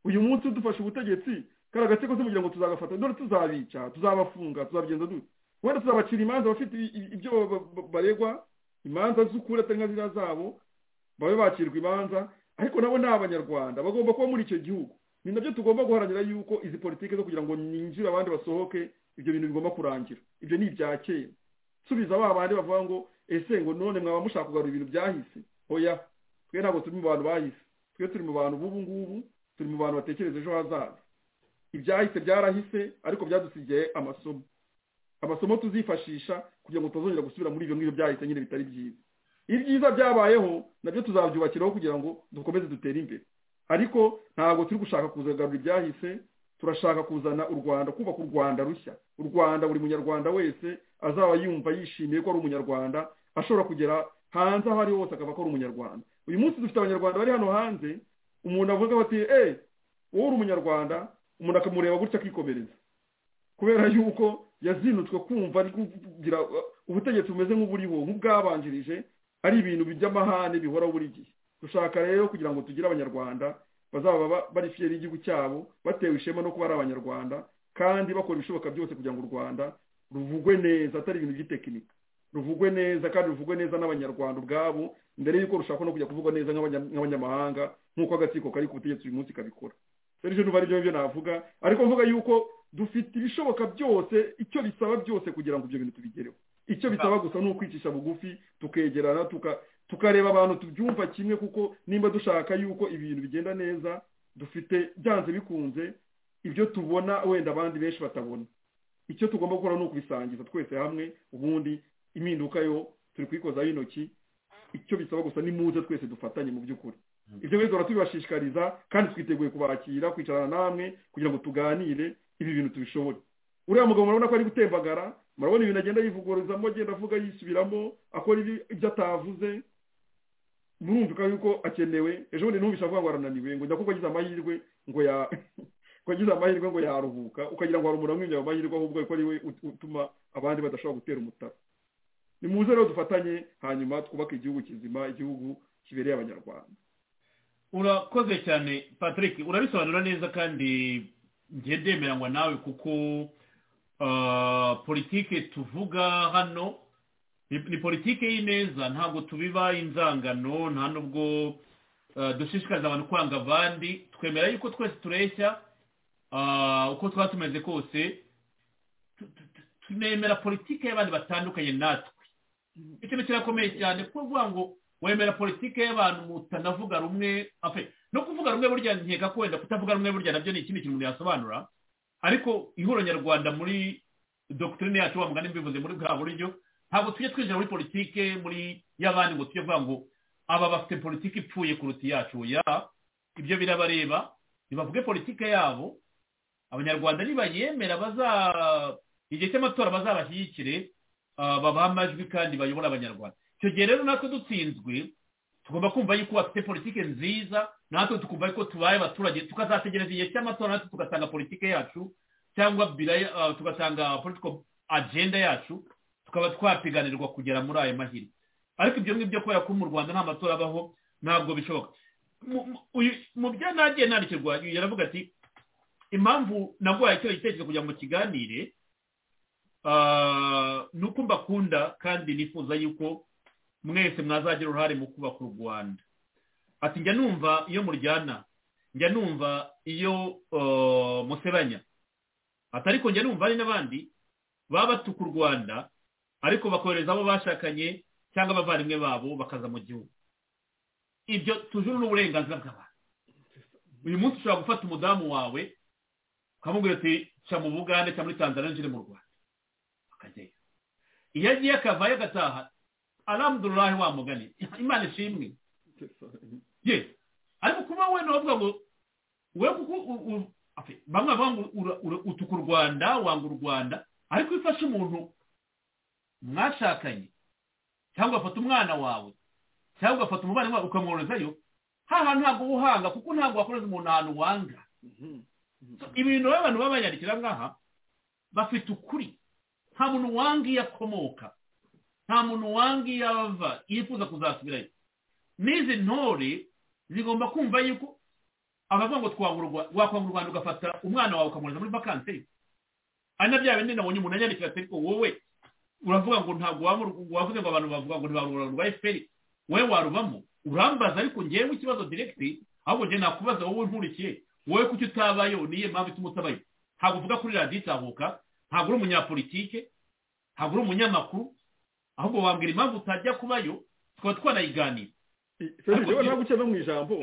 uyu munsi udufashe ubutegetsi kari agatsiko se kugira ngo tuzagafata dore tuzabica tuzabafunga tuzabigenza dute wenda tuzabacira imanza bafite i- i- ibyo ba- ba- baregwa imanza z'ukuri atari nka ziriya zabo babe bakirwa imanza ariko nabo ni abanyarwanda bagomba kuba muri icyo gihugu ni nabyo tugomba guharanira yuko izi politiki zo kugira ngo ninjire abandi basohoke ibyo bintu bigomba kurangira ibyo ni ibya kera subiza ba bandi bavuga ngo ese ngo none mwaba mushaka kugarura ibintu byahise oya twe ntabwo turi mu bantu bahise twe turi mu bantu b'ubu ngubu turi mu bantu batekereza ejo hazaza ibyahise byarahise ariko byadusigaye amasomo amasomo tuzifashisha kugira ngo tutazongera gusubira muri ibyo ngibyo byahise nyine bitari byiza ibyiza byabayeho nabyo tuzabyubakiraho kugira ngo dukomeze dutere imbere ariko ntabwo turi gushaka kuzagarura ibyahise turashaka kuzana u rwanda kubaka u rwanda rushya u rwanda buri munyarwanda wese azaba yumva yishimiye ko ari umunyarwanda ashobora kugera hanze aho ari hose akava ko ari umunyarwanda uyu munsi dufite abanyarwanda bari hano hanze umuntu avuga ati eee wowe uri umunyarwanda umuntu akamureba gutya akikomereza kubera yuko yazinutswe kumva ari kugira uh, ubutegetsi bumeze nk'uburiho nk'ubwabanjirije ari ibintu by'amahane bihoraho buri gihe dushaka rero kugira ngo tugire abanyarwanda bazaba ba- bari fiyeri y'igihugu cyabo batewe ishema no kuba ari abanyarwanda kandi bakora ibishoboka byose kugira ngo u rwanda ruvugwe neza atari ibintu by'itekinika ruvugwe neza kandi ruvugwe neza n'abanyarwanda ubwabo mbere y'uko rushaka no kujya kuvugwa neza nk'abanya- nk'abanyamahanga nk'uko agatsiko kari ku butegetsi uyu munsi kabikora serije numva aribyo byo navuga ariko mvuga yuko dufite ibishoboka byose icyo bisaba byose kugira ngo ibyo bintu tubigereho icyo bisaba gusa ni ukwicisha bugufi tukegerana tuka- tukareba abantu tubyumva kimwe kuko nimba dushaka yuko ibintu bigenda neza dufite byanze bikunze ibyo tubona wenda abandi benshi batabona icyo tugomba gukora ni ukubisangiza twese hamwe ubundi impinduka yo turi kuyikozaho intoki icyo bisaba gusa ni muze twese dufatanye mu by'ukuri ibyo rero duhora tubibashishikariza kandi twiteguye kubakira kwicarana namwe kugira ngo tuganire ibi bintu tubishobore uriya mugabo murabona ko ari gutembagara murabona ibintu agenda yivugurizamo agenda avuga yisubiramo akora ibi- ibyo atavuze murumvika yuko akenewe ejo bundi ntumvishe avuga ngo arananiwe ngo nyakubwo agize amahirwe ngo ya ngo agize amahirwe ngo yaruhuka ukagira ngo hari umuntu amwimye ayo mahirwe ahubwo ko ari we ut- utuma abandi badashobora gutera umutara ni muze rero dufatanye hanyuma twubake igihugu kizima igihugu kibereye abanyarwanda urakoze cyane patrick urabisobanura neza kandi njye ndemeranywa nawe kuko ah, politike tuvuga hano ni ni politike y'ineza ntabwo tubiba inzangano nta nubwo ah, dushishikariza abantu kwanga abandi twemera yuko twese tureshya ah, uko tuba tumeze kose tu- tu- tu- tunemera politike y'abandi batandukanye natwe ikintu kirakomeye cyane kuko uvuga ngo wemera politike y'abantu mutanavuga rumwe afe no kuvuga rumwe burya nkeka ko wenda kutavuga rumwe burya nabyo ni ikindi kintu umuntu yasobanura ariko ihuriro nyarwanda muri dogitorine yacu wa mugani mbivuze muri bwa buryo ntabwo tujya twinjira muri politike muri y'abandi ngo tujye kuvuga ngo aba bafite politiki ipfuye kuruta iyacu ya ibyo birabareba nibavuge politike yabo abanyarwanda nibayemera baza igihe cy'amatora bazabashyigikire ah, babahe amajwi kandi bayobore abanyarwanda icyo gihe rero natwe dutsinzwe tugomba kumva yuko bafite politiki nziza natwe tukumva yuko tubaye abaturage tukazategereza igihe cy'amatora natwe tugatanga politiki yacu cyangwa biraya- ah, tugatanga political agenda yacu tukaba twapiganirwa kugera muri ayo mahirwe ariko ibyo ngibyo kubera ko mu rwanda nta matora abaho ntabwo bishoboka Mu- mu- uyu- mu byo nagiye nandikirwa yaravuga ati impamvu nagwaye icyo gitekerezo kugira ngo kiganire ah, ni uko mbakunda kandi nifuza yuko mwese mwazagira uruhare mu kubaka u rwanda ati njya numva iyo muryana njya numva iyo uh, musebanya ati ariko njya numva hari n'abandi baba batuka u rwanda ariko bakohereza abo bashakanye cyangwa abavandimwe babo bakaza mu gihugu ibyo tujuru n'uburenganzira bw'abantu uyu munsi ushobora gufata umudamu wawe ukamubwira ati cya mu bugande cya muri tanzania njye mu rwanda akajyayo iyo agiye akavayo agataha aramudururahe wa mugani imana ishimwe ye ariko kuba we navuga ngo we kuko bamwe bavuga ngo utuka u rwanda wanga u rwanda ariko iyo ufashe umuntu mwashakanye cyangwa ugafata umwana wawe cyangwa ugafata umubare wawe ukamworozayo haha ntabwo uhanga kuko ntabwo wakoreza umuntu ahantu wanga ibintu abantu baba banyandikira ngaha bafite ukuri nta muntu wanga iyo akomoka nta muntu wanga iyo ava yifuza kuzasubirayo n'izi ntore zigomba kumva yuko abavuga ngo twangurwa wakwanga u rwanda ugafata umwana wawe ukamwohereza muri vakanseri ari na bya bindi nabonye umuntu anyandikira ati ariko wowe uravuga ngo ntabwo wavuze ngo abantu bavuga ngo ntibarura rwa efuperi wowe warubamo urambaza ariko ngewe ikibazo diregiti ahubwo njye nakubaza wowe nkurikiye wowe kuki utabayo niyo mpamvu ituma utabayo ntabwo uvuga kuri radiyo itahuka ntabwo uri umunyapolitike ntabwo uri umunyamakuru ahubwo wambwira impamvu utajya kubayo tukaba twanayiganira serivisi yewe ntabwo ukeneye mu ijambo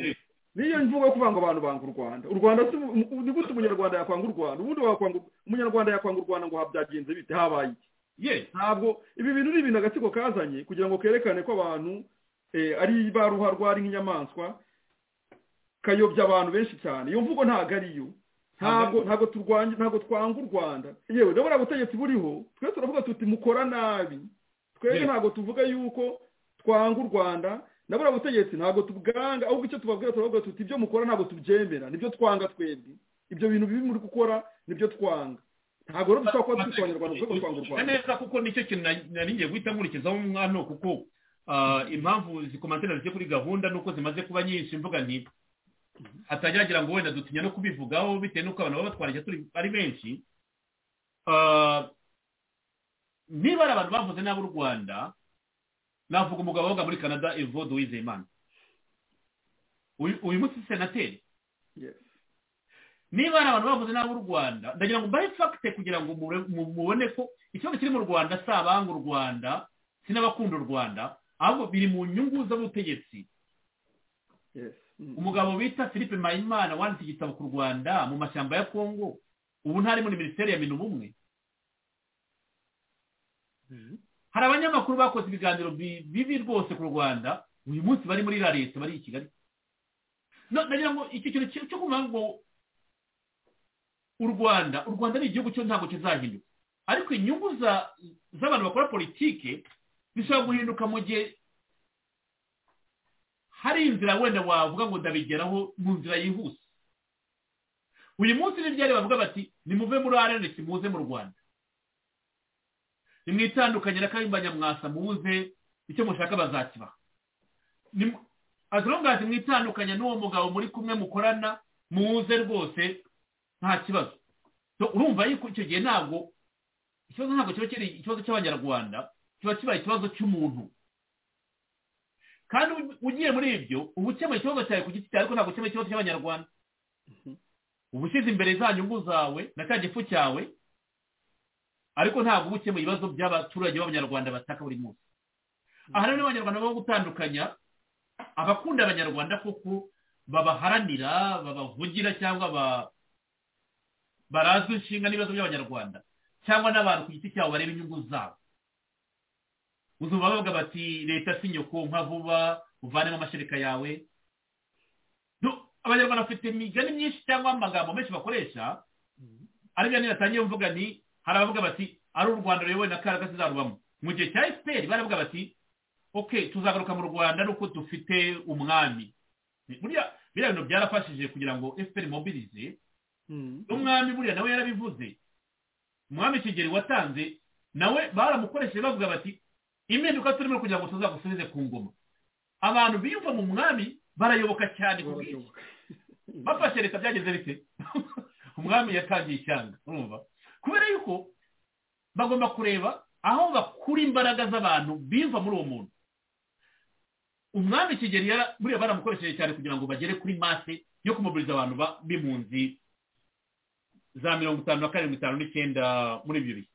niyo mvuga kuvuga ngo abantu banga u rwanda u rwanda ni gute umunyarwanda yakwanga u rwanda ubundi umunyarwanda yakwanga u rwanda ngo habyagenze bite habaye iki ye ntabwo ibi bintu ni ibintu agatsiko kazanye kugira ngo kerekane ko abantu ari ba ruharwa ari nk'inyamaswa kayobya abantu benshi cyane iyo mvugo ntabwo ariyo ntabwo ntabwo turwanya ntabwo twanga u rwanda yewe ndabona ubutegetsi buriho twe turavuga tuti mukora nabi twebwe ntabwo tuvuga yuko twanga u rwanda nabura ubutegetsi ntabwo tubwanga ahubwo icyo tubabwira turavuga tuti ibyo mukora ntabwo tubyemera nibyo twanga twebwe ibyo bintu bibi muri gukora nibyo twanga ntabwo rero dushobora kuba dufite abanyarwanda kuko twanga u rwanda neza kuko nicyo kintu nari ngiye guhita nkurikizaho umwana kuko ah, impamvu zikomantere zigiye kuri gahunda nuko zimaze kuba nyinshi mvuga nti hatageragira ngo wenda dutinya no kubivugaho bitewe n'uko abantu baba batwara turi ari benshi Ah, niba ari abantu bavuze nabi u rwanda navuga umugabo woga muri canada evode wizeyimana uyu munsi senateri niba hari abantu bavuze nabi u rwanda ndagira ngo mbahe fagite kugira ngo mubone ko ikibazo kiri mu rwanda si abanga u rwanda si n'abakunda u rwanda ahubwo biri mu nyungu z'ubutegetsi umugabo bita philippe mpayimana wanditse igitabo ku rwanda mu mashyamba ya kongo ubu ntari muri minisiteri ya minuma umwe hari abanyamakuru bakoze ibiganiro bibi rwose ku rwanda uyu munsi bari muri la leta bari i kigali ndagira ngo iki kintu cyo kuvuga ngo u rwanda u rwanda ni igihugu cyo ntabwo kizahinduka ariko inyungu z'abantu bakora politike zishobora guhinduka mu gihe hari inzira wenda wavuga ngo ndabigeraho mu nzira yihuse uyu munsi n'ibyari bavuga bati nimuve muri arenesi muze mu rwanda nimwitandukanye na kayimbanya mwasa muze icyo mushaka bazakibaha azirongati mwitandukanye n'uwo mugabo muri kumwe mukorana muze rwose nta kibazo urumva yuko icyo gihe ntabwo ikibazo ntabwo kiba kiri ikibazo cy'abanyarwanda kiba kibaye ikibazo cy'umuntu kandi ugiye muri ibyo uba ukemura ikibazo cyawe ku giti cyawe ariko ntabwo ukemura ikibazo cy'abanyarwanda uba ushyize imbere za nyungu zawe na cya gifu cyawe ariko ntabwo uba ukemura ibibazo by'abaturage b'abanyarwanda bataka buri munsi aha rero abanyarwanda bo gutandukanya abakunda abanyarwanda kuko babaharanira babavugira cyangwa barazwi inshinga n'ibibazo by'abanyarwanda cyangwa n'abantu ku giti cyabo bareba inyungu zabo uzumva bavuga bati leta si nyoko nka vuba uvanemo amashereka yawe abanyarwanda bafite imigani myinshi cyangwa amagambo menshi bakoresha ariko niyo yatangiye mvuga ni hari abavuga bati ari u rwanda ruyobowe na karaga zizarubamo mu gihe cya efuperi baravuga bati oke tuzagaruka mu rwanda ari uko dufite umwami buriya biriya bintu byarafashije kugira ngo efuperi mobirize n'umwami buriya nawe yarabivuze umwami kigeli watanze nawe baramukoresheje bavuga bati impinduka turimo kugira ngo tuzagusubize ku ngoma abantu biyumva mu mwami barayoboka cyane ku bwinshi bafashe leta byageze bite umwami yatangiye ishyanga urumva kubera yuko bagomba kureba aho bakura imbaraga z'abantu biva muri uwo muntu umwami kigeli yara buriya baramukoresheje cyane kugira ngo bagere kuri mase yo kumuburiza abantu ba- b'impunzi za mirongo itanu na karindwi itanu n'icyenda muri ibyo bihe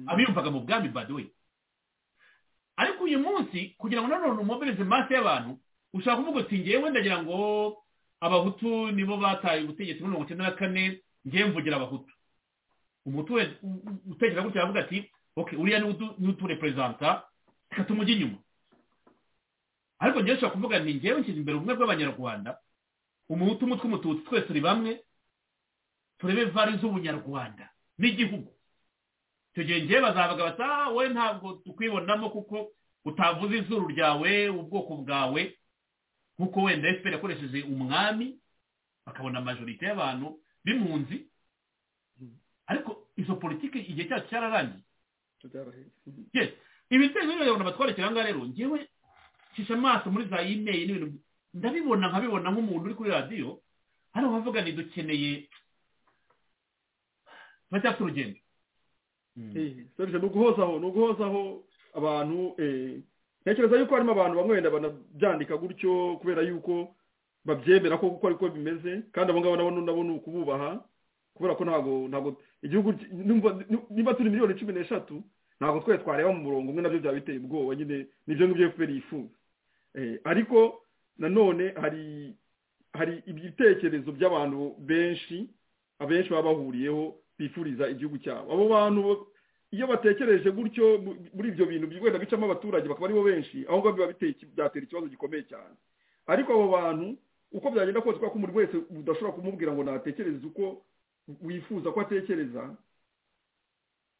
abiyumvaga mu bwami baduwe ariko uyu munsi kugira ngo nanone umubilize maso y'abantu ushaka kuvuga uti ngewe ndagira ngo abahutu nibo bataye ubutegetsi muri mirongo icyenda na kane ngewe mvugira abahutu umutu we- u- u- utekereza gutya aravuga ati okay uriya ni utu- ni utureperezanta reka tumujye inyuma ariko ngewe ushobora kuvuga ni ngewe nshyize imbere ubumwe bw'abanyarwanda umuhutu umwe tw'umututsi twese turi bamwe turebe vari z'ubunyarwanda n'igihugu icyo gihe ngewe bazabaga bati ah wowe ntabwo tukwibonamo kuko utavuze izuru ryawe ubwoko bwawe nk'uko wenda efuperi yakoresheje umwami bakabona amajorite y'abantu b'impunzi ariko izo politiki igihe cyacu cyararangiye yes ibitero rero babona batwarekera ahangaha rero ngewe cisha amaso muri za imeri n'ibintu ndabibona nkabibona nk'umuntu uri kuri radiyo hano bavuga ni dukeneye turacyafite urugendo serije ni uguhozaho ni uguhozaho abantu eh, ntekereza yuko harimo abantu bamwe wenda banabyandika gutyo kubera yuko babyemera ko kuko ariko bimeze kandi abo ngabo nabo nabo ni ukububaha kubera ko ntabwo ntabwo igihugu ki- numva- niba turi miliyoni cumi n'eshatu ntabwo twese twareba mu murongo umwe nabyo byaba biteye ubwoba nyine nibyo ngibyo efuperi yifuza Eh, ariko nanone hari hari ibitekerezo by'abantu benshi abenshi baba bahuriyeho bifuriza igihugu cyabo abo bantu bo- iyo batekereje gutyo mu- muri ibyo bintu bi- wenda bicamo abaturage bakaba aribo benshi aho ngaho biba biteye iki- byatera ikibazo gikomeye cyane ariko abo bantu uko byagenda kose kubera ko umuntu wese udashobora kumubwira ngo natekereze uko wifuza ko atekereza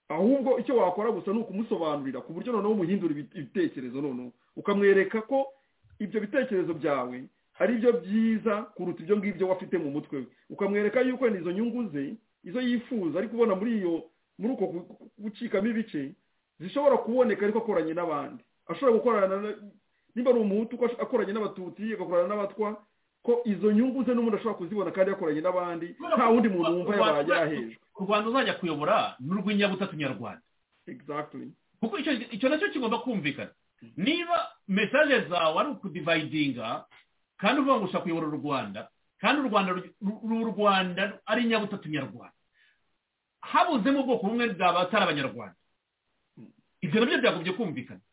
ahubwo icyo wakora gusa ni ukumusobanurira ku buryo noneho umuhindura ibi- ibitekerezo noneho ukamwereka ko ibyo bitekerezo byawe ari byo byiza kuruta ibyo ngibyo wafite mu mutwe we ukamwereka yuko wenda izo nyungu ze izo yifuza ari kubona muri iyo muri uko gu- gu- gucikamo ibice zishobora kuboneka ariko akoranye n'abandi ashobora gukorana na- niba ari umuhutu ko ash- akoranye n'abatutsi agakorana n'abatwa ko izo nyungu ze n'umuntu ashobora kuzibona kandi yakoranye n'abandi nta wundi muntu wumva yabaye yahejwe u rwanda uzajya kuyobora ni urw'inyabutatu nyarwanda exactly kuko icyo icyo nacyo kigomba kumvikana niba mesaje zawe ari ukudivayidinga kandi uvuga ngo ushaka kuyobora u rwanda kandi u rwanda ru- ru- u rwanda ari inyabutatu nyarwanda habuzemo ubwoko bumwe bw'abatari abanyarwanda ibyo nabyo byagobye kumvikana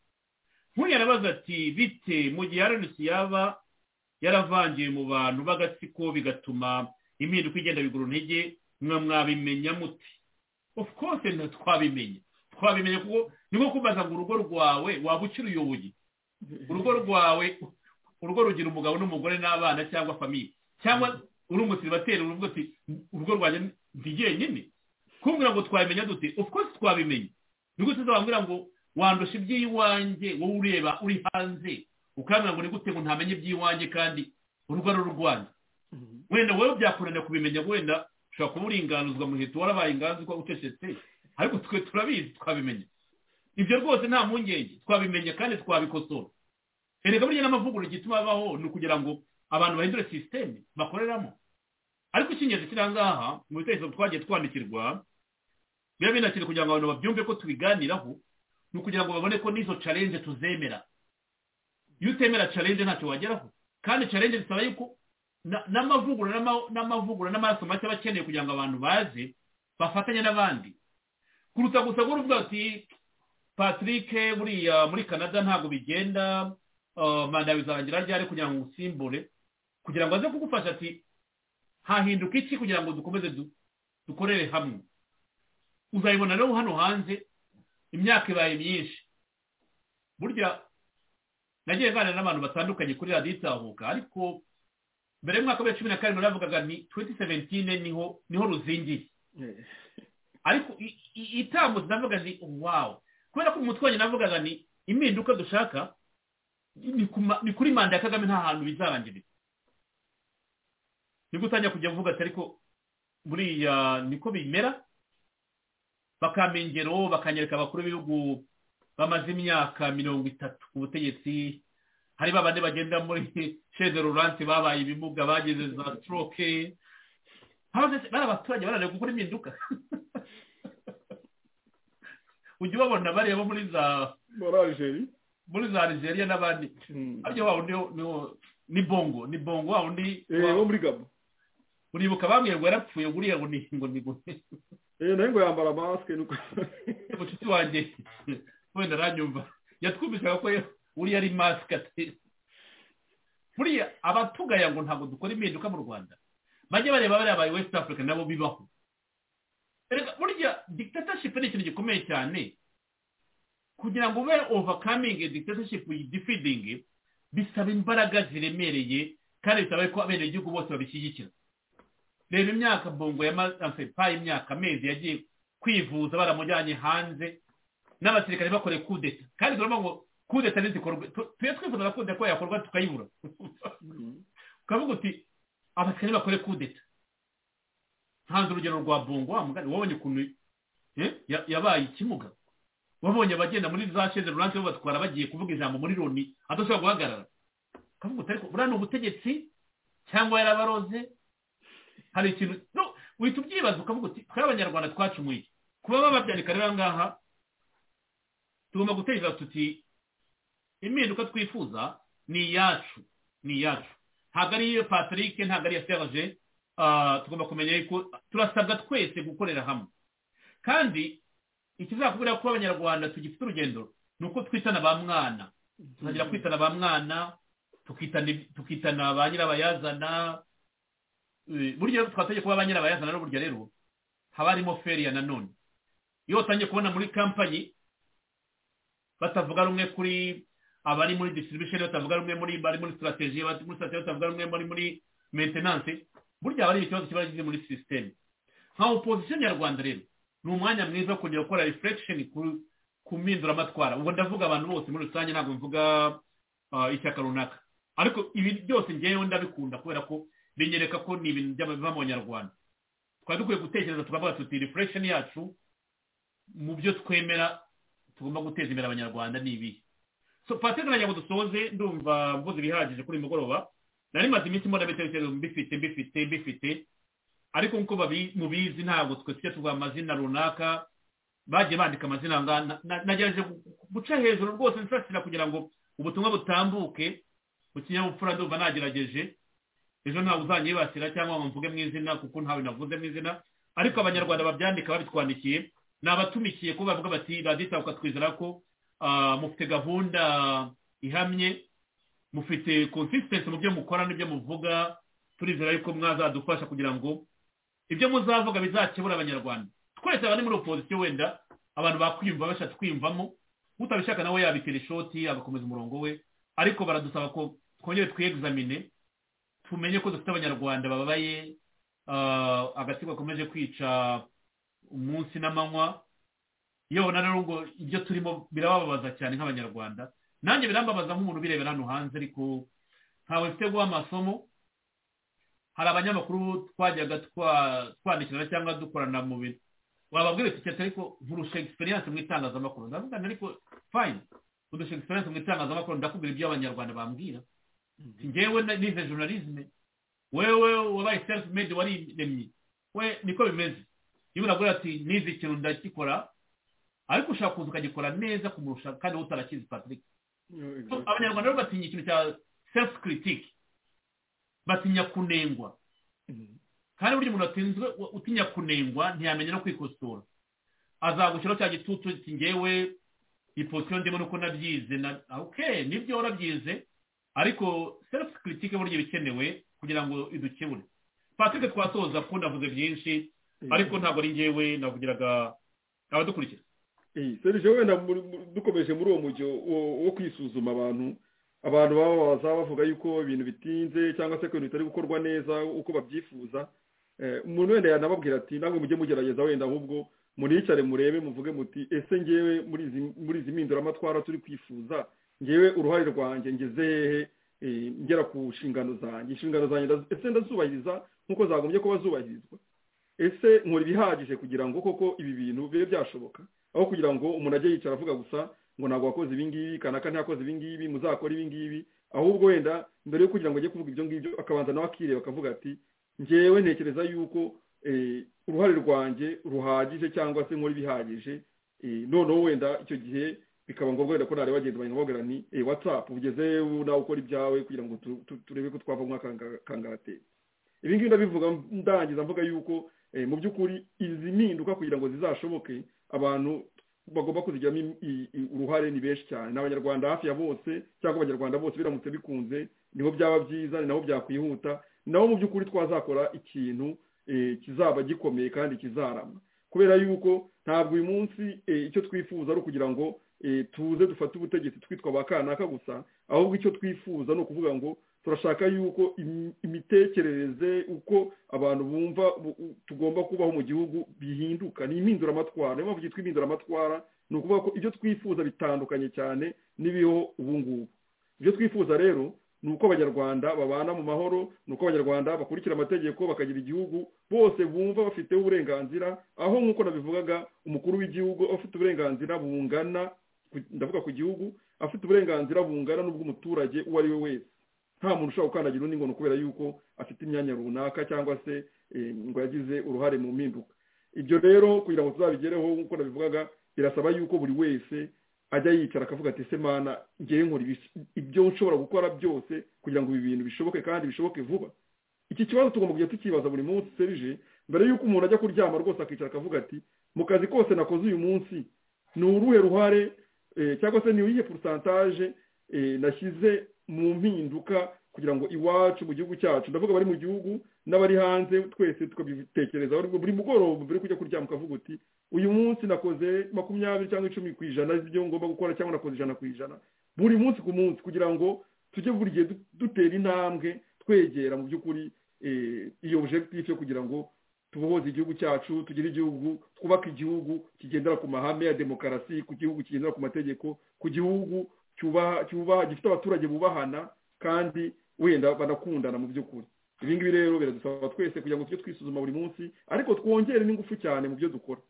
nk'uyu yarabaza ati bite mu gihe rnc yaba yaravangiye mu bantu b'agatsiko bigatuma impinduka igenda bigura intege mwa mwabimenya muti of course nta twabimenya twabimenya kuko ni nko kubaza ngo urugo rwawe waba ukiruyoboye urugo rwawe urugo rugira umugabo n'umugore n'abana cyangwa famiye cyangwa uri umusiribateri urugo uti urugo rwanjye ndi jyenyine kumbwira ngo twabimenya dute of course twabimenya ni gute uzababwira ngo wandusha iby'iwanjye wowe ureba uri hanze ukambwira ngo ni gute ngo ntamenye iby'iwanjye kandi urugo ari urwanda wenda wowe byakunanira kubimenya wenda ushobora kuba uringanuzwa muheto warabaye inganzwa ucecetse ariko twe turabizi twabimenya ibyo rwose nta mpungenge twabimenya kandi twabikosora erega burya n'amavugurura igituma abaho ni ukugira ngo abantu bahindure sisiteme bakoreramo ariko icy'ingenzi kiri ahangaha mu bitekerezo twagiye twandikirwa biba binakiri kugira ngo abantu babyumve ko tubiganiraho ni ukugira ngo babone ko n'izo challenge tuzemera iyo utemera challenge ntacyo wageraho kandi challenge bisaba yuko na- n'amavugurura n'ama- n'amavugurura n'amaraso make aba akeneye kugira ngo abantu baze bafatanye n'abandi kuruta gusa guhora uvuga ati patrick buriya muri canada ntabwo bigenda uh, manda bizarangira ryari kugira ngo usimbure kugira ngo aze kugufasha ati hahinduka iki kugira ngo dukomeze du- dukorere hamwe uzayibona rero hano hanze imyaka ibaye myinshi burya nagiye nganira n'abantu batandukanye kuri radiyo itahuka ariko mbere y'umwaka wa cumi na karindwi naravugaga ni 2017 niho niho ruzingiye Eh, ariko i- i- itambutse navuga nti wawu kubera ko umutwe wanjye navugaga ni impinduka dushaka ni ku ma- ni kuri manda ya kagame nta hantu bizarangirira nibwo utangira kujya uvuga ati ariko buriya niko bimera bakampa ingero bakanyereka abakuru b'ibihugu bamaze imyaka mirongo itatu ku butegetsi hari ba bandi bagenda muri sheze ruranti babaye ibimuga bagize za stroke Habaze- bari abaturage barananiwe gukora impinduka ujya ubabona bariya bo muri za muri algeria muri za nigeria n'abandi ariko wa wundi niwo- ni bongo ni bongo wa wundi eh wa- wo muri gabo uribuka bambwiye ngo yarapfuye guriya ngo ni ngo ni ngo eh nayo ngo yambara masike nuko mucuti wanjye wenda aranyumva yatwumvisaga ko uriya ari masike ati buriya abatugaya ngo ntabwo dukora impinduka mu rwanda bajye bareba bariya ba west africa nabo bibaho Erega burya dictatorship ni ikintu gikomeye cyane kugira ngo ube overcoming a dictatorship defeating bisaba imbaraga ziremereye kandi bisaba ko abenegihugu bose babishyigikira reba imyaka bongo yamaze pa imyaka amezi yagiye kwivuza baramujyanye hanze n'abasirikare bakoreye kudeta kandi turavuga ngo kudeta ntizikorwe Tu- tujye twifuza na kudeta ko yakorwa tukayibura ukavuga uti abasirikare bakore kudeta ntanze urugero rwa bongo wa mugani wabonye ukuntu eh, ya- yabaye ikimuga wabonye abagenda muri za sheze ruranse babatwara bagiye kuvuga ijambo muri loni adashobora guhagarara ukavuga uti ariko buriya ni ubutegetsi cyangwa yarabaroze hari ikintu no uhita ubyibaza ukavuga uti twari abanyarwanda twacumuye iki? kuba bababyandika rero aha ngaha tugomba gutekereza tuti impinduka twifuza ni iyacu ni iyacu ntabwo ari iyo patrick ntabwo ari iya serge ah, tugomba kumenya yuko turasabwa twese gukorera hamwe kandi ikizakubwira ko abanyarwanda tugifite urugendo ni uko twitana ba mwana tuzagera kwitana ba mwana tukitana- tukitana ba nyirabayazana Eh, burya twatangiye kuba ba nyirabayazana n'uburyo rero haba harimo feriya nanone iyo utangiye kubona muri kampanyi batavuga rumwe kuri abari muri distribution batavuga rumwe muri bari muri strategy bari muri strategy batavuga rumwe muri muri maintenance burya haba hari ikibazo kiba kigize muri system nka opposition nyarwanda rero ni umwanya mwiza wo kongera gukora reflection ku ku mpinduramatwara ubwo ndavuga abantu bose muri rusange ntabwo mvuga ah, ishyaka runaka ariko ibi byose ngewe ndabikunda kubera ko binyereka ko ni ibintu byaba biva mu banyarwanda twari dukwiye gutekereza tukavuga tuti reflection yacu mu byo twemera tugomba guteza imbere abanyarwanda ni ibihe so patrick nagira ngo dusoze ndumva mvuze ibihagije kuri uyu mugoroba nari maze iminsi mbona ibitekerezo mbifite mbifite mbifite ariko nk'uko babi- mubizi ntabwo twe tujya tuvuga amazina runaka bagiye bandika amazina aha ngaha. Na- na- nagerageje gu- guca hejuru rwose nsasira kugira ngo ubutumwa butambuke mu kinyabupfura ndumva nagerageje ejo ntawe uzanyibasira cyangwa ngo mvuge mu izina kuko ntawe navuze mu izina ariko abanyarwanda babyandika babitwandikiye ni abatumikiye kuba bavuga bati raditabuka twizera ko ah, mufite gahunda ihamye mufite consistency mu byo mukora n'ibyo muvuga turizera yuko mwazadufasha kugira ngo ibyo muzavuga bizakebura abanyarwanda twese abari muri opozisiyo wenda abantu bakwiyumva bashaka twiyumvamo utabishaka nawe yabitera ishoti agakomeza umurongo we ariko baradusaba ko twongere twiyegizamine tumenye ko dufite abanyarwanda bababaye ah, agatsiko gakomeje kwica umunsi n'amanywa yewe na rero ngo ibyo turimo birababaza cyane nk'abanyarwanda nanjye birambabaza nk'umuntu ubirebera hano hanze ariko ntawe mfite guha amasomo hari abanyamakuru twajyaga twa- twandikirana cyangwa dukorana mu bintu wababwira uti cyati ariko nkurusha egisperiyanse mu itangazamakuru ndavuga nti ariko fayini udusha egisperiyanse mu itangazamakuru ndakubwira ibyo abanyarwanda bambwira njyewe na- nize journalisme wewe wabaye self made wariremye we niko bimeze iyo uragura ati nize ikintu ndakikora ariko ushaka kuza ukagikora neza kumurusha kandi wowe utarakizi patrick So, abanyarwanda rero batinya ikintu cya self critique batinya kunengwa kandi burya umuntu atinzwe utinya kunengwa ntiyamenya no kwikosora azagushyiraho cya gitutu ati ngewe iposiyo ndimo nuko nabyize na okay nibyo warabyize ariko self critique burya ibikenewe kugira ngo idukebure patrick twasoza kuko ndavuze byinshi ariko ntabwo ari ngewe navugiraga abadukurikira Eh, serije wenda muri- muri- dukomeje muri uwo mujyo wo- wo kwisuzuma abantu abantu baba baza bavuga yuko ibintu bitinze cyangwa se ko ibintu bitari gukorwa neza uko babyifuza Eh, umuntu wenda yanababwira ati ntabwo mujye mugerageza wenda ahubwo muniyicare murebe muvuge muti ese ngewe muri izi- muri izi mpinduramatwara turi kwifuza ngewe uruhare rwanjye ngeze hehe eh, ngera ku nshingano zanjye inshingano zanjye ndazi- ese ndazubahiriza nk'uko zagombye kuba zubahirizwa ese nkora ibihagije kugira ngo koko ibi bintu bibe byashoboka aho kugira ngo umuntu ajye yicara avuga gusa ngo ntabwo wakoze ibi ngibi kanaka ntiyakoze ibi ngibi muzakora ibi ngibi ahubwo wenda mbere yo kugira ngo ajye kuvuga ibyo ngibyo akabanza nawe akireba akavuga ati ngewe ntekereza yuko eh, uruhare rwanjye ruhagije cyangwa se nkora ibihagije eh, noneho wenda icyo gihe bikaba ngombwa wenda ko nari wagenda banyamubwira ni eh whatsapp ugeze nawe ukora ibyawe kugira ngo tu- tu- turebe ko twava mu kanga- kangateri ibi ngibi ndabivuga ndangiza mvuga yuko eh, mu by'ukuri izi mpinduka kugira ngo zizashoboke abantu bagomba kuzigiramo im- i- i- uruhare ni benshi cyane ni abanyarwanda hafi ya bose cyangwa abanyarwanda bose biramutse bikunze niho byaba byiza ni naho byakwihuta ni naho mu by'ukuri twazakora ikintu eh, kizaba gikomeye kandi kizarama kubera yuko ntabwo uyu munsi eh, icyo twifuza ari ukugira ngo eh, tuze dufate ubutegetsi twitwa ba kanaka gusa ahubwo icyo twifuza ni ukuvuga ngo turashaka yuko im- imitekerereze uko abantu bumva bu- u- tugomba kubaho mu gihugu bihinduka ni impinduramatwara niyo mpamvu cyitwa impinduramatwara ni ukuvuga ko ibyo twifuza bitandukanye cyane n'ibiriho ubu ngubu ibyo twifuza rero ni uko abanyarwanda babana mu mahoro ni uko abanyarwanda bakurikira amategeko bakagira igihugu bose bumva bafite uburenganzira aho nk'uko nabivugaga umukuru w'igihugu aba afite uburenganzira bungana ku- ndavuga ku gihugu afite uburenganzira bungana n'ubw'umuturage uwo ari we wese nta muntu ushobora gukandagira undi ngono kubera yuko afite imyanya runaka cyangwa se eh, ngo yagize uruhare mu mpinduka ibyo rero kugira ngo tuzabigereho nk'uko nabivugaga birasaba yuko buri wese ajya yicara akavuga ati "Ese mana ngewe nkora ibis- ibyo nshobora gukora byose kugira ngo ibi bintu bishoboke kandi bishoboke vuba iki kibazo tugomba kujya tukibaza buri munsi serije mbere yuko umuntu ajya kuryama rwose akicara akavuga ati mu kazi kose nakoze uyu munsi ni uruhe ruhare eh, cyangwa se ni iyihe porusantaje eh, nashyize mu mpinduka kugira ngo iwacu mu gihugu cyacu ndavuga abari mu gihugu n'abari hanze twese tukabitekereza buri buri mugoroba mbere yo kujya kuryama ukavuga uti uyu munsi nakoze makumyabiri cyangwa icumi ku ijana ibyo ngomba gukora cyangwa nakoze ijana ku ijana buri munsi ku munsi kugira ngo tujye buri gihe du- dutera intambwe twegera mu by'ukuri eh, iyo objectif yo kugira ngo tubohoze igihugu cyacu tugire igihugu twubake igihugu kigendera ku mahame ya demokarasi ku gihugu kigendera ku mategeko ku gihugu cyubaha cyubaha gifite abaturage bubahana kandi wenda banakundana mu by'ukuri ibi ngibi rero biradusaba twese kugira ngo tujye twisuzuma buri munsi ariko twongere n'ingufu cyane mu byo dukora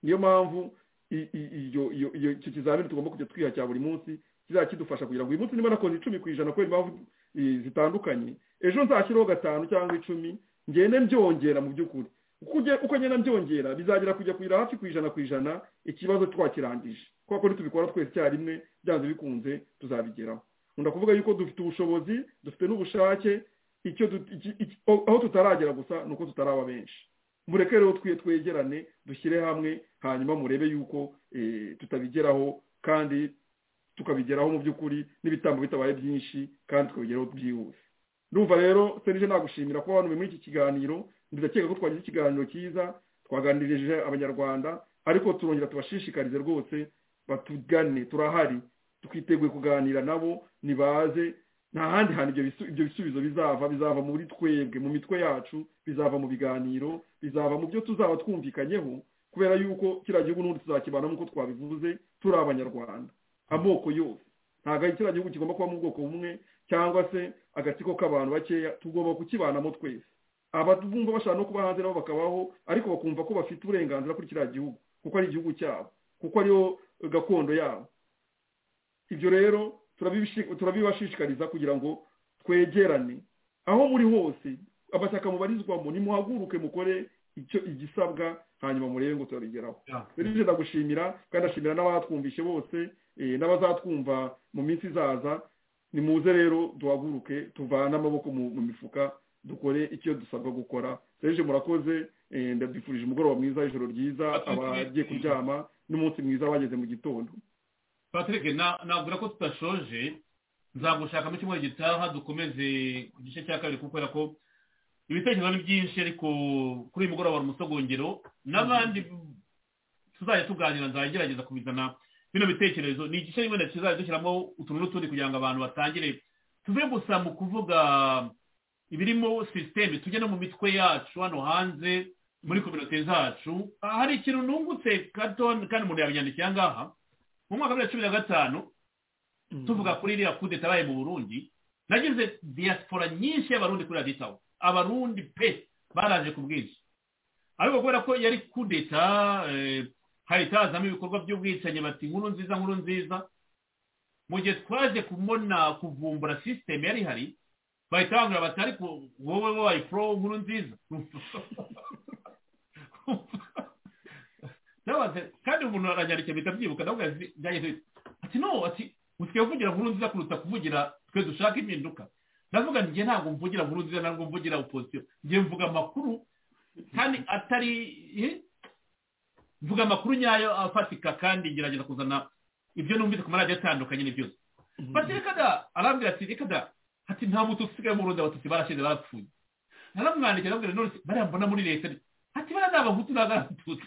niyo mpamvu i- i- iyo- iyo- iyo- icyo kizamini tugomba kujya twiha cya buri munsi kizajya kidufasha kugira ngo uyu munsi niba nakoze icumi ku ijana kubera impamvu eh, zitandukanye ejo nzashyireho gatanu cyangwa icumi ngende mbyongera mu by'ukuri uko uge- uko ngenda mbyongera bizagera kujya kugira hafi ku ijana ku ijana ikibazo twakirangije kubera ko nitubikora twese icyarimwe byanze bikunze tuzabigeraho nkunda kuvuga yuko dufite ubushobozi dufite n'ubushake icyo du- iki- iki- aho tutaragera gusa ni uko tutaraba benshi mureke rero twe twegerane dushyire hamwe hanyuma murebe yuko eh, tutabigeraho kandi tukabigeraho mu by'ukuri n'ibitambo bitabaye byinshi kandi tukabigeraho byihuse ndumva rero serije nagushimira kuba wanume muri iki kiganiro ndakeka ko twagize ikiganiro cyiza twaganirije abanyarwanda ariko turongera tubashishikarize rwose batugane turahari twiteguye kuganira nabo nibaze nta handi hantu ibyo bisu- ibyo bisubizo bizava bizava muri twebwe mu mitwe yacu bizava mu biganiro bizava mu byo tuzaba twumvikanyeho kubera yuko kiriya gihugu n'ubundi tuzakibana nk'uko twabivuze turi abanyarwanda amoko yose ntabwo ari kiriya gihugu kigomba kuba mu bwoko bumwe cyangwa se agatsiko k'abantu bakeya tugomba kukibanamo twese ababumva bashaka no kuba hanze nabo bakabaho ariko bakumva ko bafite uburenganzira kuri kiriya gihugu kuko ari igihugu cyabo kuko ariyo gakondo yabo ibyo rero turabibishi- turabibashishikariza kugira ngo twegerane aho muri hose amashyaka mubarizwamo nimuhaguruke mukore icyo igisabwa hanyuma murebe ngo turabigeraho rero ndagushimira kandi ndashimira n'abatwumvishe bose eh, n'abazatwumva mu minsi izaza nimuze rero duhaguruke tuvane amaboko mu mu mifuka dukore icyo dusabwa gukora rero murakoze eh, ndabyifurije umugoroba mwiza ijoro ryiza abagiye kuryama n'umunsi mwiza abageze mu gitondo patrick na- nabwira ko tudashoje nzagushaka mu cyumweru gitaha dukomeze ku gice cya kabiri kubera ko ibitekerezo ni byinshi ariko kuri uyu mugoroba hari umusogongero n'abandi tuzajya tuganira nzagerageza kubizana bino bitekerezo ni igice wenda kizajya dushyiramo utuntu n'utundi kugira ngo abantu batangire tuve gusa mu kuvuga ibirimo sisiteme tujye no mu mitwe yacu hano hanze muri kominote zacu hari ikintu nungutse gato kandi umuntu yabinyandikira aha ngaha mu mwaka wa bibiri na cumi na gatanu tuvuga kuri iriya kudeta yabaye mu burundi nagize diaspora nyinshi y'abarundi kuri raditawo abarundi pe baraje ku bwinshi ariko kubera ko yari kudeta eh, hahita hazamo ibikorwa by'ubwicanyi bati nkuru nziza nkuru nziza mu gihe twaje kubona kuvumbura sisiteme yari ihari bahita bambwira bati ariko wowe wabaye pro nkuru nziza Ndabaza, kandi umuntu aranyandikiye mpita byibuka ndavuga nti byageze bite ati no ati usigaye uvugira nkuru nziza kuruta kuvugira twe dushaka impinduka ndavuga njye ntabwo mvugira nkuru nziza ntabwo mvugira opozisiyo njye mvuga amakuru kandi atari eh, mvuga amakuru nyayo afatika kandi ngerageza kuzana ibyo numvise ku maradiyo atandukanye ni byose bati reka da arambwira ati reka da ati nta muntu usigaye mu burundi abatutsi barashize barapfuye naramwandikira arambwira none se bariya mbona muri leta ni- ati bariya ni abahutu n'abatutsi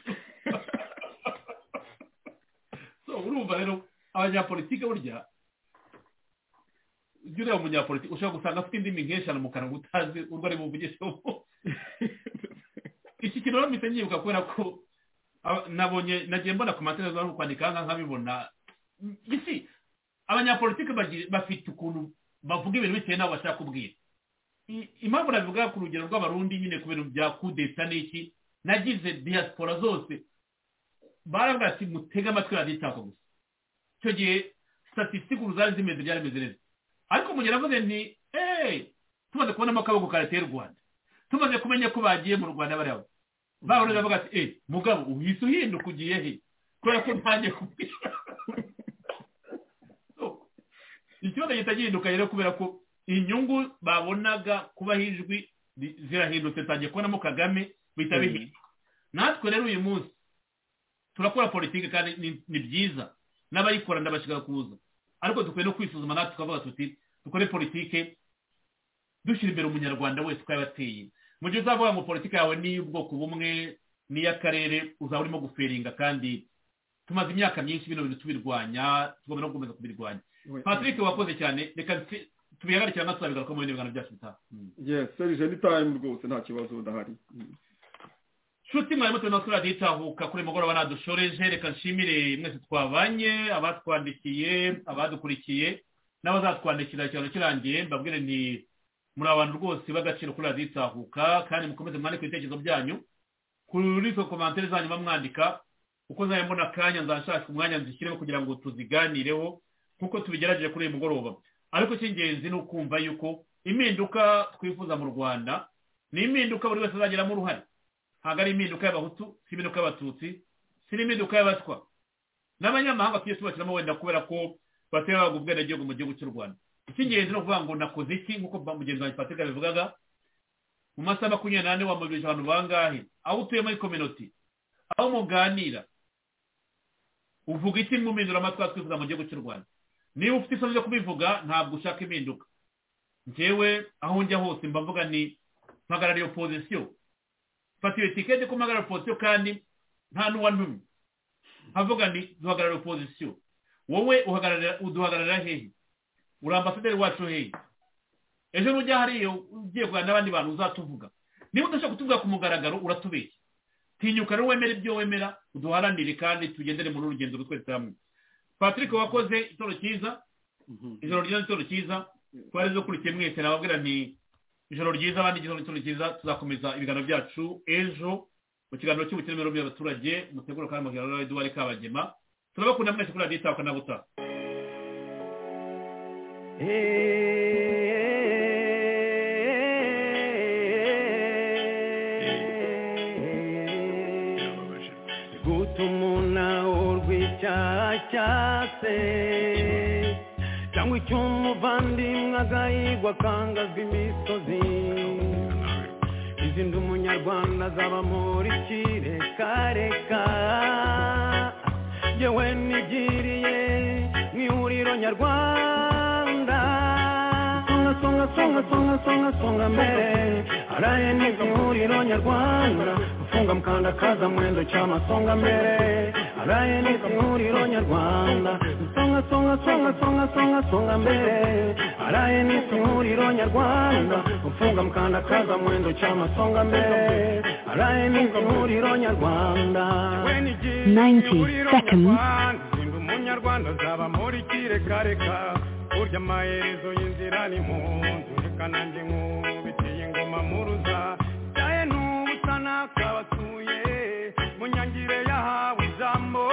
so urumva rero abanyapolitike burya ujya ureba umunyapolitike ushobora gusanga afite indimi nk'eshanu mu kanwa utazi urwo ari buvugisheho iki kintu rero mpita nyibuka kubera ko aba- nabonye nagiye mbona ku matarasi bari kwandika nka nkabibona mbese abanyapolitike bagi- bafite ukuntu bavuga ibintu bitewe n'abo bashaka kubwira I- impamvu nabivuga ku rugero rw'abarundi nyine ku bintu bya kudeta n'iki nagize diaspora zose baravuga ati mutege amatwi radiyo itaka gusa icyo gihe statisitike ubu zari zimeze byari bimeze neza ariko mu gihe navuze nti eee tumaze kubonamo akaboko karateye u rwanda tumaze kumenya ko bagiye mu rwanda bariya bahora bavuga ati eee mugabo uhise uhinduka ugiye he kubera ko ntangiye kubwira So, ikibazo gihita gihinduka rero kubera ko inyungu babonaga kubaho ijwi ri- zirahindutse tangiye kubonamo kagame bihita bihinduka natwe rero uyu munsi turakora politiki kandi ni- ni byiza n'abayikora ndabashyiga kuza ariko dukwiye no kwisuzuma natwe tukavuga tuti dukore politiki dushyira imbere umunyarwanda wese uko yabateye mu gihe uzavuga ngo politiki yawe ni iy'ubwoko bumwe n'iy'akarere uzaba urimo guferinga kandi tumaze imyaka myinshi bino bintu tubirwanya tugomba no gukomeza kubirwanya patrick wakoze cyane reka tse- tubihagarikira natwe tuzabigaruka mu bindi biganiro byacu bitaha Mm. yes serije ni time rwose nta kibazo ndahari Mm. nshuti mwarimu turi natwe radiyo itahuka kuri mugoroba nadushoreje reka nshimire mwese twabanye abatwandikiye abadukurikiye n'abazatwandikira ikiganiro kirangiye mbabwire nti muri abantu rwose b'agaciro kuri radiyo itahuka kandi mukomeze mwandike ibitekerezo byanyu kuri izo komantere zanyu bamwandika uko nzajya mbona akanya nzashaka umwanya nzishyireho kugira ngo tuziganireho nk'uko tubigerageje kuri uyu mugoroba ariko icy'ingenzi ni ukumva yuko impinduka twifuza mu rwanda ni impinduka buri wese azageramo uruhare ntabwo ari impinduka y'abahutu si impinduka y'abatutsi si n'impinduka y'abatwa n'abanyamahanga tujye tubashyiramo wenda kubera ko batera bahabwa ubwenegihugu mu gihugu cy'u rwanda icy'ingenzi ni ukuvuga ngo nakoze iki nk'uko ba- mugenzi wanjye patrick yabivugaga mu masaha makumyabiri n'ane wamobilije abantu bangahe aho utuye muri kominoti aho muganira uvuga iki mwumindura amatwi twifuza mu gihugu cy'u rwanda niba ufite isoni ryo kubivuga ntabwo ushaka impinduka njyewe aho njya hose mba mvuga ni mpagarariye opozisiyo fata iyo tiketi ko mpagarariye opozisiyo kandi nta n'uwantumye havuga ni duhagarariye opozisiyo wowe uhagararira uduhagararira hehe uri ambasaderi wacu hehe ejo nujya hariya ugiye kuganira n'abandi bantu uzatuvuga niba udashaka kutuvuga ku mugaragaro uratubeshya tinyuka rero wemere ibyo wemera uduharanire kandi tugendere muri uru rugendo twese hamwe patrick wakoze itoro cyiza ijoro ryiza itoro cyiza twari dukurikiye mwese nababwira nti ijoro ryiza abandi igitoro itoro cyiza tuzakomeza ibiganiro byacu ejo mu kiganiro cy'ubukene mirongo y'abaturage mutegura kandi mu kiganiro eduwari kabagema turabakunda mwese kuri radiyo itahuka na butaha gutuma urwicyase cyangwa icy'umuvandimwe agahigwa akangazwa imisozi izindi umunyarwanda azaba muri kirekareka yewe nigiriye mu ihuriro nyarwanda songa songa songa songa songa songa mbere araye nibyo ihuriro nyarwanda gufunga mukanda kaza mwendo cyama songa mbere araye nibyo ihuriro nyarwanda songa songa songa songa songa songa mbere araye nibyo ihuriro nyarwanda gufunga mukanda kaza mwendo cyama songa mbere araye nibyo ihuriro nyarwanda 90 seconds. Ndi umunyarwanda azaba muri kirekareka burya amaherezo y'inzira ni mu nzu reka nanjye nkubitiye ingoma muruza cyaye n'ubusa n'akabatuye mu nyangire yahawe ijambo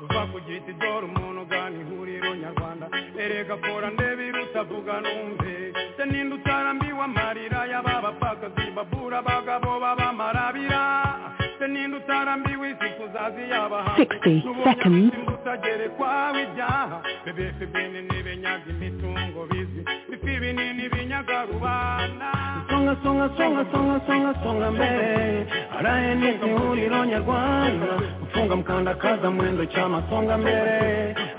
uva ku giti dore umuntu ugana ihuriro nyarwanda erega kora ndebe irutavuga numve se ninde utarambiwe amarira y'aba bapfakazi babura abagabo babamarabira se ninde utarambiwe 60 seconds. songa songa songa songa songa songa mbele araye ni ihuriro nyarwanda gufunga mukandakaza mwendo cy'amasonga mbere